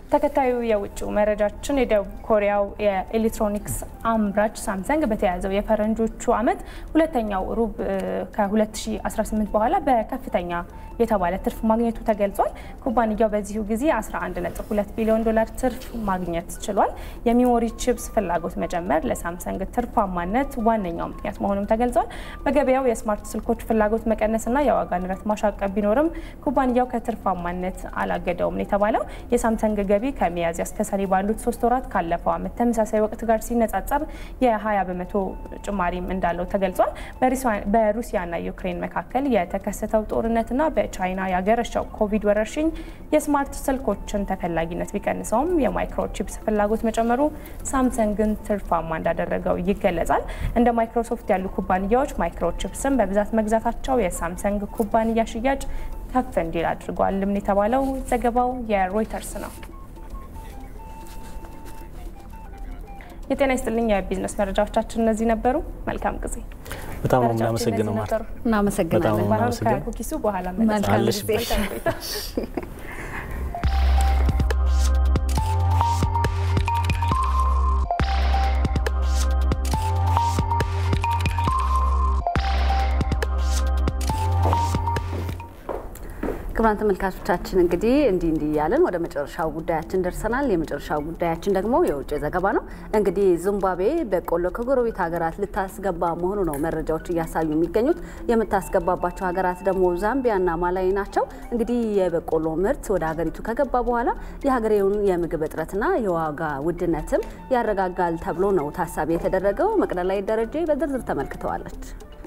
ተከታዩ የውጭው መረጃችን የደቡብ ኮሪያው የኤሌክትሮኒክስ አምራች ሳምሰንግ በተያያዘው የፈረንጆቹ ዓመት ሁለተኛው ሩብ ከ2018 በኋላ በከፍተኛ የተባለ ትርፍ ማግኘቱ ተገልጿል። ኩባንያው በዚሁ ጊዜ 11.2 ቢሊዮን ዶላር ትርፍ ማግኘት ችሏል። የሚሞሪ ቺፕስ ፍላጎት መጨመር ለሳምሰንግ ትርፋማነት ዋነኛው ምክንያት መሆኑም ተገልጿል። በገበያው የስማርት ስልኮች ፍላጎት መቀነስና የዋጋ ንረት ማሻቀብ ቢኖርም ኩባንያው ከትርፋማነት አላገደውም የተባለው የሳምሰንግ ገቢ ከሚያዝያ እስከ ሰኔ ባሉት ሶስት ወራት ካለፈው ዓመት ተመሳሳይ ወቅት ጋር ሲነጻጸር የ20 በመቶ ጭማሪም እንዳለው ተገልጿል። በሩሲያና ዩክሬን መካከል የተከሰተው ጦርነትና በቻይና ያገረሸው ኮቪድ ወረርሽኝ የስማርት ስልኮችን ተፈላጊነት ቢቀንሰውም የማይክሮቺፕስ ፍላጎት መጨመሩ ሳምሰንግን ትርፋማ እንዳደረገው ይገለጻል። እንደ ማይክሮሶፍት ያሉ ኩባንያዎች ማይክሮቺፕስን በብዛት መግዛታቸው የሳምሰንግ ኩባንያ ሽያጭ ከፍ እንዲል አድርጓልም የተባለው ዘገባው የሮይተርስ ነው። የጤና ይስጥልኝ። የቢዝነስ መረጃዎቻችን እነዚህ ነበሩ። መልካም ጊዜ። በጣም ነው የምናመሰግነው ማር። እናመሰግናለን። ከኩኪሱ በኋላ መልካም ጊዜ። ክቡራን ተመልካቾቻችን እንግዲህ እንዲህ እንዲህ እያለን ወደ መጨረሻው ጉዳያችን ደርሰናል። የመጨረሻው ጉዳያችን ደግሞ የውጭ ዘገባ ነው። እንግዲህ ዚምባብዌ በቆሎ ከጎረቤት ሀገራት ልታስገባ መሆኑ ነው መረጃዎች እያሳዩ የሚገኙት። የምታስገባባቸው ሀገራት ደግሞ ዛምቢያና ማላዊ ናቸው። እንግዲህ የበቆሎ ምርት ወደ ሀገሪቱ ከገባ በኋላ የሀገሬውን የምግብ እጥረትና የዋጋ ውድነትም ያረጋጋል ተብሎ ነው ታሳቢ የተደረገው። መቅደላይ ደረጀ በዝርዝር ተመልክተዋለች።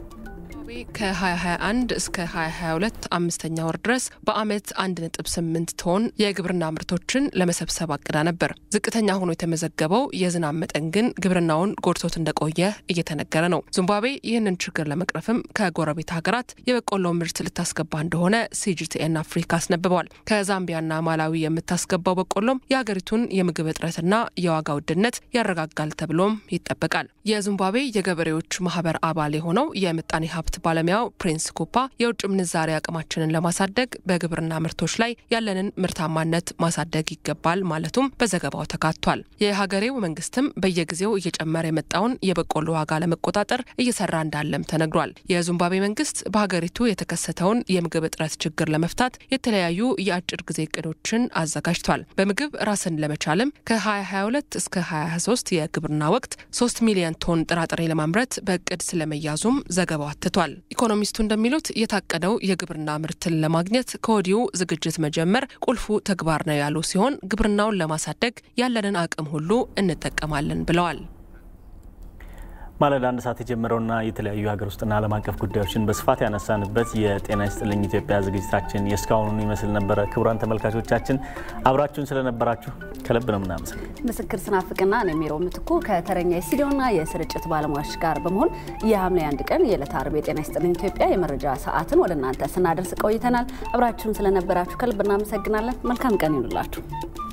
ከ2021 እስከ 2022 አምስተኛ ወር ድረስ በአመት 1.8 ቶን የግብርና ምርቶችን ለመሰብሰብ አቅዳ ነበር። ዝቅተኛ ሆኖ የተመዘገበው የዝናብ መጠን ግን ግብርናውን ጎድቶት እንደቆየ እየተነገረ ነው። ዚምባብዌ ይህንን ችግር ለመቅረፍም ከጎረቤት ሀገራት የበቆሎ ምርት ልታስገባ እንደሆነ ሲጂቲኤን አፍሪካ አስነብበዋል። ከዛምቢያና ማላዊ የምታስገባው በቆሎም የሀገሪቱን የምግብ እጥረትና የዋጋ ውድነት ያረጋጋል ተብሎም ይጠበቃል። የዚምባብዌ የገበሬዎች ማህበር አባል የሆነው የምጣኔ ሀብት ባለሙያው ፕሪንስ ኩፓ የውጭ ምንዛሬ አቅማችንን ለማሳደግ በግብርና ምርቶች ላይ ያለንን ምርታማነት ማሳደግ ይገባል ማለቱም በዘገባው ተካቷል። የሀገሬው መንግስትም በየጊዜው እየጨመረ የመጣውን የበቆሎ ዋጋ ለመቆጣጠር እየሰራ እንዳለም ተነግሯል። የዚምባብዌ መንግስት በሀገሪቱ የተከሰተውን የምግብ እጥረት ችግር ለመፍታት የተለያዩ የአጭር ጊዜ እቅዶችን አዘጋጅቷል። በምግብ ራስን ለመቻልም ከ2022 እስከ 2023 የግብርና ወቅት 3 ሚሊዮን ቶን ጥራጥሬ ለማምረት በእቅድ ስለመያዙም ዘገባው አትቷል። ኢኮኖሚስቱ እንደሚሉት የታቀደው የግብርና ምርትን ለማግኘት ከወዲሁ ዝግጅት መጀመር ቁልፉ ተግባር ነው ያሉ ሲሆን ግብርናውን ለማሳደግ ያለንን አቅም ሁሉ እንጠቀማለን ብለዋል። ማለዳ አንድ ሰዓት የጀመረውና የተለያዩ ሀገር ውስጥና ዓለም አቀፍ ጉዳዮችን በስፋት ያነሳንበት የጤና ይስጥልኝ ኢትዮጵያ ዝግጅታችን የእስካሁኑን ይመስል ነበረ። ክቡራን ተመልካቾቻችን አብራችሁን ስለነበራችሁ ከልብ ነው ምናመሰግ ምስክር ስናፍቅና እኔ ሜሮ ምትኩ ከተረኛ የስቱዲዮና የስርጭት ባለሙያዎች ጋር በመሆን የሐምሌ አንድ ቀን የዕለተ ዓርብ የጤና ይስጥልኝ ኢትዮጵያ የመረጃ ሰዓትን ወደ እናንተ ስናደርስ ቆይተናል። አብራችሁን ስለነበራችሁ ከልብ እናመሰግናለን። መልካም ቀን ይኑላችሁ።